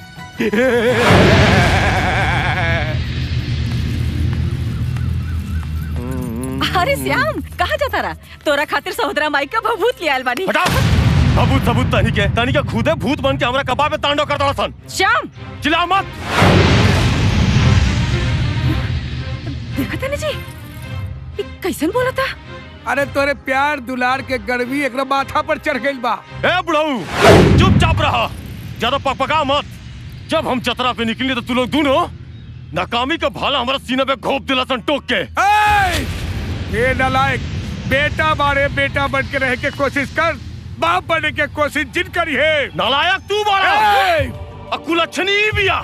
अरे श्याम कहाँ जाता रहा तोरा खातिर सहोदरा माई का भभूत लियाल बानी सबूत सबूत तनी के तनी के खुदे भूत बन के हमरा कबाब में तांडव कर दो सन श्याम चिल्लाओ मत देखा था जी ये कैसन बोला था अरे तोरे प्यार दुलार के गर्मी एक माथा पर चढ़ गई बा ए बुढ़ऊ चुपचाप रहा ज्यादा पकपका मत जब हम चतरा पे निकले तो तू लोग दोनों नाकामी का भाला हमारा सीने पे घोप दिला सन टोक के ये नलायक बेटा बारे बेटा बन के रह के कोशिश कर बाप बनने के कोशिश जिन करी है नालायक तू बारा अकुल अच्छनी बिया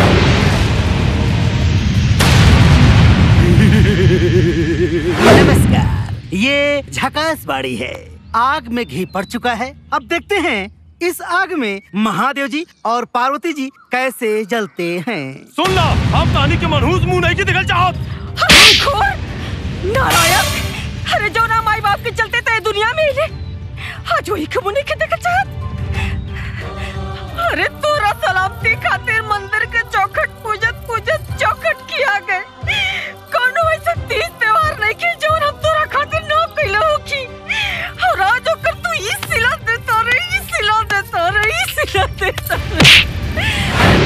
नमस्कार ये झकास बाड़ी है आग में घी पड़ चुका है अब देखते हैं इस आग में महादेव जी और पार्वती जी कैसे जलते हैं सुन ला हम कहानी के मनहूस मुंह नहीं की दिखल चाहत नारायण अरे जो ना माई बाप के चलते थे दुनिया में हिले आज वही कमुने के देखा चाहत अरे तोरा सलामती खातिर मंदिर के चौखट पूजत पूजत चौखट किया गए कोनो ऐसा तीज त्योहार नहीं की जो हम तोरा खातिर ना कइले होखी और आज ओकर तू ई सिला देता रे ई सिला देता रे ई सिला देता रे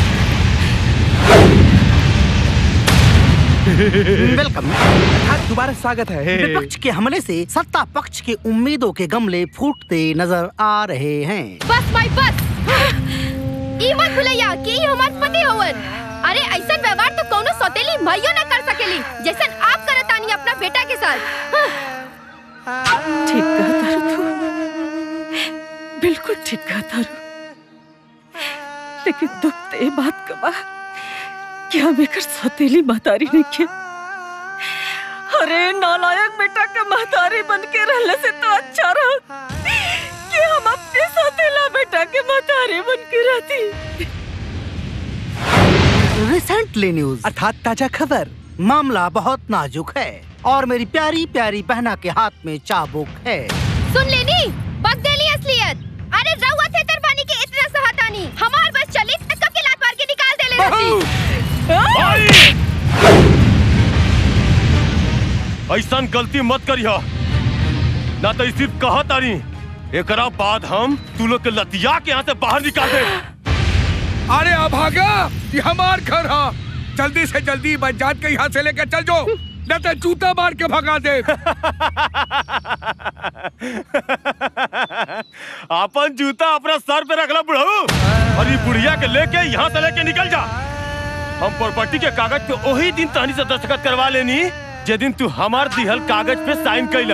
वेलकम दोबारा स्वागत है विपक्ष के हमले से सत्ता पक्ष के उम्मीदों के गमले फूटते नजर आ रहे हैं बस भाई बस ई मत भुलैया कि ई हमार पति हवन अरे ऐसा व्यवहार तो कोनो सौतेली माइयो न कर सकेली जैसन आप करतानी अपना बेटा के साथ ठीक कहा तारू तू बिल्कुल ठीक कहा तारू लेकिन दुख तो ये बात का बा कि हम एकर सौतेली महतारी नहीं के अरे नालायक बेटा का महतारी बन के रहने से तो अच्छा रहा कि हम अपने सौतेला बेटा के महतारी बन के रहती रिसेंटली न्यूज अर्थात ताजा खबर मामला बहुत नाजुक है और मेरी प्यारी प्यारी बहना के हाथ में चाबुक है सुन लेनी बगदेली असलियत अरे रउआ थे तरफानी के इतना सहतानी हमार बस चली त कब के लात मार के निकाल दे ले रही ऐसा गलती मत करिया ना तो सिर्फ कहा तारी एकरा बाद हम तू लोग के लतिया के यहाँ से बाहर निकाल दे अरे अभागा ये हमार घर है जल्दी से जल्दी बजात के यहाँ से लेकर चल जाओ न तो जूता मार के भगा दे अपन जूता अपना सर पे रखला बुढ़ऊ और ये बुढ़िया के लेके यहाँ से लेके निकल जा हम प्रॉपर्टी के कागज पे वही दिन तहनी से दस्तखत करवा लेनी जे दिन तू हमार दिहल कागज पे साइन कैला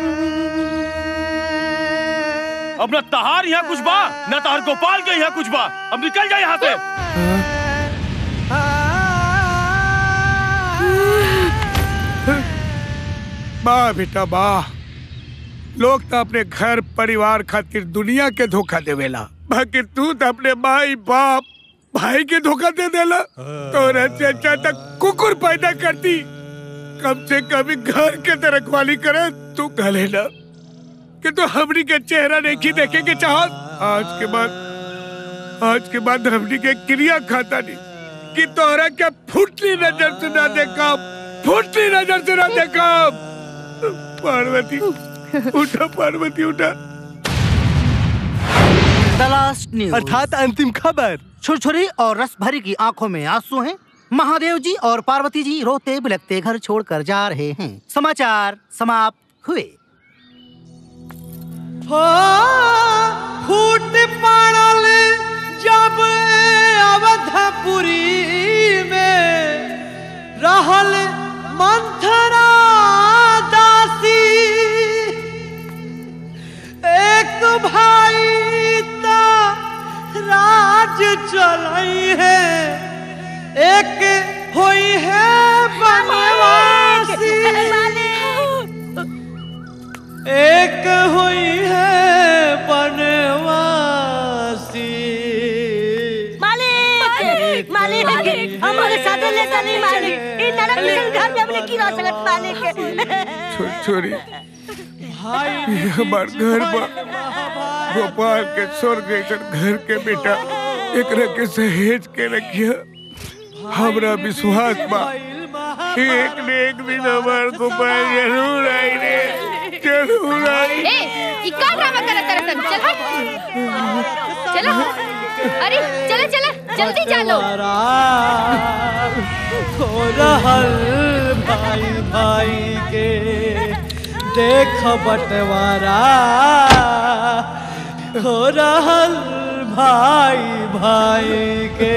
अब न तहार यहाँ कुछ बा न तहार गोपाल के यहाँ कुछ बा अब निकल जा यहाँ से वाह बेटा वाह लोग तो अपने घर परिवार खातिर दुनिया के धोखा देवेला बाकी तू तो अपने माई बाप भाई के धोखा दे देला तोरा से अच्छा तक कुकुर पैदा करती कम से कम घर के तो रखवाली करे तू कहले ना कि तू हमनी के चेहरा नहीं देखे के चाहत आज के बाद आज के बाद हमनी के क्रिया खाता नहीं कि तोहरा के फुटली नजर से ना देखा फुटली नजर से ना देखा पार्वती उठा पार्वती उठा द लास्ट न्यूज अर्थात अंतिम खबर छुरछुरी और रस भरी की आंखों में आंसू हैं महादेव जी और पार्वती जी रोते बिलखते घर छोड़कर जा रहे हैं समाचार समाप्त हुए हो फूट पड़ल जब अवधपुरी में रहल मंथरा दासी एक भाई ता राज चलाई है एक हुई है बनवासी एक हुई है बनवासी मालिक मालिक हमारे साथ ले चली मालिक इन नरक निकल घर में अपने की रह सकत मालिक छोरी ये हमार घर बा गोपाल के स्वर्ग ऐसन घर के बेटा एकरा के सहेज के रखिया हमरा विश्वास बा कि एक न एक दिन हमार गोपाल जरूर आई रे जरूर आई ए ई का ड्रामा करत तरसन चल हट चलो अरे चलो चलो जल्दी चलो हो रहल भाई भाई के देख बंटवारा हो रहल भाई भाई के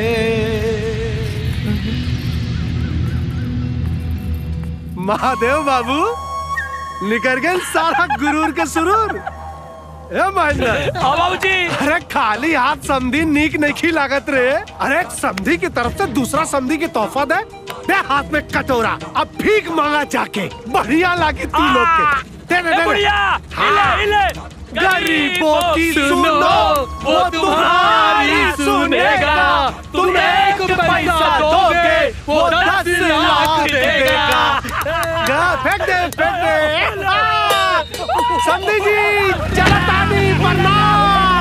महादेव बाबू निकल गए सारा गुरूर के सुरूर ए महेंद्र हाँ बाबूजी अरे खाली हाथ समधी नीक नहीं लागत रे अरे एक समधी की तरफ से दूसरा समधी की तोहफा दे दे हाथ में कटोरा अब भीख मांगा जाके बढ़िया लागे तू लोग के दे दे ए दे बुढ़िया हाँ। हिले हिले गरीबों की सुनो वो तुम्हारी सुनेगा तुम एक पैसा दोगे वो दस लाख देगा गा, फेंक दे फेंक दे आ! समधी जी चला तानी प्रणाम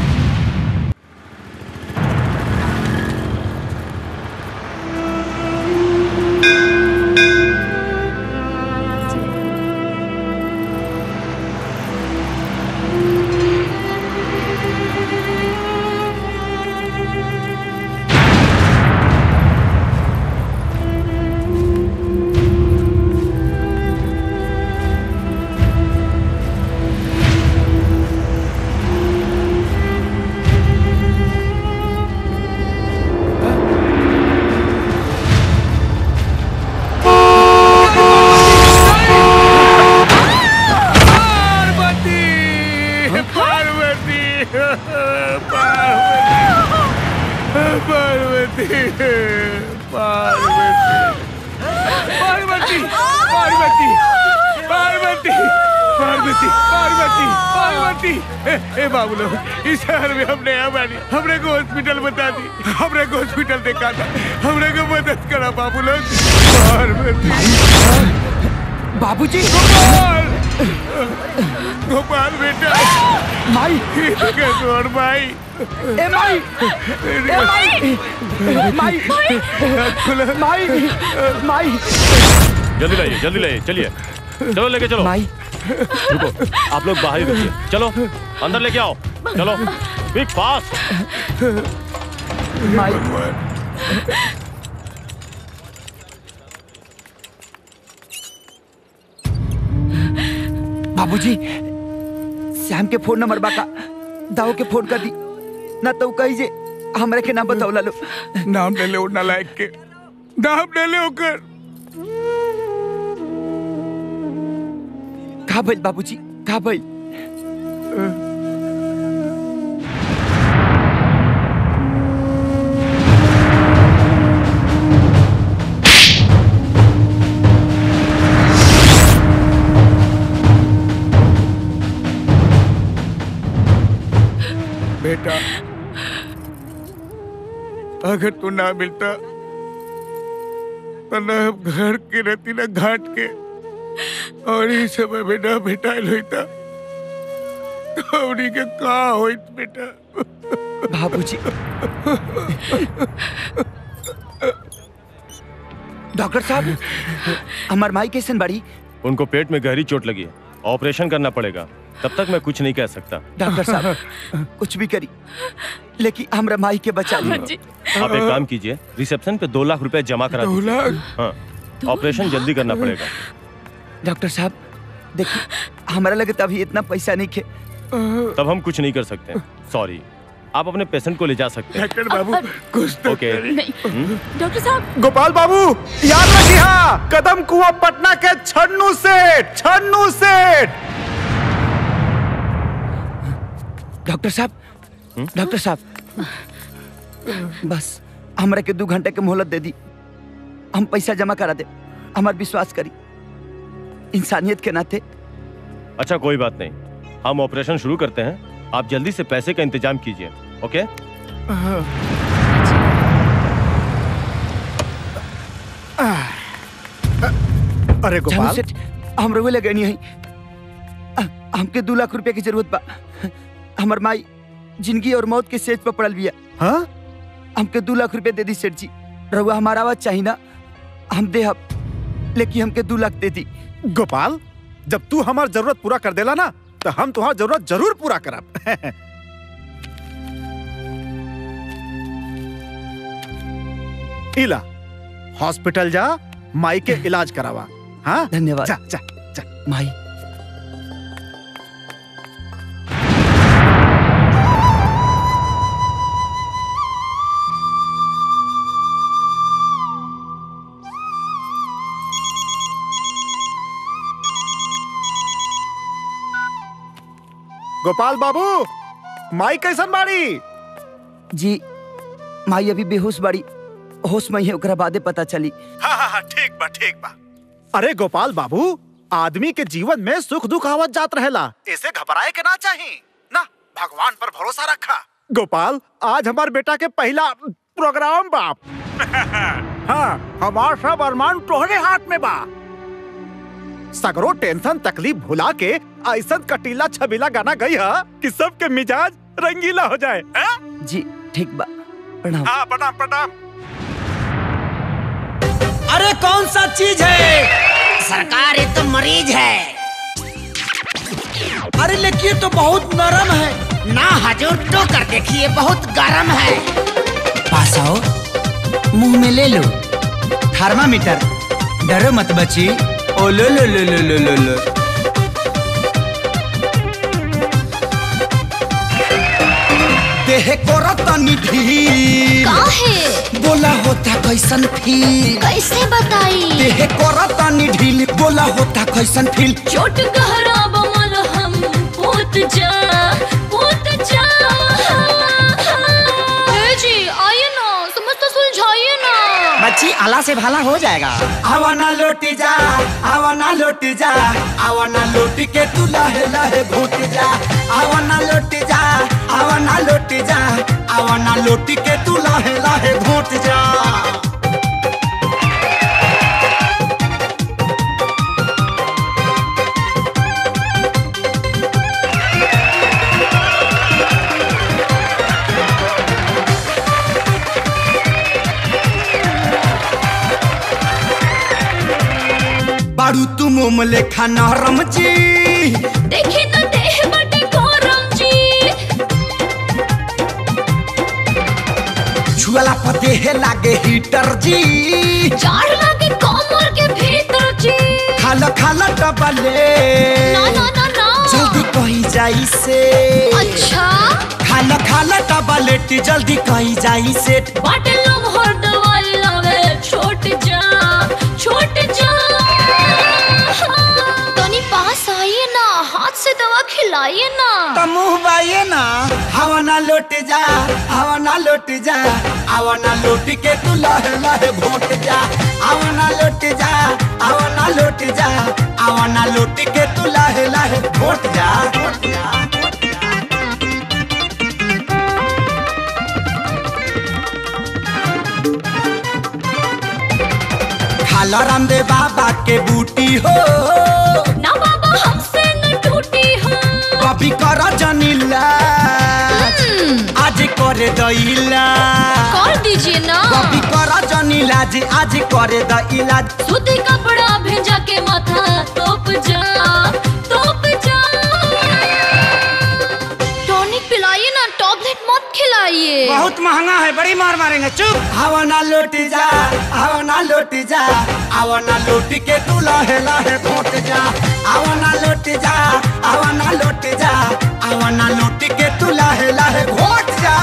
पार्वती पार्वती पार्वती पार्वती पार्वती पार्वती पार्वती पार्वती पार्वती बेटी ए, ए बाबू लोग इस शहर में हमने हमारी हमरे को हॉस्पिटल बता दी हमरे को हॉस्पिटल देखा था हमरे को मदद करा बाबू लोग पार्वती बाबूजी गोपाल गोपाल बेटा माई और माई ए माई ए माई माई माई माई जल्दी लाइए जल्दी लाइए चलिए चलो लेके चलो माई रुको आप लोग बाहर ही रुकिए चलो अंदर लेके आओ चलो क्विक फास्ट माई बाबूजी श्याम के फोन नंबर बाका दाऊ के फोन कर दी ना तो कही जे हमरा के नाम बताओ लो नाम ले ले ओ नालायक के नाम ले ले ओकर का भइल बाबूजी का भइल बेटा अगर तू ना मिलता तो न हम घर के रहती ना घाट के और इस समय में ना भेटाइल होता तो हमनी के का होइत बेटा बाबूजी डॉक्टर साहब हमार माई कैसन बड़ी उनको पेट में गहरी चोट लगी है ऑपरेशन करना पड़ेगा तब तक मैं कुछ नहीं कह सकता डॉक्टर साहब कुछ भी करी लेकिन हमरा माई के बचा ली आप एक काम कीजिए रिसेप्शन पे दो लाख रुपए जमा करा दो दीजिए लाख? हाँ ऑपरेशन जल्दी करना पड़ेगा डॉक्टर साहब देखिए हमारा लगे तभी इतना पैसा नहीं खे तब हम कुछ नहीं कर सकते सॉरी आप अपने पेशेंट को ले जा सकते हैं डॉक्टर बाबू कुछ तो ओके हम्म? डॉक्टर साहब गोपाल बाबू याद रखिए कदम कुआ पटना के छन्नू सेठ छन्नू सेठ डॉक्टर साहब डॉक्टर साहब बस हमरा के दो घंटे के मोहलत दे दी हम पैसा जमा करा दे हमार विश्वास करी इंसानियत के नाते अच्छा कोई बात नहीं हम ऑपरेशन शुरू करते हैं आप जल्दी से पैसे का इंतजाम कीजिए ओके अरे जानू गोपाल सेठ हम रहुए लगे नहीं है हमके दो लाख रुपए की जरूरत बा हमर माई जिंदगी और मौत के सेज पर पड़ल बिया हाँ हमके दो लाख रुपए दे दी सेठ जी रहुआ हमारा आवाज चाहिए ना हम दे हम लेकिन हमके दो लाख दे दी गोपाल जब तू हमार जरूरत पूरा कर देला ना तो हम तुम्हार जरूरत जरूर पूरा करब इला हॉस्पिटल जा माई के इलाज करावा हाँ धन्यवाद जा जा जा माई गोपाल बाबू माई कैसन बाड़ी जी माई अभी बेहोश बाड़ी होश में है ओकरा बादे पता चली हाँ हाँ हाँ ठीक बा ठीक बा अरे गोपाल बाबू आदमी के जीवन में सुख दुख आवत जात रहेला ऐसे घबराए के ना चाहिए ना भगवान पर भरोसा रखा गोपाल आज हमार बेटा के पहला प्रोग्राम बाप हाँ हमार सब अरमान तोहरे हाथ में बा सगरो टेंशन तकलीफ भुला के ऐसा कटीला छबीला गाना गई है कि सबके मिजाज रंगीला हो जाए हैं? जी ठीक बा प्रणाम हाँ प्रणाम प्रणाम अरे कौन सा चीज है सरकार ये तो मरीज है अरे लेकिन ये तो बहुत नरम है ना हजूर तो कर देखिए बहुत गर्म है पास आओ मुंह में ले लो थर्मामीटर डरो मत बची ओ लो लो लो लो लो लो लो देह को रतनी ढील काहे बोला होता कैसन फील कैसे बताई देह को रतनी ढील बोला होता कैसन फील चोट गहरा बमल हम पोत जा पोत जा ए जी आइए ना समझ तो सुलझाइए ना बच्ची आला से भाला हो जाएगा आवा ना लौटी जा आवा ना लौटी जा आवा ना लौटी के तू लाहे लाहे भूत जा आवा लोटी के तू लाहे लाहे घोट जा बारू तू मोम लेखा नरम जी देखी तो देह बटे गरम जी छुअला पते है लागे हीटर जी जाड़ लागे कमर के भीतर जी खाला खाला डबले ना ना ना ना जल्दी कही जाई से अच्छा खाला खाला डबलेट जल्दी कही जाई से बाटे लोग हर दवाई लावे छोट जा छोट जा तनी पास आइए ना हाथ से दवा खिलाइए ना तो मुंह बाइए ना हवा ना लौट जा हवा ना लौट जा हवा ना लौट के तू लहे लहे घोट जा हवा ना लौट जा हवा ना लौट जा हवा ना लौट के तू लहे लहे घोट जा घोट जा खाला रामदेव बाबा के बूटी हो ना बाबा हमसे न टूटी हो कभी कर जनीला आज करे दैला कर दीजिए ना कभी कर जनीला जी आज करे दैला सूती कपड़ा भेजा के माथा तोप जा तोप जा टॉनिक पिलाइए ना टॉबलेट मत खिलाइए बहुत महंगा है बड़ी मार मारेंगे चुप हवा ना लौट जा हवा ना लौट जा हवा ना लौट के तू लहे लहे घोट जा हवा ना लौट जा हवा ना लौट जा हवा ना लौट के तू लहे लहे घोट जा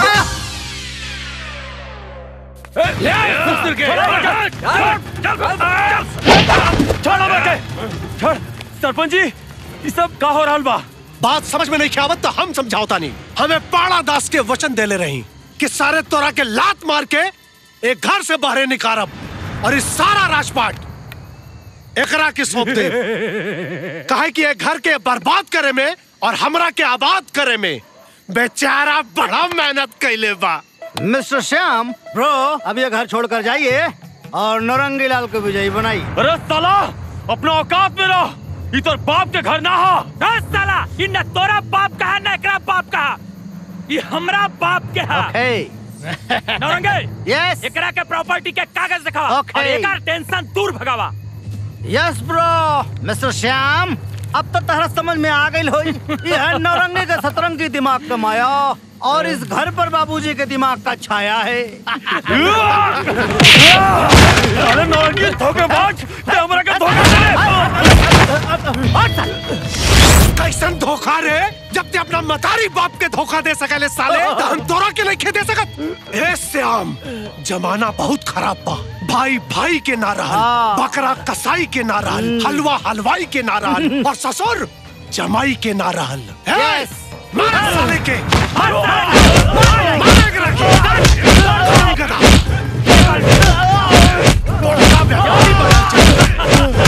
छोड़ बेटे छोड़ सरपंच जी ये सब का हो रहल बा बात समझ में नहीं आवत तो हम समझावता नहीं हमें पाड़ा दास के वचन देले रही कि सारे तोरा के लात मार के एक घर से बाहर निकारब और इस सारा राजपाट एकरा के सौंप दे कहे कि एक घर के बर्बाद करे में और हमरा के आबाद करे में बेचारा बड़ा मेहनत कैले बा मिस्टर श्याम ब्रो अब ये घर छोड़कर जाइए और नौरंगी लाल को विजयी बनाइए अरे साला अपना औकात में रहो ये तो बाप के घर ना हो ए साला इ न तोरा बाप का है न एकरा बाप का है। ये हमरा बाप के है नौरंगे यस एकरा के प्रॉपर्टी के कागज दिखावा Okay. और एकर टेंशन दूर भगावा यस ब्रो मिस्टर श्याम अब तो तहरा समझ में आ गई हो ये है नौरंगी के सतरंगी दिमाग का माया और इस घर पर बाबूजी के दिमाग का छाया है अरे नौरंगी धोखेबाज ते हमरा के धोखा कैसन धोखा रे जब ते अपना मतारी बाप के धोखा दे सकले साले तो हम तोरा के नहीं दे सकत ए श्याम जमाना बहुत खराब बा भाई भाई के ना रहल बकरा कसाई के ना रहल हलवा हलवाई के ना रहल और ससुर जमाई के ना रहल ए, मार साले के मार मार एकरा के। गधा। बड़का व्यापारी बनल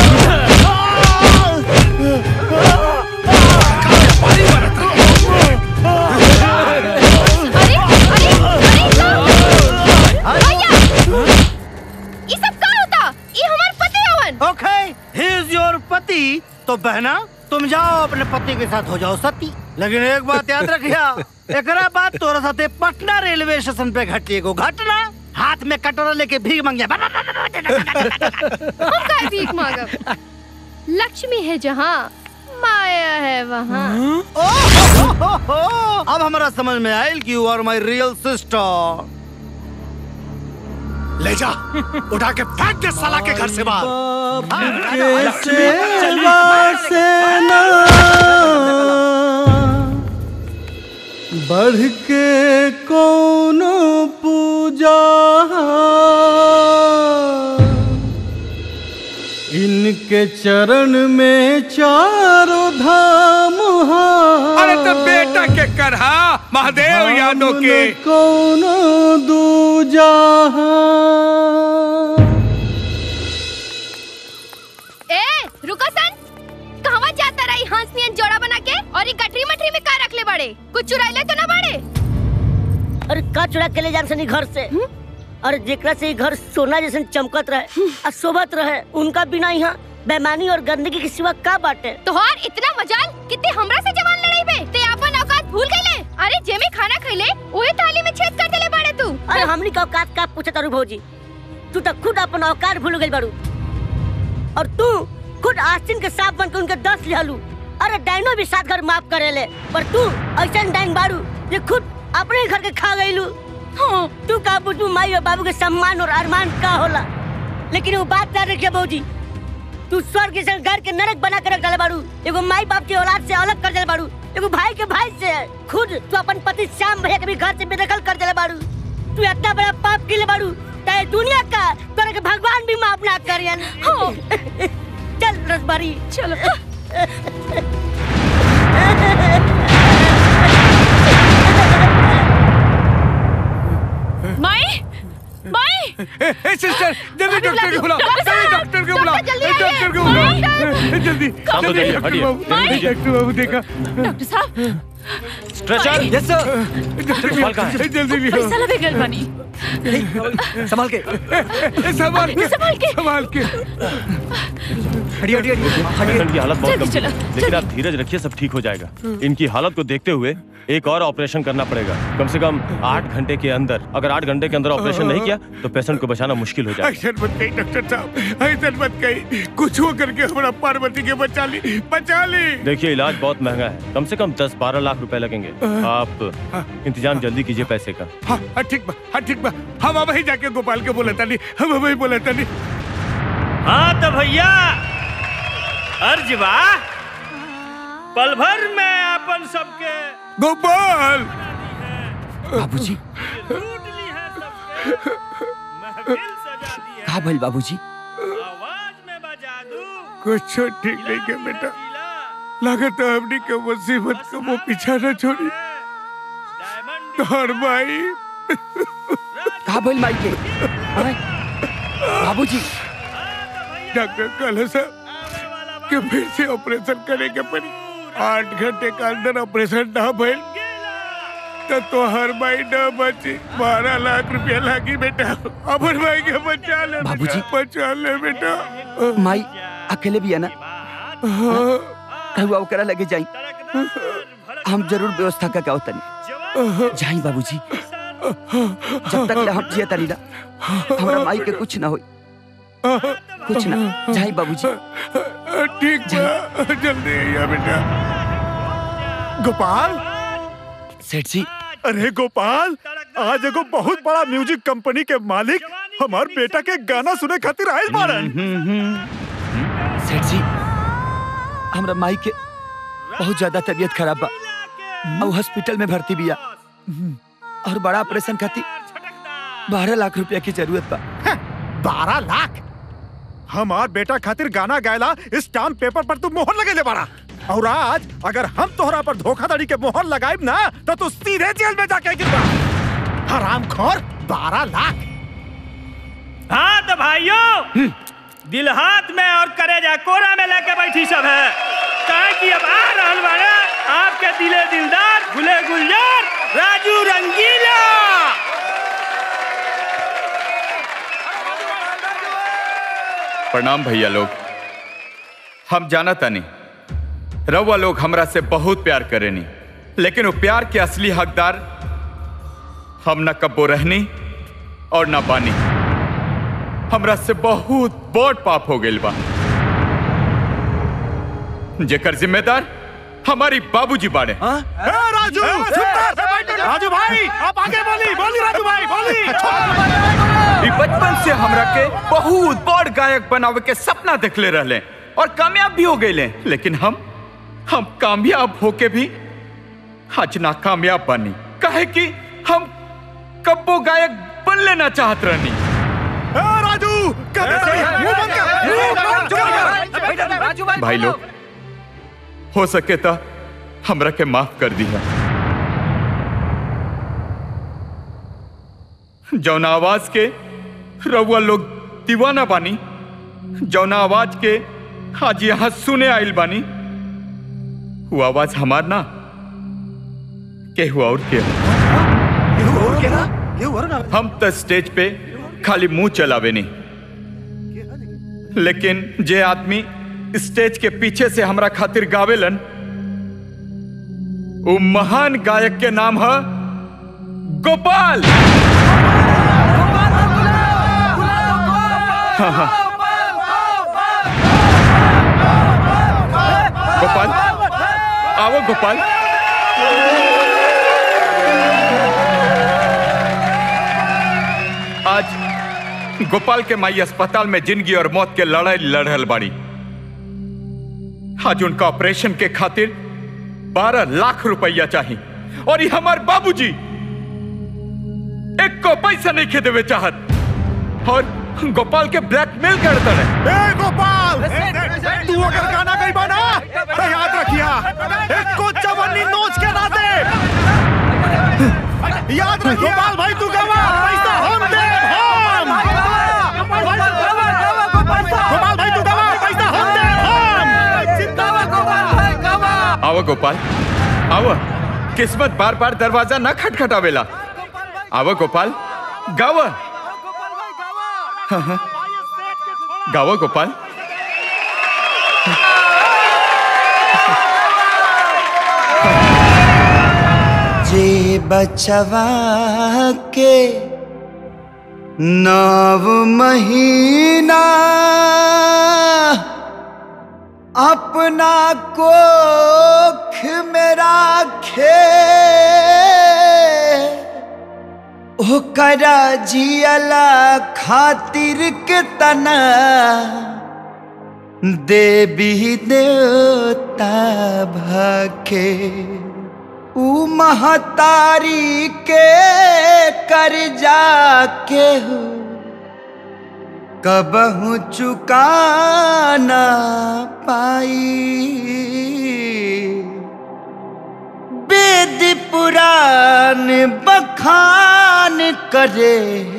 ये सब का होता ये हमार पति हवन ओके ही इज योर पति तो बहना तुम जाओ अपने पति के साथ हो जाओ सती लेकिन एक बात याद रखिया एकरा बाद तोरा साथे पटना रेलवे स्टेशन पे घटी एगो घटना हाथ में कटोरा लेके भीख मांगे हम का भीख मांगब लक्ष्मी है जहाँ माया है वहाँ अब हमारा समझ में आयल कि you are my real sister ले जा उठा के फेंक दे साला के घर से बाहर बढ़ के कौन पूजा इनके चरण में चारों धाम अरे तो बेटा के करहा महादेव यादव के कौन दूजा ए रुको सन कहवा जाता रही हंस नियन जोड़ा बना के और ये गठरी मठरी में का रख ले बड़े कुछ चुराइले तो ना बड़े अरे का चुरा के ले जान सनी घर से अरे जेकरा से ई घर सोना जैसे चमकत रहे आ शोभत रहे उनका बिना यहाँ बेमानी और गंदगी के सिवा का बाटे तोहार इतना मजाल कितने हमरा से जवान लड़ाई बे ते अपन औकात भूल गईले अरे जेमे खाना खइले ओए थाली में छेद कर देले बाड़े तू अरे हमनी का औकात का पूछत तारू भौजी तू तो खुद अपन औकात भूल गई बारू और तू खुद आस्तीन के सांप बन के उनके दस लिहलू अरे डाइनो भी सात घर माफ करेले पर तू ऐसा डाइन बारू जे खुद अपने ही घर के खा गईलू हाँ, तू का बुझू माई और बाबू के सम्मान और अरमान का होला लेकिन वो बात ना रखिए भौजी तू स्वर्ग से घर के नरक बना कर रख डाले बारू एगो माई बाप की औलाद से अलग कर देले बारू एगो भाई के भाई से खुद तू अपन पति श्याम भैया के भी घर से बेदखल कर देले बारू तू इतना बड़ा पाप के बारू ते दुनिया का तोरा के भगवान भी माफ ना करियन हो चल रसबारी चलो माई माई ए, ए, सिस्टर जल्दी डॉक्टर को बुलाओ डॉक्टर जल्दी साहब, डॉक्टर को बुलाओ डॉक्टर जल्दी ए, डॉक्टर को आइए। बुलाओ ए, जल्दी शाम को जल्दी जाइए, डॉक्टर हटिए। बाबू माई। डॉक्टर बाबू देखा डॉक्टर साहब स्ट्रेचर यस सर जल्दी कहाँ है? लियो, जल्दी लियो पैसा लगे गल बनी संभाल के ए, संभाल के संभाल के। संभाल के हटिए हटिए पेशेंट की हालत बहुत जल्दी गंभीर चलो, है लेकिन आप धीरज रखिए सब ठीक हो जाएगा इनकी हालत को देखते हुए एक और ऑपरेशन करना पड़ेगा कम से कम आठ घंटे के अंदर अगर आठ घंटे के अंदर ऑपरेशन नहीं किया तो पेशेंट को बचाना मुश्किल हो जाएगा ऐसा मत कही डॉक्टर साहब ऐसा मत कही कुछ हो करके हमारा पार्वती के बचा ली बचा ली देखिए इलाज बहुत महंगा है कम से कम दस बारह लाख रुपए लगेंगे आप इंतजाम जल्दी कीजिए पैसे का हाँ हाँ ठीक बा हाँ ठीक बा हम अब ही जाके गोपाल के बोला था नहीं हम अब ही बोला था नहीं हाँ तो भैया अर्ज बा पल भर में अपन सबके गोपाल बाबूजी का भइल बाबूजी कुछ ठीक नहीं के बेटा लागत है हमने के मुसीबत को वो पीछा न छोड़ी तोहर भाई का भइल माई के आय, बाबूजी डॉक्टर कल साहब कि फिर से ऑपरेशन करे के पड़ी आठ घंटे के अंदर ऑपरेशन ना भइल तो तोहर भाई न बची बारह लाख रुपया लागी बेटा अपन भाई के बचा ले बाबूजी। बेटा, बचा ले बेटा माई अकेले भी है ना हुआ ओकरा लगे जाई हम जरूर व्यवस्था का क्या तनी जाई बाबूजी जब तक ले हम जिया तनी ना हमरा माई के कुछ ना होई कुछ ना जाई बाबूजी ठीक बा जल्दी आइए बेटा गोपाल सेठ जी अरे गोपाल आज एगो बहुत बड़ा म्यूजिक कंपनी के मालिक हमार बेटा के गाना सुने खातिर आयल बारन सेठ जी हमरा माई के बहुत ज्यादा तबीयत खराब बा और हॉस्पिटल में भर्ती बिया और बड़ा ऑपरेशन खातिर बारह लाख रुपया की जरूरत बा बारह लाख हमार बेटा खातिर गाना गायला स्टाम्प पेपर पर तू मोहर लगे ले बाड़ा और आज अगर हम तोहरा पर धोखाधड़ी के मोहर लगाइब ना तो तू सीधे जेल में जाके गिरबा हराम खोर बारह लाख हाँ तो भाइयों दिल हाथ में और करेजा कोरा में लेके बैठी सब है कहा कि अब आ रहल बाड़े आपके दिले दिलदार गुले गुलजार राजू रंगीला प्रणाम भैया लोग हम जाना तानी रउआ लोग हमरा से बहुत प्यार करेनी लेकिन वो प्यार के असली हकदार हम न कब्बो रहनी और न बानी हमरा से बहुत बड़ पाप हो गइल बा जेकर जिम्मेदार हमारी बाबूजी बाड़े ए, राजू राजू भाई आप आगे बोली बोली राजू भाई बोली ई बचपन से हमरा के बहुत बड़ गायक बनावे के सपना देखले रहले और कामयाब भी हो गए लेकिन हम हम कामयाब होके भी आज नाकामयाब बनी काहे कि हम कब्बो गायक बन लेना चाहत रहनी राजू राजू भाई लोग हो सके तो हमरा के माफ कर दिया जौना आवाज के रउआ लोग दीवाना बानी जौना आवाज के आज यहाँ सुने आइल बानी वो आवाज हमार ना के हुआ और के हम तो स्टेज पे खाली मुंह चलावे नहीं लेकिन जे आदमी स्टेज के पीछे से हमरा खातिर गावेलन वो महान गायक के नाम है गोपाल हाँ हाँ गोपाल आओ गोपाल आज गोपाल के माई अस्पताल में जिंदगी और मौत के लड़ाई लड़ल बाड़ी आज उनका ऑपरेशन के खातिर बारह लाख रुपया चाहिए और ये हमारे बाबूजी एक को पैसा नहीं खे देवे चाहत और गोपाल के ब्लैकमेल करता है ए गोपाल तू अगर गाना गई बना तो याद रखिया एक को चवन्नी नोच के ना दे याद रखिए गोपाल भाई तू गवा पैसा हम दे हम गोपाल भाई तू गवा पैसा हम दे हम जिंदाबाद गोपाल भाई गवा आओ गोपाल आओ किस्मत बार बार दरवाजा न खटखटावेला आओ गोपाल गाव हाँ, हाँ। गाओ गोपाल जे बचवा के नव महीना अपना कोख में राखे ओकरा जियला खातिर के तना देवी देवता भखे ऊ महतारी के कर जाके हो कबहू चुकाना पाई वेद पुराण बखान करे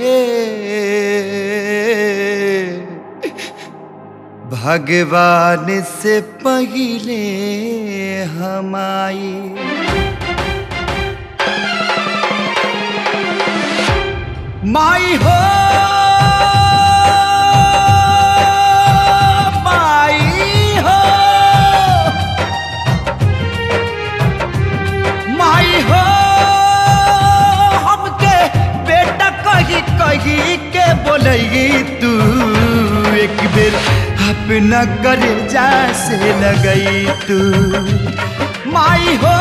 भगवान से पहले हमाई माई हो माई हो माई हो हमके बेटा कही कही के बोलेगी तू एक बेर अपना करे जा से लगई तू माई हो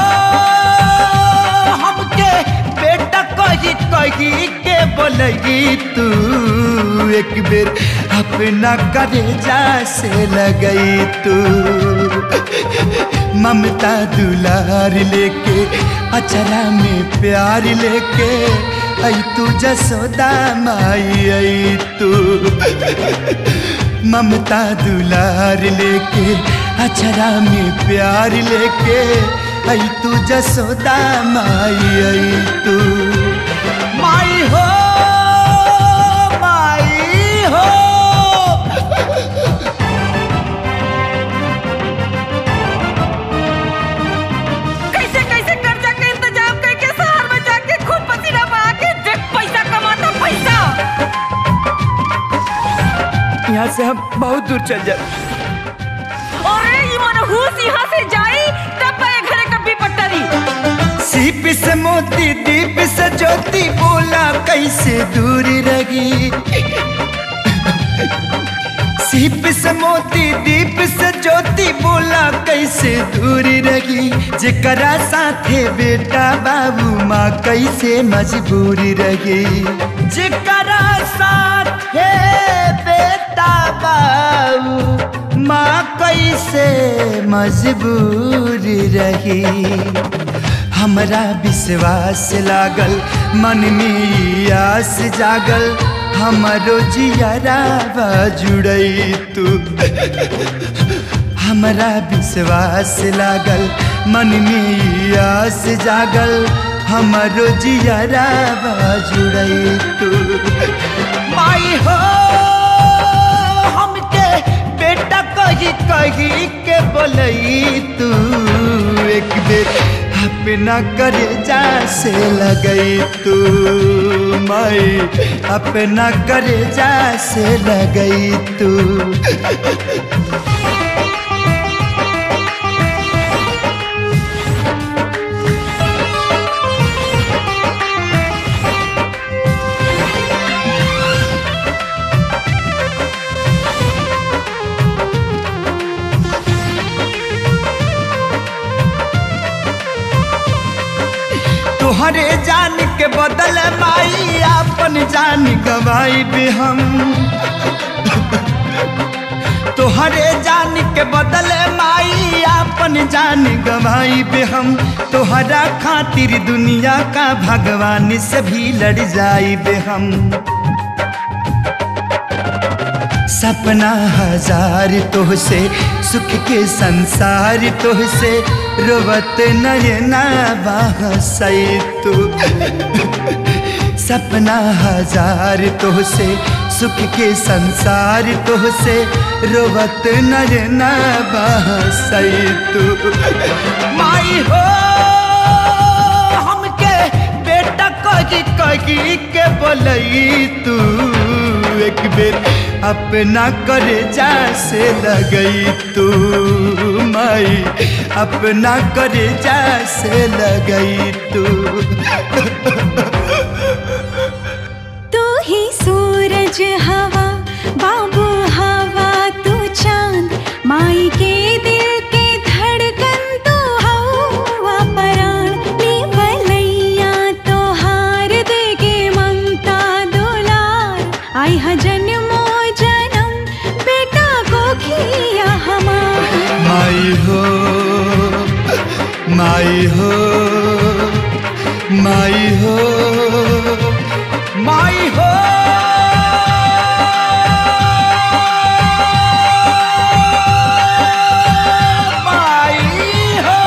हमके बेटा कही कही के बोलेगी तू एक बेर अपना करे जा से लगई तू ममता दुलार लेके अचरा में प्यार लेके आई तू जसोदा माई आई तू ममता दुलार लेके अचरा में प्यार लेके आई तू जसोदा माई आई तू माई हो माई हो कैसे कैसे कर्जा के इंतजाम करके शहर में जाके खूब पसीना बहा के देख पैसा कमाता पैसा यहाँ से हम बहुत दूर चल जाए अरे ये मनहूस यहाँ से जाई तब पाए घरे कभी पट्टरी सीप से मोती दीप से ज्योति बोला कैसे दूर रही सीप से मोती दीप से ज्योति बोला कैसे दूर रही जेकरा साथे बेटा बाबू माँ कैसे मजबूर रही जेकरा साथे बेटा बाबू माँ कैसे मजबूर रही हमरा विश्वास लागल मन में आस जागल हमारो जियारा जुड़ई तू हमरा विश्वास लागल मन में आस जागल हमारो जियारा जुड़ई तू माई हो हमके बेटा कही कही के बोलई तू एक बेर अपना करे जा से लगई तू माई अपना करे जा से लगई तू तुहरे जान के बदल माई अपन जान गवाई भी हम तुहरे जान के बदल माई अपन जान गवाई भी हम तुहरा खातिर दुनिया का भगवान से भी लड़ जाई बे हम सपना हजार तोहसे सुख के संसार तोहसे रोवत नयना बहसई तू सपना हजार तोहसे सुख के संसार तोहसे रोवत नयना बहसई तू माई हो हमके बेटा कही कही के बोलई तू एक बेर अपना करे जा से लगई तू माई अपना करे जा से लगई तू तू ही सूरज हवा बाबू हवा तू चांद माई के दिल के धड़कन तू हवा पराण निवलैया तो हार दे के ममता दुलार आई हा जन्मो जन्म बेटा को खिया हमार माई हो माई हो माई हो माई हो माई हो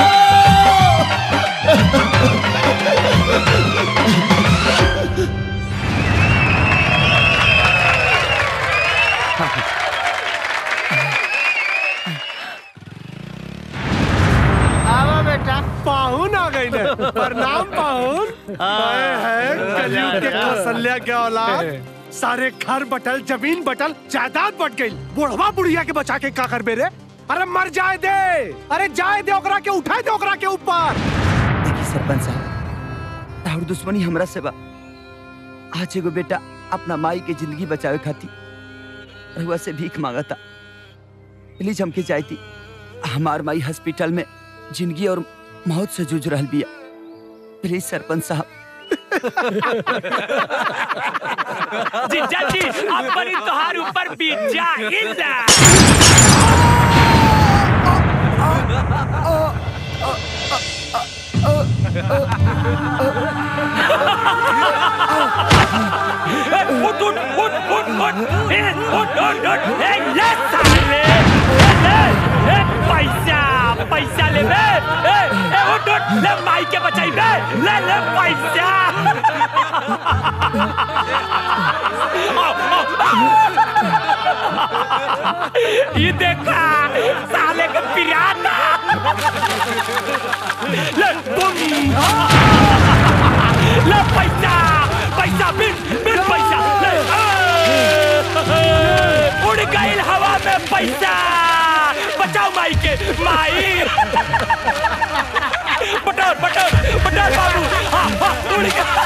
आवा बेटा पाहुन आ गई ने प्रणाम पाहुन आए हैं कलयुग के कौशल्या के औलाद सारे घर बटल जमीन बटल जायदाद बट गई बुढ़वा बुढ़िया के बचा के का कर बेरे अरे मर जाए दे अरे जाए दे ओकरा के उठाए दे ओकरा के ऊपर देखी सरपंच साहब ताहर दुश्मनी हमरा से बा आज एगो बेटा अपना माई के जिंदगी बचावे खातिर रहुआ से भीख मांगता प्लीज हमके चाहती हमार माई हॉस्पिटल में जिंदगी और मौत से जूझ रहल बिया प्लीज सरपंच साहब जीजा जी अपनी तोहार ऊपर बीत जा इल्ला ए, उठ उठ उठ उठ उठ ए, उठ उठ उठ ए, ले साले ए, ले ए, पैसा पैसा ले बे ए, ए, उठ उठ ले माई के बचाई बे ले ले पैसा आओ, आओ। ये देखा साले का पिराना ले तुम ले पैसा पैसा बिन बिन पैसा ले ए, उड़ गई हवा में पैसा बचाओ माई के माई पटर पटर पटर बाबू हाँ हाँ उड़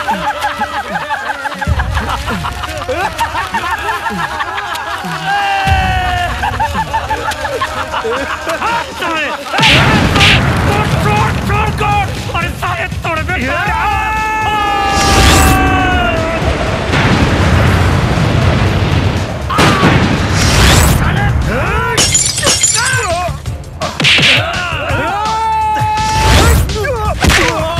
अरे सारे तोड़ दे Oh!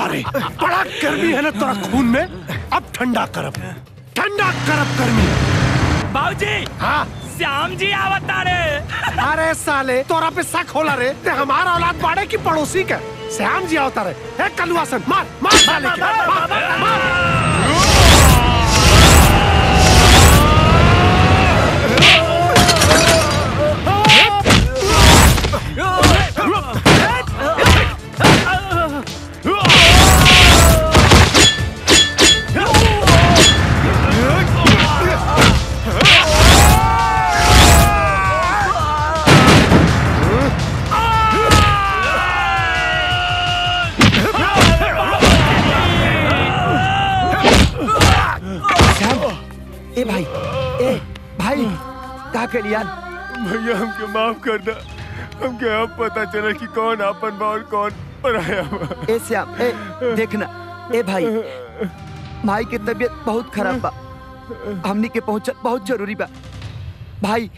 रे बड़ा गर्मी है ना तोरा खून में अब ठंडा करब ठंडा करब गर्मी बाबूजी हाँ श्याम जी आवता रे अरे साले तोरा पे शक होला रे ते हमारा औलाद बाड़े की पड़ोसी का श्याम जी आवता रे ए कलुआ सन मार मार साले के मार, मार श्याम ए भाई ए भाई का के लिया भैया हमके माफ कर दे हमके अब पता चला कि कौन आपन बा और कौन पराया बा ए श्याम ए देखना ए भाई भाई की तबीयत बहुत खराब बा हमनी के पहुंचल बहुत जरूरी बा भाई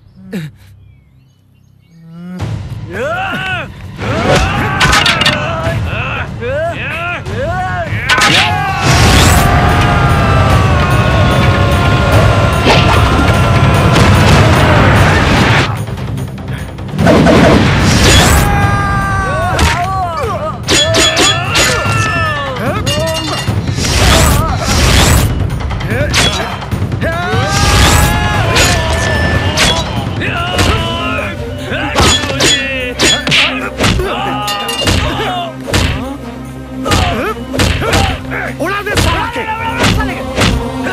उड़ा दे साला के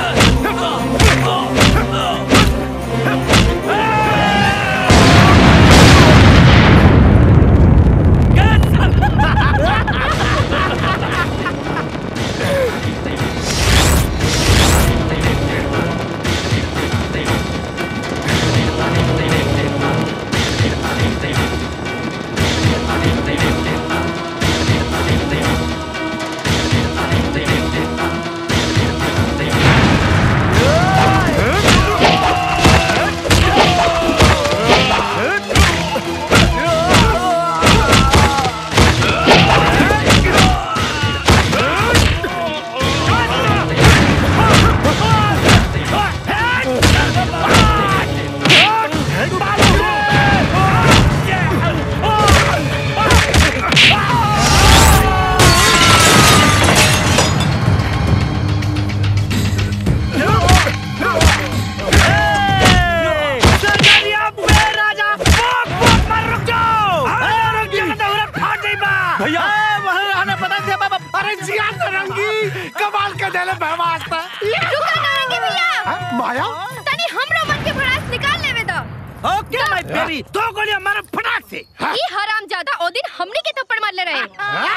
भैया अरे जिया तरंगी कमाल के देले बहवास्ता रुका नारंगी भैया माया तनी हमरो मन के भड़ास निकाल लेवे दो ओके माय बेबी दो गोलियां मार फटाक से ई हराम ज्यादा ओ दिन हमने के थप्पड़ मार ले रहे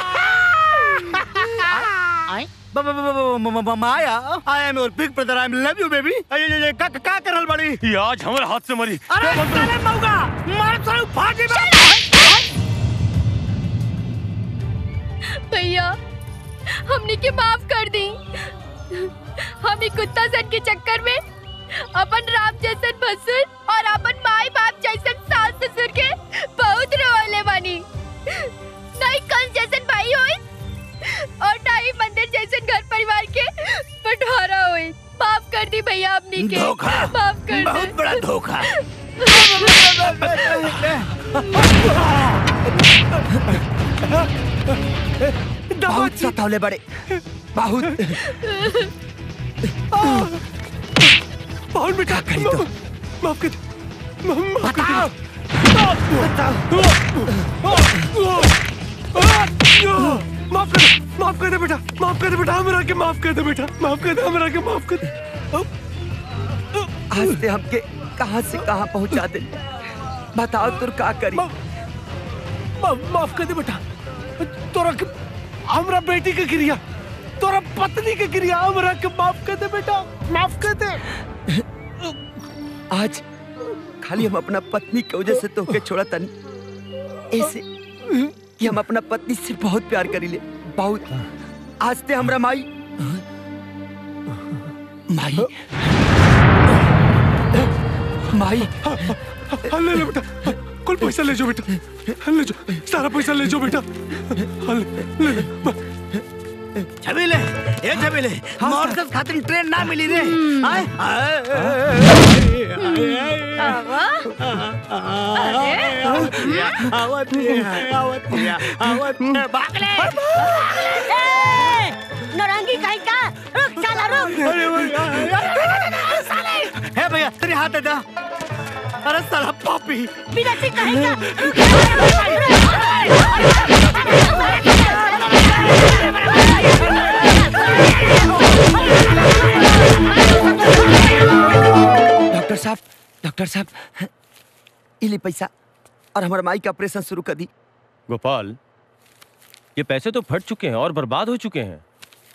ब- ब- ब- ब- म- म- Maya I am your big brother I love you baby का का कर रहल बड़ी ये आज हमारे हाथ से मरी अरे साले मौगा मार साले फाटी बा भैया हमने के माफ कर दी हम ई कुत्ता सन के चक्कर में अपन राम जैसन भसुर और अपन माई बाप जैसन सास ससुर के बहुत रोले बानी नहीं कंस जैसन भाई होई और ना ही मंदिर जैसन घर परिवार के बंटवारा होई माफ कर दी भैया अपनी के धोखा। माफ कर बहुत बड़ा धोखा बहुत सतावले बड़े बहुत बहुत बेटा करी तो माफ कर दे म- माफ कर दे माफ कर दे माफ कर दे बेटा माफ कर दे बेटा हमरा के माफ कर दे बेटा माफ कर दे हमरा के माफ कर दे आज से हमके कहां से कहां पहुंचा दे बताओ तुर का करी मा- माफ कर दे बेटा तोरा के हमरा बेटी के क्रिया तोरा पत्नी के क्रिया हमरा के माफ कर दे बेटा माफ कर दे आज खाली हम अपना पत्नी की वजह से तोके छोड़ा तनी ऐसे कि हम अपना पत्नी से बहुत प्यार करी ले बहुत आज ते हमरा माई माई माई हाँ, ले लो बेटा कुल पैसा ले जाओ बेटा हाँ, ले जाओ सारा पैसा ले जाओ बेटा हाँ, ले ले ले छबीले ए छबीले मॉर्कस खातिर ट्रेन ना मिली रे आए नौरंगी कहीं का रुक साला रुक हे भैया तेरे हाथ दे दा अरे साला पापी बिना से कहीं का डॉक्टर साहब डॉक्टर साहब इली पैसा और हमारे माई का ऑपरेशन शुरू कर दी गोपाल ये पैसे तो फट चुके हैं और बर्बाद हो चुके हैं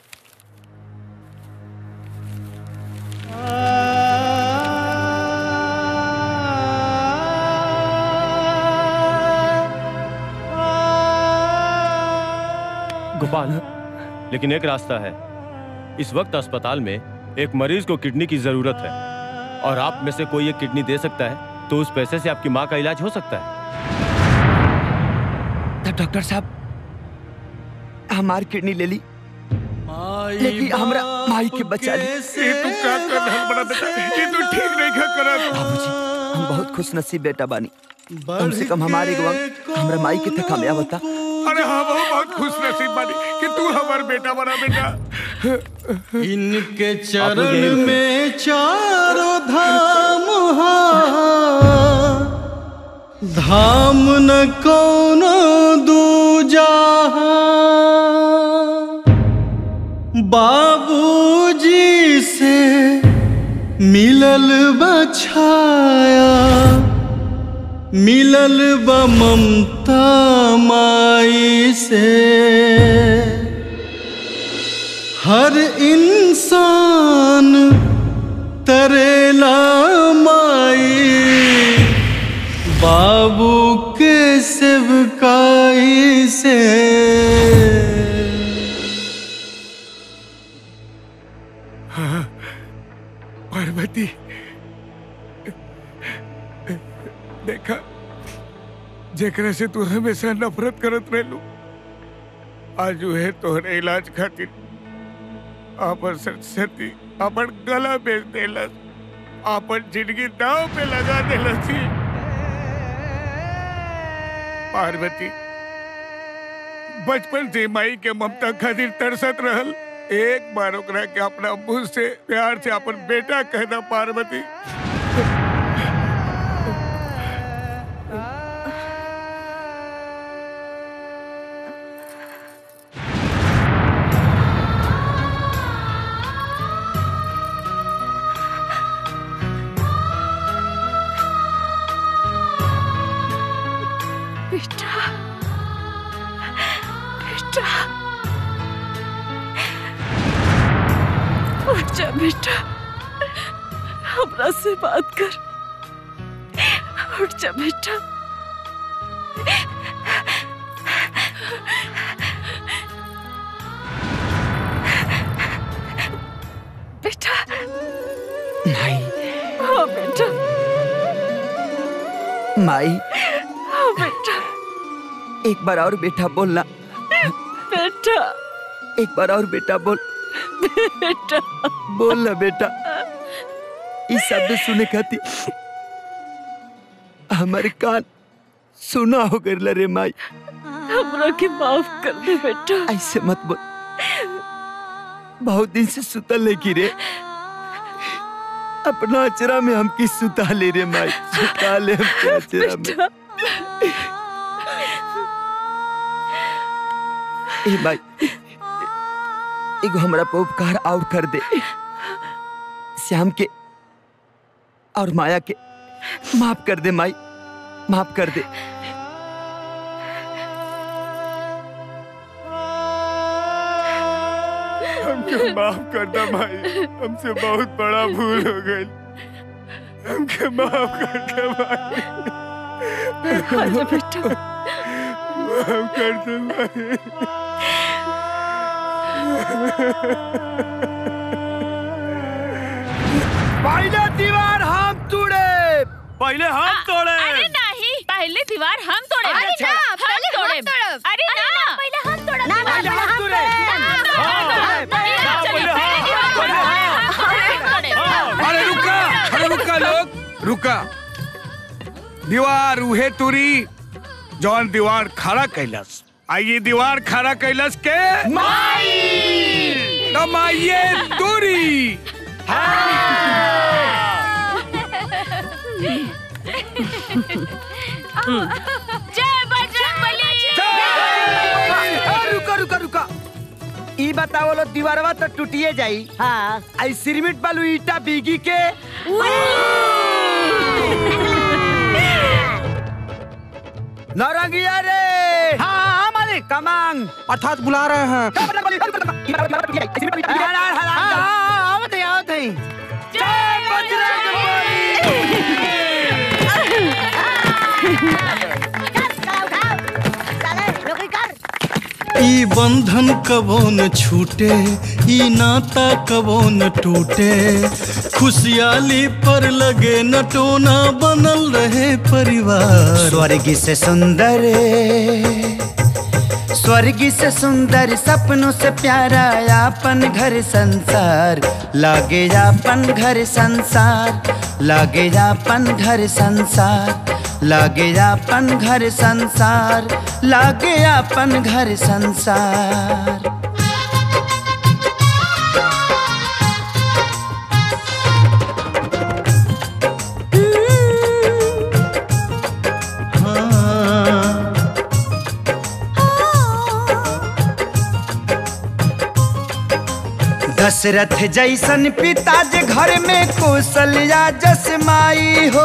गोपाल लेकिन एक रास्ता है इस वक्त अस्पताल में एक मरीज को किडनी की जरूरत है और आप में से कोई एक किडनी दे सकता है तो उस पैसे से आपकी माँ का इलाज हो सकता है तब डॉक्टर साहब हमार किडनी ले ली लेकिन हमरा माई के बचा ली ये तू का कर रहल बड़ा बेटा ये तू ठीक नहीं का करत बाबूजी हम बहुत खुश नसीब बेटा बानी कम से कम हमारे गवा हमरा माई के तक हमें बता अरे हाँ वो बहुत खुश नसीब बानी कि तू हमार बेटा बना बेटा इनके आप लोग यहीं चरण रुको। में चारों धाम हाँ धाम न कोनो दूजा बाबूजी से मिलल बछाया मिलल ब ममता माई से हर इंसान तरेला माई बाबू के सेवकाई से हाँ, पार्वती देखा जेकरा से तू हमेशा नफरत करत रहलू आज है तोहरे इलाज खातिर आपन सरस्वती अपन गला बेच देलस आपन जिंदगी दाव पे लगा देलस ही। पार्वती बचपन से माई के ममता खातिर तरसत रहल एक बार ओकरा के अपना मुंह से प्यार से अपन बेटा कहना पार्वती बेटा बेटा उठ जा बेटा हमरा से बात कर उठ जा बेटा बेटा माई हाँ बेटा माई हाँ बेटा एक बार और बेटा बोलना बेटा एक बार और बेटा बोल बेटा बोल ना बेटा इस शब्द सुने खाती हमारे कान सुना हो गए रे माई हमरा के माफ कर दे बेटा ऐसे मत बोल बहुत दिन से सुतल है की रे अपना अचरा में हम की सुता ले रे माई सुता ले हम अचरा में ए माई एगो हमरा पे उपकार और कर दे श्याम के और माया के माफ कर दे माई माफ कर दे हमके माफ कर दे भाई हमसे बहुत बड़ा भूल हो गई हमके माफ कर दे भाई आजा बेटा माफ कर दे भाई पहले दीवार हम तोड़े पहले हम तोड़े अरे नहीं पहले दीवार हम तोड़े अरे ना, हम पहले हम तोड़े तोड़ब। अरे ना पहले हम तोड़ब ना, ना, पहले हम तोड़ब। हम दीवार उहे तुरी जौन दीवार खड़ा कैलस आइए दीवार खड़ा कैलस के कमाइए तुरी जय बजरंगबली रुका रुका रुका ई बताओ लो दीवारवा तो टूटिए जाई हाँ आई सिरमिट बालू ईटा बीगी के नौरंगिया रे हाँ मालिक कमांग अर्थात बुला रहे हैं आवत है आवत है ई बंधन कबो न छूटे ई नाता कबो न टूटे खुशहाली पर लगे नटोना बनल रहे परिवार स्वर्ग से सुंदर स्वर्ग से सुंदर सपनों से प्यारा अपन घर संसार लागे अपन घर संसार लागे अपन घर संसार लागे अपन घर संसार लागे अपन घर संसार दशरथ जैसन पिता जे घर में कौशल्या जस माई हो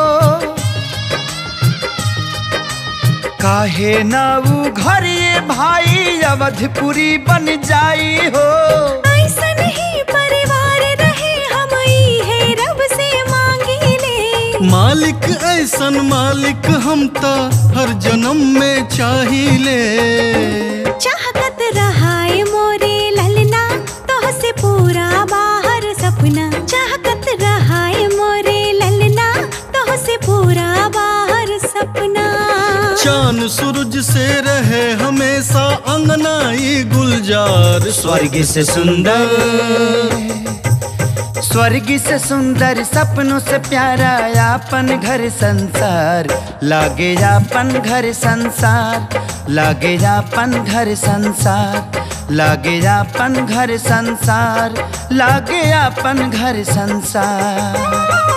काहे ना ऊ घर ये भाई अवधपुरी बन जाई हो ऐसन ही परिवार रहे हम ई है रब से मांगी ले मालिक ऐसन मालिक हम त हर जन्म में चाहिए चाहत रहाए मोरे ललना तोह से पूरा बाहर सपना चाहत रहाए मोरे ललना तोह से पूरा बाहर सपना चांद सूरज से रहे हमेशा अंगना ई गुलजार स्वर्ग से सुंदर स्वर्ग से सुंदर सपनों से प्यारा अपन घर संसार लागे अपन घर संसार लागे अपन घर संसार लागे अपन घर संसार लागे अपन घर संसार